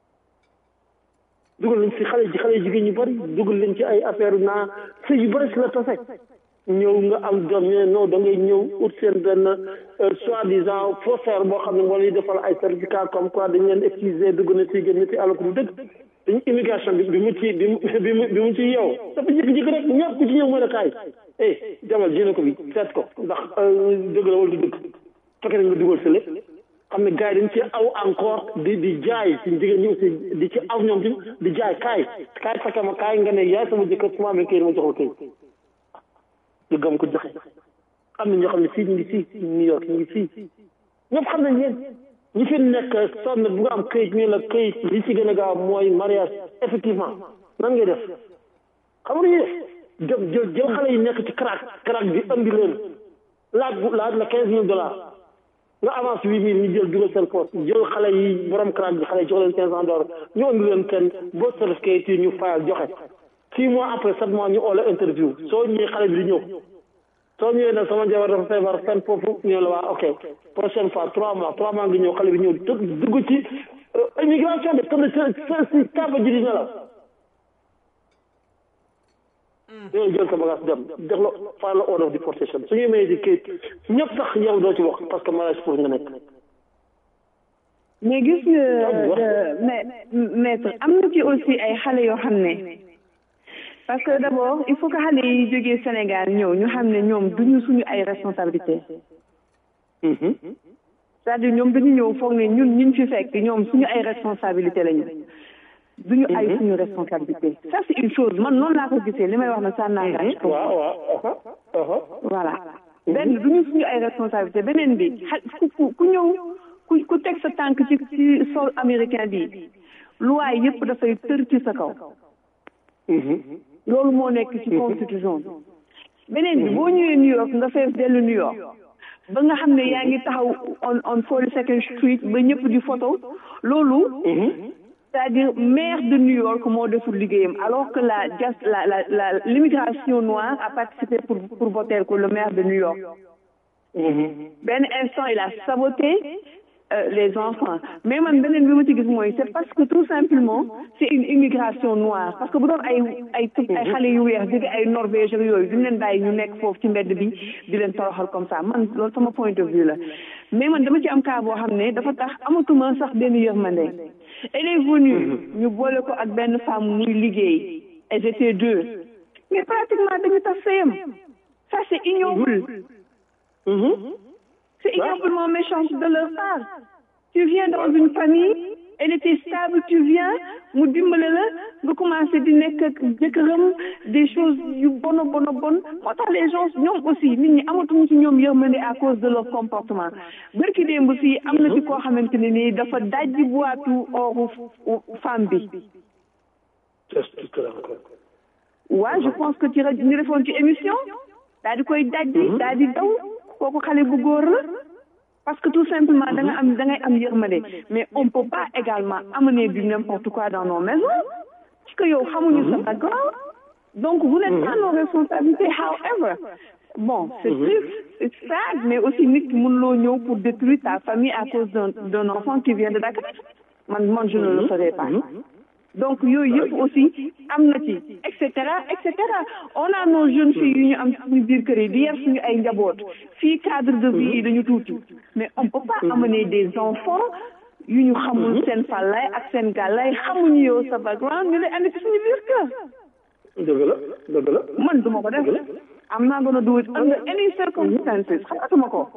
H: dugal nañ si xale ji xale jigéen ñu bari dugal leen ci ay affaire naa sëy yu bari si la tase ñëw nga am doom ñu ne non da ngay ñëw ut seen benn soi-disant faussaire boo xam ne moo lay defal ay certificat comme quoi dañ leen utiliser dugg na ci génn ci alors que du dëgg dañu immigration bi bi mu ci bi mu bi mu ci yow dafa jékki-jékki rek ñëpp ku ci ñëw mooy la kaay eh jamal jéem ko bi seet ko ndax dëgg la wala du dëgg fekkee nga dugal sa lépp xam ne gars yi dañ ci aw encore di di jaay suñ jigéen ñi aussi di ci aw ñoom tamit di jaay kaay kaay fekke ma kaay nga ne yaay sama jëkkër su ma amee këyit ma jox la këyit ñu gëm ko joxe am na ñoo xam ne fii ñu ngi fii New York ñu ngi fii ñëpp xam nañ yéen ñi fi nekk sonn bu nga am këyit ñu la këyit li ci gën a gaaw mooy mariage effectivement nan ngay def xam nga ñu def jël jël jël xale yi nekk ci crack crack bi andi leen laaj bu laaj la quinze mille dollars nga avance huit mille ñu jël dugal seen poste jël xale yi borom crack bi xale yi jox leen quinze cent dollars ñu andi leen kenn boo certificat yi ñu fayal joxe six mois après sept mois ñu oola interview soo ñëwee xale bi di ñëw soo ñëwee nag sama jabar dafa feebar fenn foofu ñëw la waa ok prochaine fois trois mois trois mois ngi ñëw xale bi ñëw dugg ci immigration de tëdd sa si kaba ji di nelaw yooyu jël sa bagage dem def la faa la order of deportation su ñu mayee di kayit ñëpp sax yow doo ci wax parce que mariage pour nga nekk
F: mais gis nga mais maître am na ci aussi ay xale yoo xam ne parce que d'abord il faut que xale yi jógee Sénégal ñëw ñu xam ne ñoom duñu suñu ay responsabilité c'est-à-dire ñoom dañu ñëw foog ne ñun ñun fi fekk ñoom suñu ay responsabilité lañu duñu ay suñu responsabilité ça c'est une chose man noonu laa ko gisee li may wax na ça n'engage pas voilà benn duñu suñu ay responsabilité beneen bi xa ku ku ñëw ku ku teg sa tànk ci ci sol américain bi loi yëpp dafay tër ci sa kaw loolu moo nekk ci constitution bi beneen bi boo ñëwee New York nga fees dellu New York ba nga xam ne yaa ngi taxaw on on forty second street ba ñëpp di photo loolu c'est-à-dire maire de New York moo deful liggéeyam alors que la just la la la l'immigration noire a participé pour pour voter ko le maire de New York benn instant il a saboté Euh, les enfants mais man beneen bi ma ci gis mooy c'est parce que tout simplement c'est une immigration noire parce que bu doon ay ay ay xale yu weex jóge ay Norvège ak yooyu duñ leen bàyyi ñu nekk foofu ci mbedd bi di leen toroxal comme ça man loolu sama point de vue la mais man dama ci am cas boo xam ne dafa tax amatuma sax benn yërmande elle est venue ñu boole ko ak benn femme muy liggéey elles étaient deux mais pratiquement dañu tax sëyam ça c'est ignoble C'est ignoble méchant de leur part. Tu viens dans une famille, elle était stable, tu viens, mu dimbale la nga commencé di nekk ak jëkkëram des choses yu bon bon bon moo tax les gens ñoom aussi nit ñi amatuñu ci ñoom yërmande à cause de leur comportement bërki démb fii am na ci koo xamante ne nii dafa dajji boitu oru femme bi. waaw je pense que ci rajo ñu defoon ci émission daal di koy dajji daal di daw. kooku xale bu góor la parce que tout simplement da nga am da ngay am yërmande mais on peut pas également amener du n'importe quoi dans nos maisons parce que yow xamuñu sa background donc vous n'êtes pas nos responsabilités however bon c'est triste c'est sad mais aussi nit ki mënuloo ñëw pour détruire ta famille à cause d'un d'un enfant qui vient de Dakar man man je ne le ferai pas donc yooyu yëpp aussi am na ci et cetera et cetera on a nos jeunes filles yu ñu am suñu biir kër yi di yar suñu ay njaboot fii cadre de vie yi dañu tuuti mais on peut pas amener des enfants yu ñu xamul seen fàllaay ak seen gàllaay xamuñu yow sa background ñu lay andi ci suñu biir kër.
H: dëgg la dëgg la.
F: man duma ko def am naa gën a do it under any circumstances xalaatuma ko.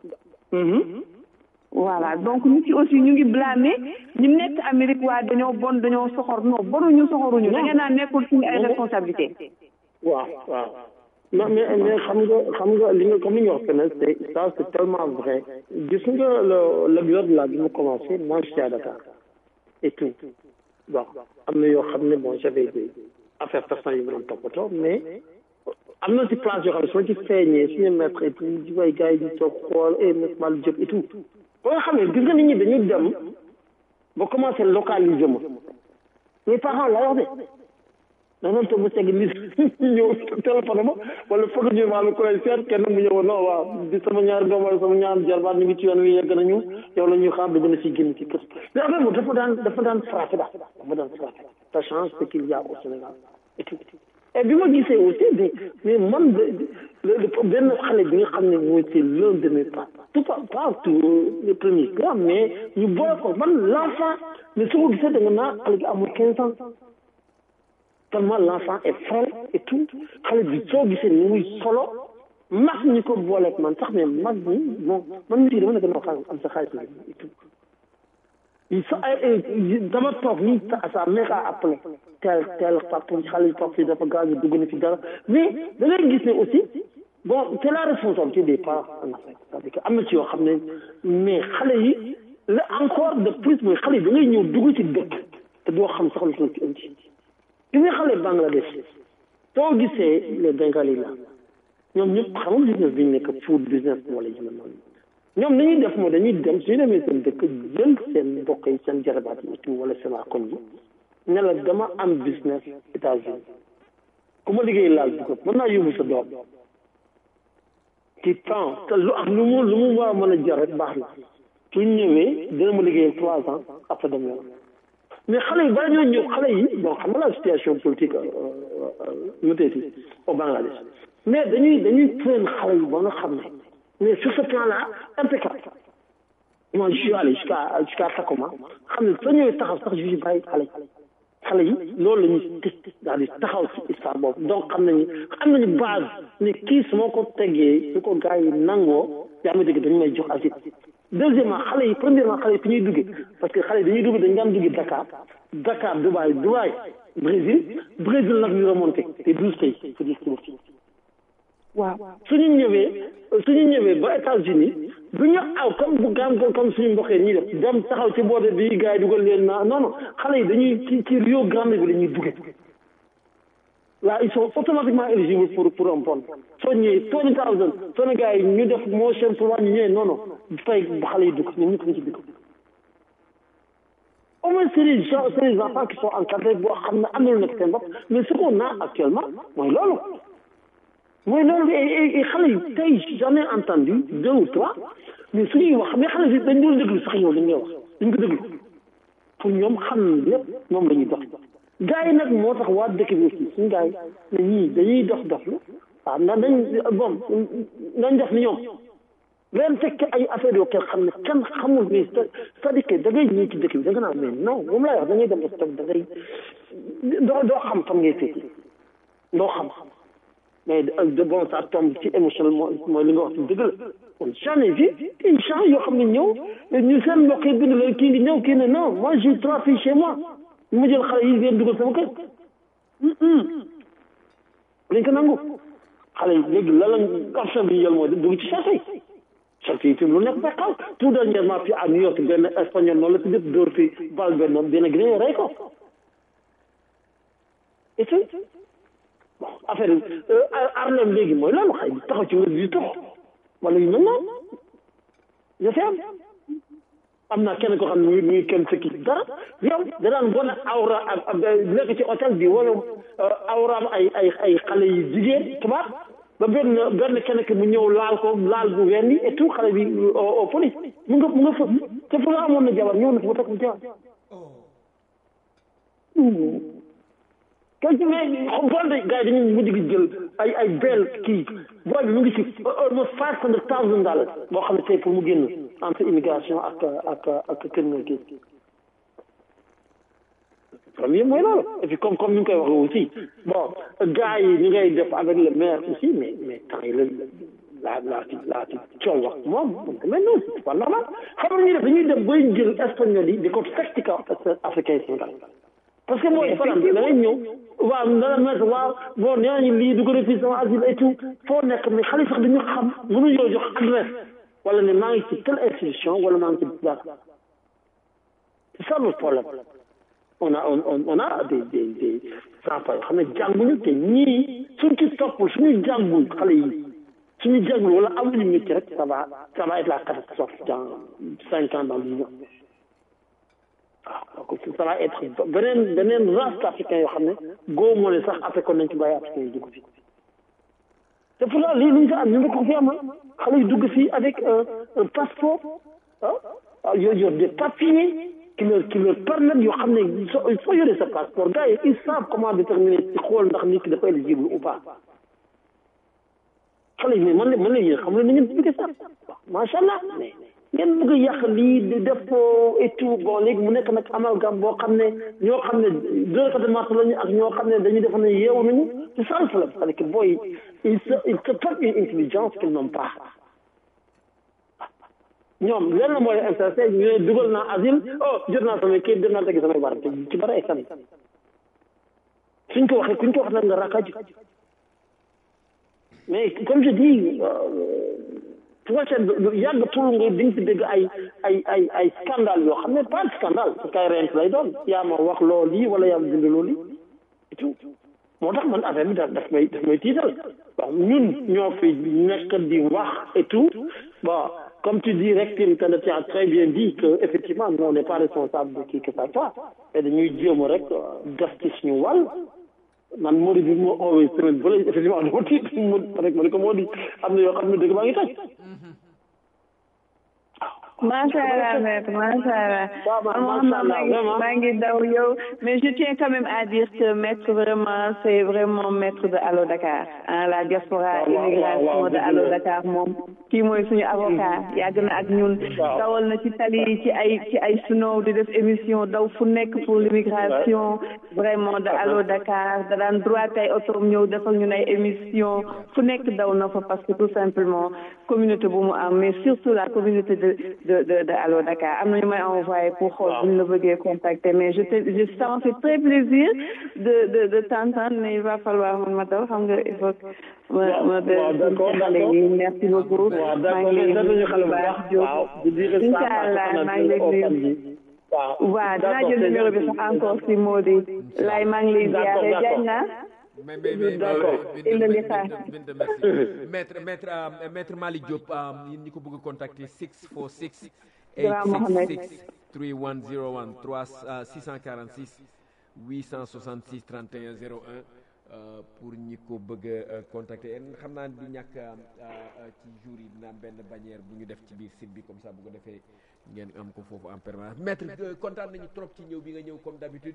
F: voilà donc nit ci aussi ñu ngi blâmer ñu nekk Amérique waa dañoo bon dañoo soxor non bonuñu soxoruñu da ngeen naa nekkul suñu ay responsabilité
H: waaw waaw non mais mais xam nga xam nga li nga comme li nga wax feneen c'est ça c'est tellement vrai gis nga le l'épisode là bi mu commencé moi je suis à Dakar et tout bon am na yoo xam ne bon j'avais des affaires personnelles yu ma doon toppatoo mais am na ci place yoo xam ne su ma ci feeñee suñu maître et tout di way gars yi di toog xool et maître Malick Diop et tout ba nga xam ne gis nga nit ñi dañu dem ba commencé localiser ma mes parents la wax de da doon toog ba segg nit ñëw téléphone ma wala foog ñu maa la koy seet kenn mu ñëw non waaw di sama ñaari doom wala sama ñaari jarbaat ñu ngi ci yoon wi yegg nañu yow la ñuy xaar da gën a ci génn ci kër mais affaire moom dafa daan dafa daan frappé daal dafa daan frappé ça change ce qu'il y a au Sénégal et tout et bi ma gisee aussi mais mais man benn xale bi nga xam ne mooy c'est l'un de mes pas tout pas pas tout le premier cas mais ñu boole ko man l'enfant mais su ko gisee da nga naa xale bi amul quinze ans tellement l'enfant est frêle et tout xale bi soo gisee ni muy solo mag ñi ko booleeg man sax mais mag ñi bon man mii dama ne gën a xam am sa xaalis et tout il sa dama toog nii sa mère a appelé tel tel papa xale papa yi dafa gaañ dugg na fi dara mais da ngay gis ne aussi bon c'est la responsabilité des parents en Afrique c'est-à-dire que am na ci yoo xam ne mais xale yi la encore de plus mooy xale yi da ngay ñëw dugg ci dëkk te doo xam sax lu ko ci indi gis nga xale Bangladesh soo gisee les Bengali la ñoom ñëpp xam nga business bi ñu nekk food business wala yu mel noonu ñoom ni ñuy def mooy dañuy dem suñu demee seen dëkk jël seen mbokk yi seen jarabaat yi tout wala seen koñ yi ne la dama am business États-Unis ku ma liggéey laal bu ko mën naa yóbbu sa doom ci temps te lu ak lu mu lu mu war a mën a jar rek baax na su ñëwee dina ma liggéeyal trois ans après dem yoon mais xale yi bala ñoo ñëw xale yi bon xam nga la situation politique mu teeti au Bangladesh mais dañuy dañuy train xale yi ba nga xam ne mais sur ce plan là impeccable moi je suis allé jusqu'à jusqu'à Takoma xam ne soo ñëwee taxaw sax juge bàyyi xale yi xale yi loolu la ñuy tëj daal di taxaw si histoire boobu donc xam nañu xam nañu base ne kii su ma ko teggee su ko gars yi nangoo yaa ma dégg dañu may jox asile deuxièmement xale yi premièrement xale yi fi ñuy duggee parce que xale yi dañuy dugg dañu daan duggee Dakar Dakar Dubaï Dubaï Brésil Brésil nag ñu remonté te douze pays faut dire que waaw suñu ñëwee suñu ñëwee ba États-Unis du ñu aw comme bu gaam comme suñu mbokkee ñuy def dem taxaw ci boode bi gars yi dugal leen na non non xale yi dañuy ci ci Rio Grande bi la ñuy duggee waaw ils sont automatiquement éligibles pour pour un pont soo ñëwee twenty thousand soo ne gars yi ñu def motion pour wàññi ñëwee non non fay ba xale yi dugg ñoom ñëpp ñu ci dugg au moins c'est les gens c'est les enfants qui sont encadrés boo xam ne am na lu nekk seen bopp mais ce qu'on a actuellement mooy loolu mooy loolu et xale yi tey j'en ai entendu deux ou trois mais suñuy wax mais xale yi dañ doon déglu sax yow li ngay wax dañ ko déglu pour ñoom xam lépp moom la ñuy dox gars yi nag moo tax waa dëkk bi aussi suñu gars yi ne ñii dañuy dox dox lu waaw ndax dañ bon dañ def ni ñoom leen fekk ay affaire yoo kenn xam ne kenn xamul mais c'est-à-dire que da ngay ñëw ci dëkk bi da nga naan mais non moom lay wax da ngay dem stock da ngay doo doo xam fan ngay féeti doo xam mais de bon ça tombe ci émotionnel mooy li nga wax ci dëgg la kon j'en ai vu des gens yoo xam ne ñëw ñu seen mbokk yi bind leen kii ngi ñëw kii ne non moi j'ai trois filles chez moi ñu ma jël xale yi ngeen dugal sama kër dañ ko nangu xale yi léegi la lañ option bi ñu jël mooy dugg ci chasse yi chasse yi tim lu nekk ba xaw tout dernièrement fii à New York benn espagnol noonu la si def dóor fi bal benn benn Guinéen rey ko et puis bon affaire Harlem léegi mooy loolu xëy na taxaw ci wér di tox wala yu mel noonu yo fi am am naa kenn koo xam ne muy muy kenn sëkki dara yow da daan wane awra ak nekk ci hôtel bi wala awraam ay ay ay xale yu jigéen tubaab ba benn benn kenn ki mu ñëw laal ko laal bu wenn et tout xale bi au police mu nga mu nga fa te fu nga amoon na jabar ñëw na fa ba takk mu jabar quelque mais bool de gars yi dañuy mujj gi jël ay ay bel kii bool bi mu ngi ci almost five hundred thousand dollars boo xam ne tey pour mu génn entre immigration ak ak ak criminal case premier mooy loolu et puis comme comme ni nga koy waxee aussi bon gars yi ñu ngay def avec le maire aussi mais mais temps yi la laa laa ci laa ci coow wax moom mais non c'est pas normal xam nga ñuy def dañuy dem bay jël espagnol yi di ko fekk ci kaw africain yi Sénégal parce que mooy faram da ngay ñëw waaw dana mettre waaw bon nee nañu lii du ko refus sama asile et tout foo nekk mais xale sax dañu xam mënu ñoo jox adresse wala ne maa ngi ci telle institution wala maa ngi ci dara c'est ça le problème on a on on a des des des enfants yoo xam ne jànguñu te ñii suñ ci toppul suñu jàngul xale yi suñu jàngul wala amuñu métier rek ça va ça va être la catastrophe dans cinq ans dans dix ans waaw donc ça va être beneen beneen race africain yoo xam ne góo moo ne sax africain nañ ci bàyyi africain yi dugg fi te pourtant lii lu ñu fi am ñu ngi ko fi am xale yu dugg fii avec un passeport ah yor yor des papiers qui leur qui leur permettent yoo xam ne soo soo yoree sa passeport gars yi ils savent comment déterminer ci xool ndax nit ki dafa éligible ou pas xale yi mais man la man la yéen xam nga ni ngeen bëgg sax macha allah mais ngeen bëgg a yàq lii di def et tout bon léegi mu nekk nag amalgame boo xam ne ñoo xam ne deux côté marché lañu ak ñoo xam ne dañuy def ne yeewu nañu c'est ça le problème c'est-à-dire que booy ils se ils se portent une intelligence qu'ils n'ont pas ñoom lenn moo leen intéressé ñu ne dugal naa asile oh jot naa samay kayit jot naa tegi samay war te ci bari ay fen suñ ko waxee kuñ ko wax nag nga rakaju mais comme je dis prochaine yàggatul nga di nga ci dégg ay ay ay ay scandale yoo xam ne pas de scandale parce que ay rent lay doon yaa ma wax loolu lii wala yaa ma bind loolu lii et tout moo tax man affaire bi daf daf may daf may tiital bon ñun ñoo fi nekk di wax et tout bon comme tu dis rek tu as très bien dit que effectivement nous on n'est pas responsable de qui que ça soit et dañuy jéem rek def ci suñu wàll man moo di bi moo oowee semaine bële effectivement dama tiit mu rek ma ne ko moo di am na yoo xam ne dëgg baa ngi toj
F: macha allah maître macha allah maa ngi daw yow mais je tiens quand même à dire que maître vraiment c'est vraiment maître de Allo Dakar ah la diaspora immigration de Allo Dakar moom kii mooy suñu avocat yàgg na ak ñun dawal na ci tali ci ay ci ay snow di def émission daw fu nekk pour l'immigration vraiment de Allo Dakar da daan droit ay otom ñëw defal ñun ay émission fu nekk daw na fa parce que tout simplement communauté bu mu am mais surtout la communauté de de de de Allo Dakar am na ñu may envoyé pour xool bu ñu la bëggee contacter mais je te je ça m'a fait très plaisir de de de t'entendre mais il va falloir man ma daw xam nga il faut ma ma de xale yi merci beaucoup maa ngi lay nuyu bu baax Diop incha allah maa ngi lay nuyu waaw dinaa jël numéro bi sax encore si Mody lay maa ngi lay ziare jañ na
D: mais mais mais
H: d'accord
F: il le xaar
D: maître maître maître Malick Diop yéen ñi ko bëgg a contacter 646
F: Grand Mohamed
D: 866 3101 3 646 866 31 01 pour ñi ko bëgg a contacter en xam naa du ñàkk ci jour yi dina am benn bannière bu ñu def ci biir site bi comme ça bu ko defee ngeen am ko foofu en permanence maître kontaan nañu trop ci ñëw bi nga ñëw comme d'habitude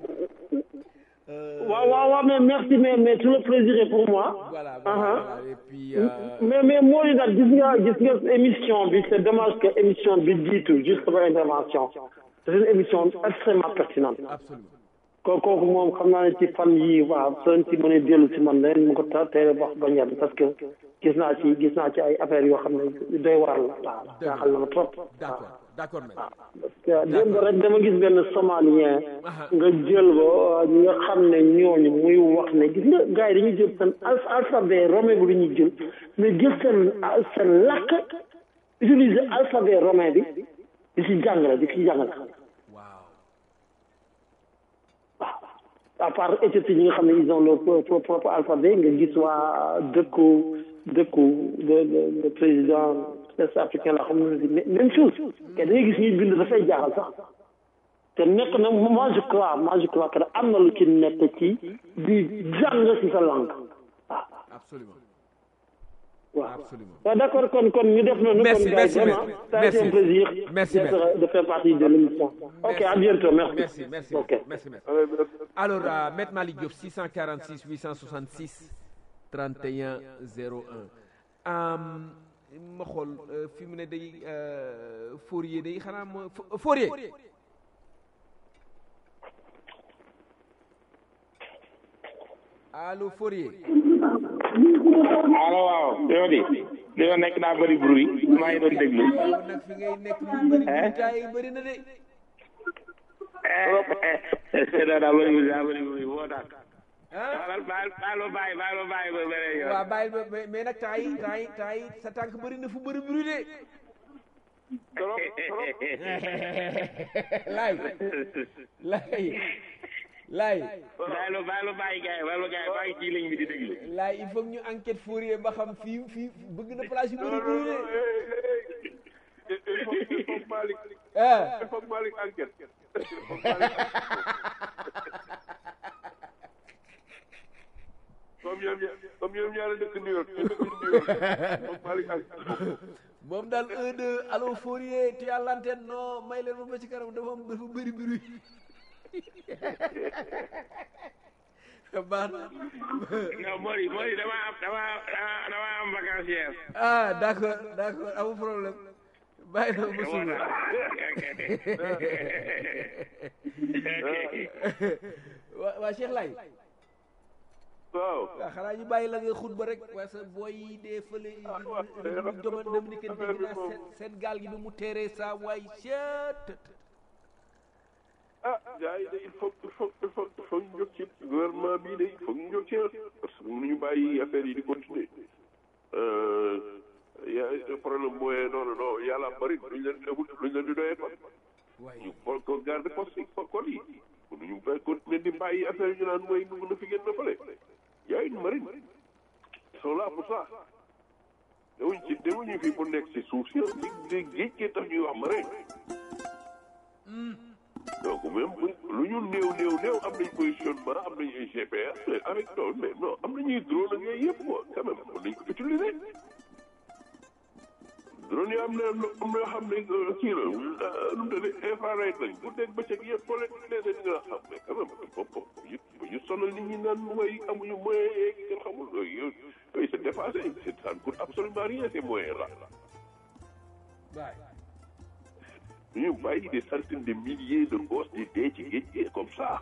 H: waaw waaw waaw mais merci mais mais tout le plaisir est pour moi.
D: voilà voilà et puis.
H: mais mais moo di daal gis nga gis nga émission bi c'est dommage que émission bi jiitu juste pour intervention c'est une émission extrêmement pertinente.
D: absolument
H: ko kooku moom xam naa ne ci fan yi waaw soo ci mënee dellu si man leen mu ko ta teel wax ba ñett parce que gis naa ci gis naa ci ay affaires yoo xam ne doy waral la waaw jaaxal na ma trop.
D: d'accord d'accord
H: waaw parce que démb rek dama gis benn somalien nga jël ba ñi nga xam ne ñooñu muy wax ne gis nga gars yi dañuy jël seen alphabet romain bi dañuy jël mais jël seen seen làkk utiliser alphabet romain bi di si jàngale di si jàngale à part Éthiopie ñi nga xam ne ils ont leur propre alphabet nga gis waa dëkku dëkku de de président est africain la xam ne même chose te dañuy gis ñuy bind dafay jaaxal sax te nekk na moi je crois moi je crois que am na lu ci nekk ci di jàng ci sa langue waaw
D: absolument
H: waaw
D: absolument
H: waaw d'accord kon kon ñu def noonu
D: Merci,
H: kon
D: merci,
H: vraiment
D: merci.
H: ça a été un
D: Merci.
H: plaisir
D: Merci,
H: d'être-
D: merci.
H: de faire partie de l'émission ok à bientôt merci
D: merci merci
H: ok
D: merci merci alors euh, maître Malick Diop 646 866 31 01 um, ma xool euh, fi mu ne day euh, Fourier day xanaa ma Fo- Fourier allo Fourier
I: allo waaw yow di dañoo nekk naa bëri bruit maa ngi doon déglu
D: yow nag fi ngay nekk lu bëri bulletin yi bëri na de
I: daa daa bëri bruit daa bëri bruit woo tax
D: ah
I: baal baal baal ma bàyyi baal ma bàyyi ba beneen yoon
D: waaw bàyyi ba mais mais nag temps yi temps yi temps yi sa tànk bëri na fu bëri bruit de laay laay laay
I: baal ma baal ma bàyyi gars yi baal ma gars yi maa ngi ci ligne bi di déglu
D: laay il faut que ñu enquête Fourier ba xam fii fii bëgg na place yu bëri bëri de
E: il faut il faut Malick
D: ah
E: il faut Malick enquête comme ñoom ña- comme ñoom ñaar a dëkk New York ñu dëkk New York il faut Malick enquête
D: moom daal un deux allo Fourier tu as l'antenne non may leen ma ba ci kanam dafa am dafa bëri bruit baax na
I: non Mori Mori dama am dama dama dama am vacancière
D: ah d'accord d'accord amul problème bàyyi na ba suba waa waa Cheikh Lay
E: waaw
D: waaw xanaa ñu bàyyi la ngay xutba rek parce que booy yi dee fële république domaine dominicaine bi dinaa seen seen gaal gi bi mu teeree saa waay seet
E: ah gars yi de il faut il faut il faut il faut ñu jóg ci gouvernement bii de il faut ñu jóg ci parce que mënuñu bàyyi affaire yi di continuer ya problème mooy non non non yàlla bëri luñ leen luñ leen di doyee kon ñu ko ko garde poste yi kon yi mënuñu ba continuer di bàyyi affaire yi ñu naan mooy dugg na fi génn na fële y a une marine ils sont là pour ça dewuñ ci dewuñu fii pour nekk ci suuf si di géej gi tax ñuy wax marine donc même bu lu ñu néew néew néew am nañ positionnement am nañ ay GPS mais avec loolu mais non am nañuy drone ak yooyu yëpp quoi quand même mën nañ ko utiliser drone yi am na am na yoo xam ne kii la nu mu tëddee infrared lañ bu dégg bëccëg yëpp boo leen utilisé di nga xam mais quand même bopp yu bu ñu sonal nit ñi naan mooy amuñu moyen yeeg kenn xamul yooyu yooyu c'est dépassé c'est ça ne coûte absolument rien ces moyens là ñu bàyyi des centaines de milliers de gosses di dee ci géej gi comme ça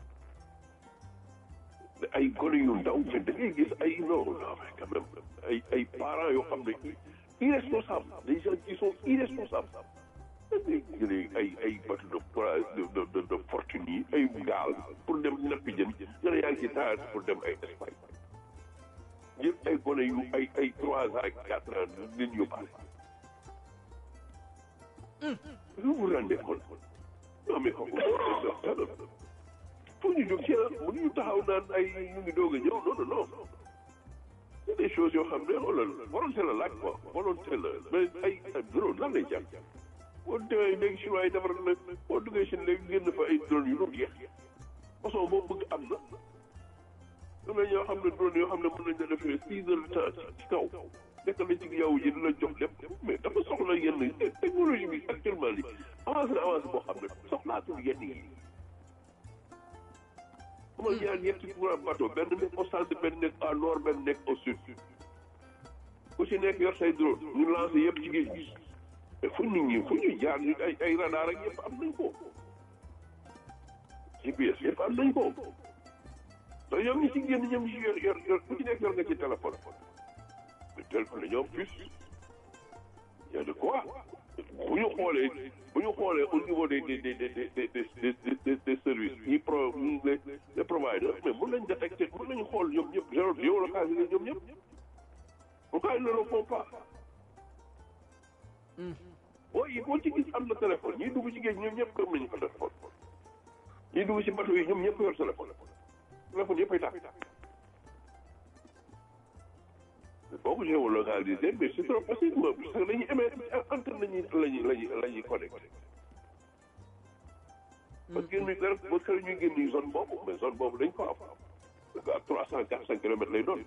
E: ay gone yu ndaw mais da ngay gis ay non non mais quand même ay ay parents yoo xam ne irresponsables des gens qui sont irresponsables dañuy jëlee ay ay bateau de de de de fortune yi ay gaal pour dem nappi jën nga ne yaa ngi ci taal pour dem ay Espagne jël ay gone yu ay ay trois ans ak quatre ans nit yóbbaale vous vous rendez compte non mais kooku faut ñu jóg ci mënuñu taxaw naan ay ñu ngi doog a ñëw non non non c'est des choses yoo xam ne xoolal volonté la laaj quoi volonté la mais ay drone lan lay jàng boo demee léegi chinois yi defar na boo duggee Chine léegi génn fa ay drone yu dul jeex façon boo bëgg am na am na ñoo xam ne drone yoo xam ne mën nañ la defee six heures de temps ci kaw nekk na ci yow ji dina jox lépp mais dafa soxla yenn technologie bi actuellement li avancé na avancé boo xam ne soxlaatul yenn yi amal ñaar ñetti programme bateau benn nekk au centre benn nekk à nord benn nekk au sud ku ci nekk yor say drone ñu lancé yëpp ci géej gi mais fu nit ñi fu ñu jaar ñu ay ay radar ak yëpp am nañ ko GPS yëpp am nañ ko te ñoom ñi ci génn ñoom ñi ci yor yor yor ku ci nekk yor nga ci téléphone mais téléphone la ñoom plus y a de quoi bu ñu xoolee bu ñu xoolee au niveau des des des des des des des des services ñi pro ñi les les providers mais mën nañ détecter mën nañu xool ñoom ñëpp géo géolocaliser ñoom ñëpp pourquoi ils ne le font pas boo yi boo ci gis am na téléphone ñiy dugg ci géej ñoom ñëpp am nañu ko téléphone ñiy dugg ci bateau yi ñoom ñëpp yor téléphone téléphone yëpp ay tàkk boo ko géolocalisé mais c'est trop facile parce que dañuy émettre antenne lañuy lañuy lañuy la ñuy connecté parce que ñu dara ba kër ñuy génn zone boobu mais zone boobu dañ ko am parce que à trois cent quatre cent kilomètres lay doon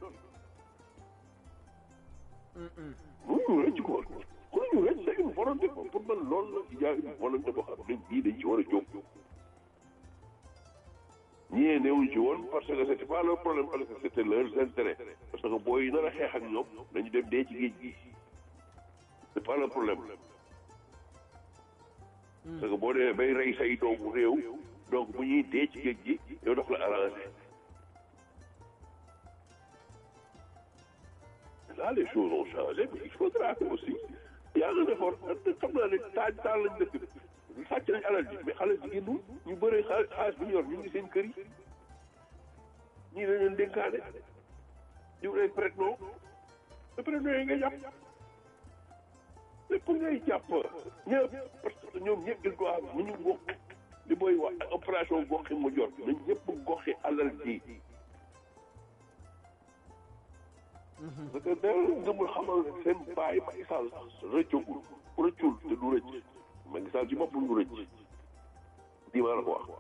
E: mënuñu rëcc ko mënuñu rëcc c'est une volonté ko pour man loolu la il y a une volonté boo xam ne ñii dañ ci war a jóg ñii newuñ ci woon parce que c'était pas leur problème parce que c'était leurs intérêts parce que booy yi nar a xeex ak ñoom dañu dem dee ci géej gi c'est pas leur problème parce que boo demee bay rey say doomu réew donc bu ñuy dee ci géej gi yow daf la arrangé là les choses ont changé mais il faudra que aussi y a un effort xam naa ne taaj taal lañ dëkk sàcc nañ alal ji mais xale ji génnul ñu bëree xaalis xaalis bi ñu yor ñu ngi seen kër yi ñii dañ leen dénkaane ñu leen prête non te prête non yi nga jàpp lépp ngay jàpp ñëpp parce que ñoom ñëpp dañ ko am ni ñu bokk li booy wax opération goxi mu jot nañ ñëpp goxi alal ji parce que da ngëmul xamal ne seen bàyyi Macky Sall rëccagul rëccul te du rëcc Macky Sall ci boppam du rëcc di maa la ko wax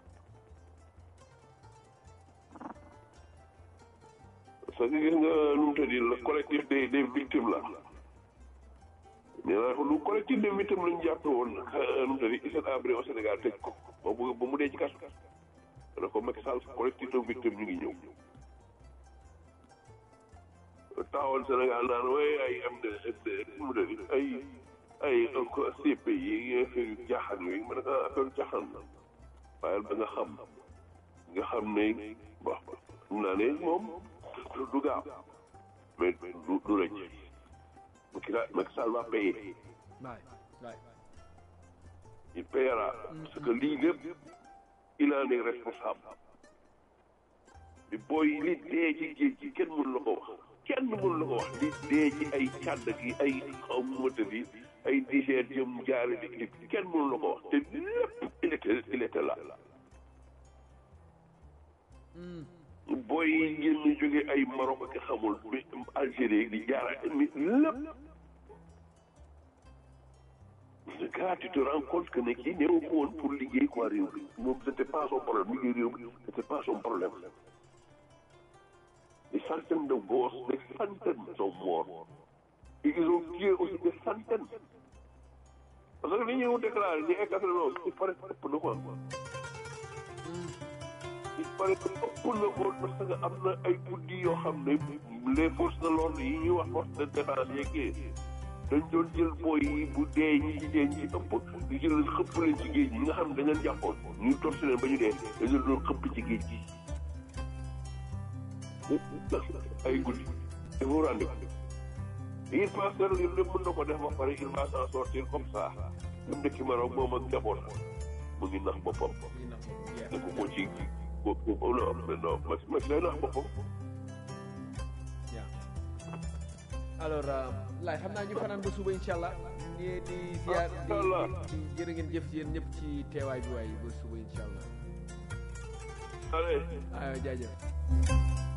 E: parce que gis nga nu mu tëddi le collectif des des victimes la nee naa ko lu collectif des victimes lañu jàppe woon nu mu tëddi Hissène Habré au Sénégal tëj ko ba mu ba mu dee ci kaso dana ko Macky Sall collectif des victimes ñu ngi ñëw taxawal Sénégal naan waaye ay am de nu mu tëddi ay ay CP yi affaire yu jaaxaan yooyu ma ne ko affaire yu jaaxaan la waaye ba nga xam nga xam ne bon xam naa ne moom du gaaw mais du du rëcc Macky Sall Macky Sall va payer
D: waay waay
E: il payera parce que lii lépp il en est responsable bi booy li dee ci géej gi kenn mënu la ko wax kenn mënu la ko wax li dee ci ay càdd gi ay xaw mata bi ay digère jëm jaare di di kenn mënu la ko wax te lépp il était il était là booy yi ngeen jóge ay Maroc ak xamul bi Algérie di jaara mi lépp ce gars tu te rends compte que ne kii néew ko woon pour liggéey quoi réew bi moom c'était pas son problème liggéey réew bi c'était pas son problème des centaines de gosses des centaines sont morts et ils ont tué aussi des centaines parce que li ñuy déclaré ñu ay quatre-vingt il paraît que ëpp na quoi il paraît que ëpp na ko parce que am na ay guddi yoo xam ne les forces de l'ordre yi ñuy wax force de défense yeeg dañ doon jël booy yi bu dee ñi ci dee ñi ci ëpp di jël leen xëpp leen ci géej gi ñi nga xam ne dañ leen jàppoon ñu torsi leen ba ñu dee dañ leen doon xëpp ci géej gi ay guddi te vous rendez il pense que loolu lépp mën na ko def ba pare il va s'en sortir comme ça mu dëkk Maroc moom ak njaboot mu ngi nax boppam ne ko ko ci ko ko non non ma ma lay nax boppam
D: alors laay xam naa ñu fanaan ba suba incha allah di di ziar di di jërë ngeen jëf yéen ñëpp ci teewaay bi waaye ba suba incha allah
E: allez
D: aywa jaajëf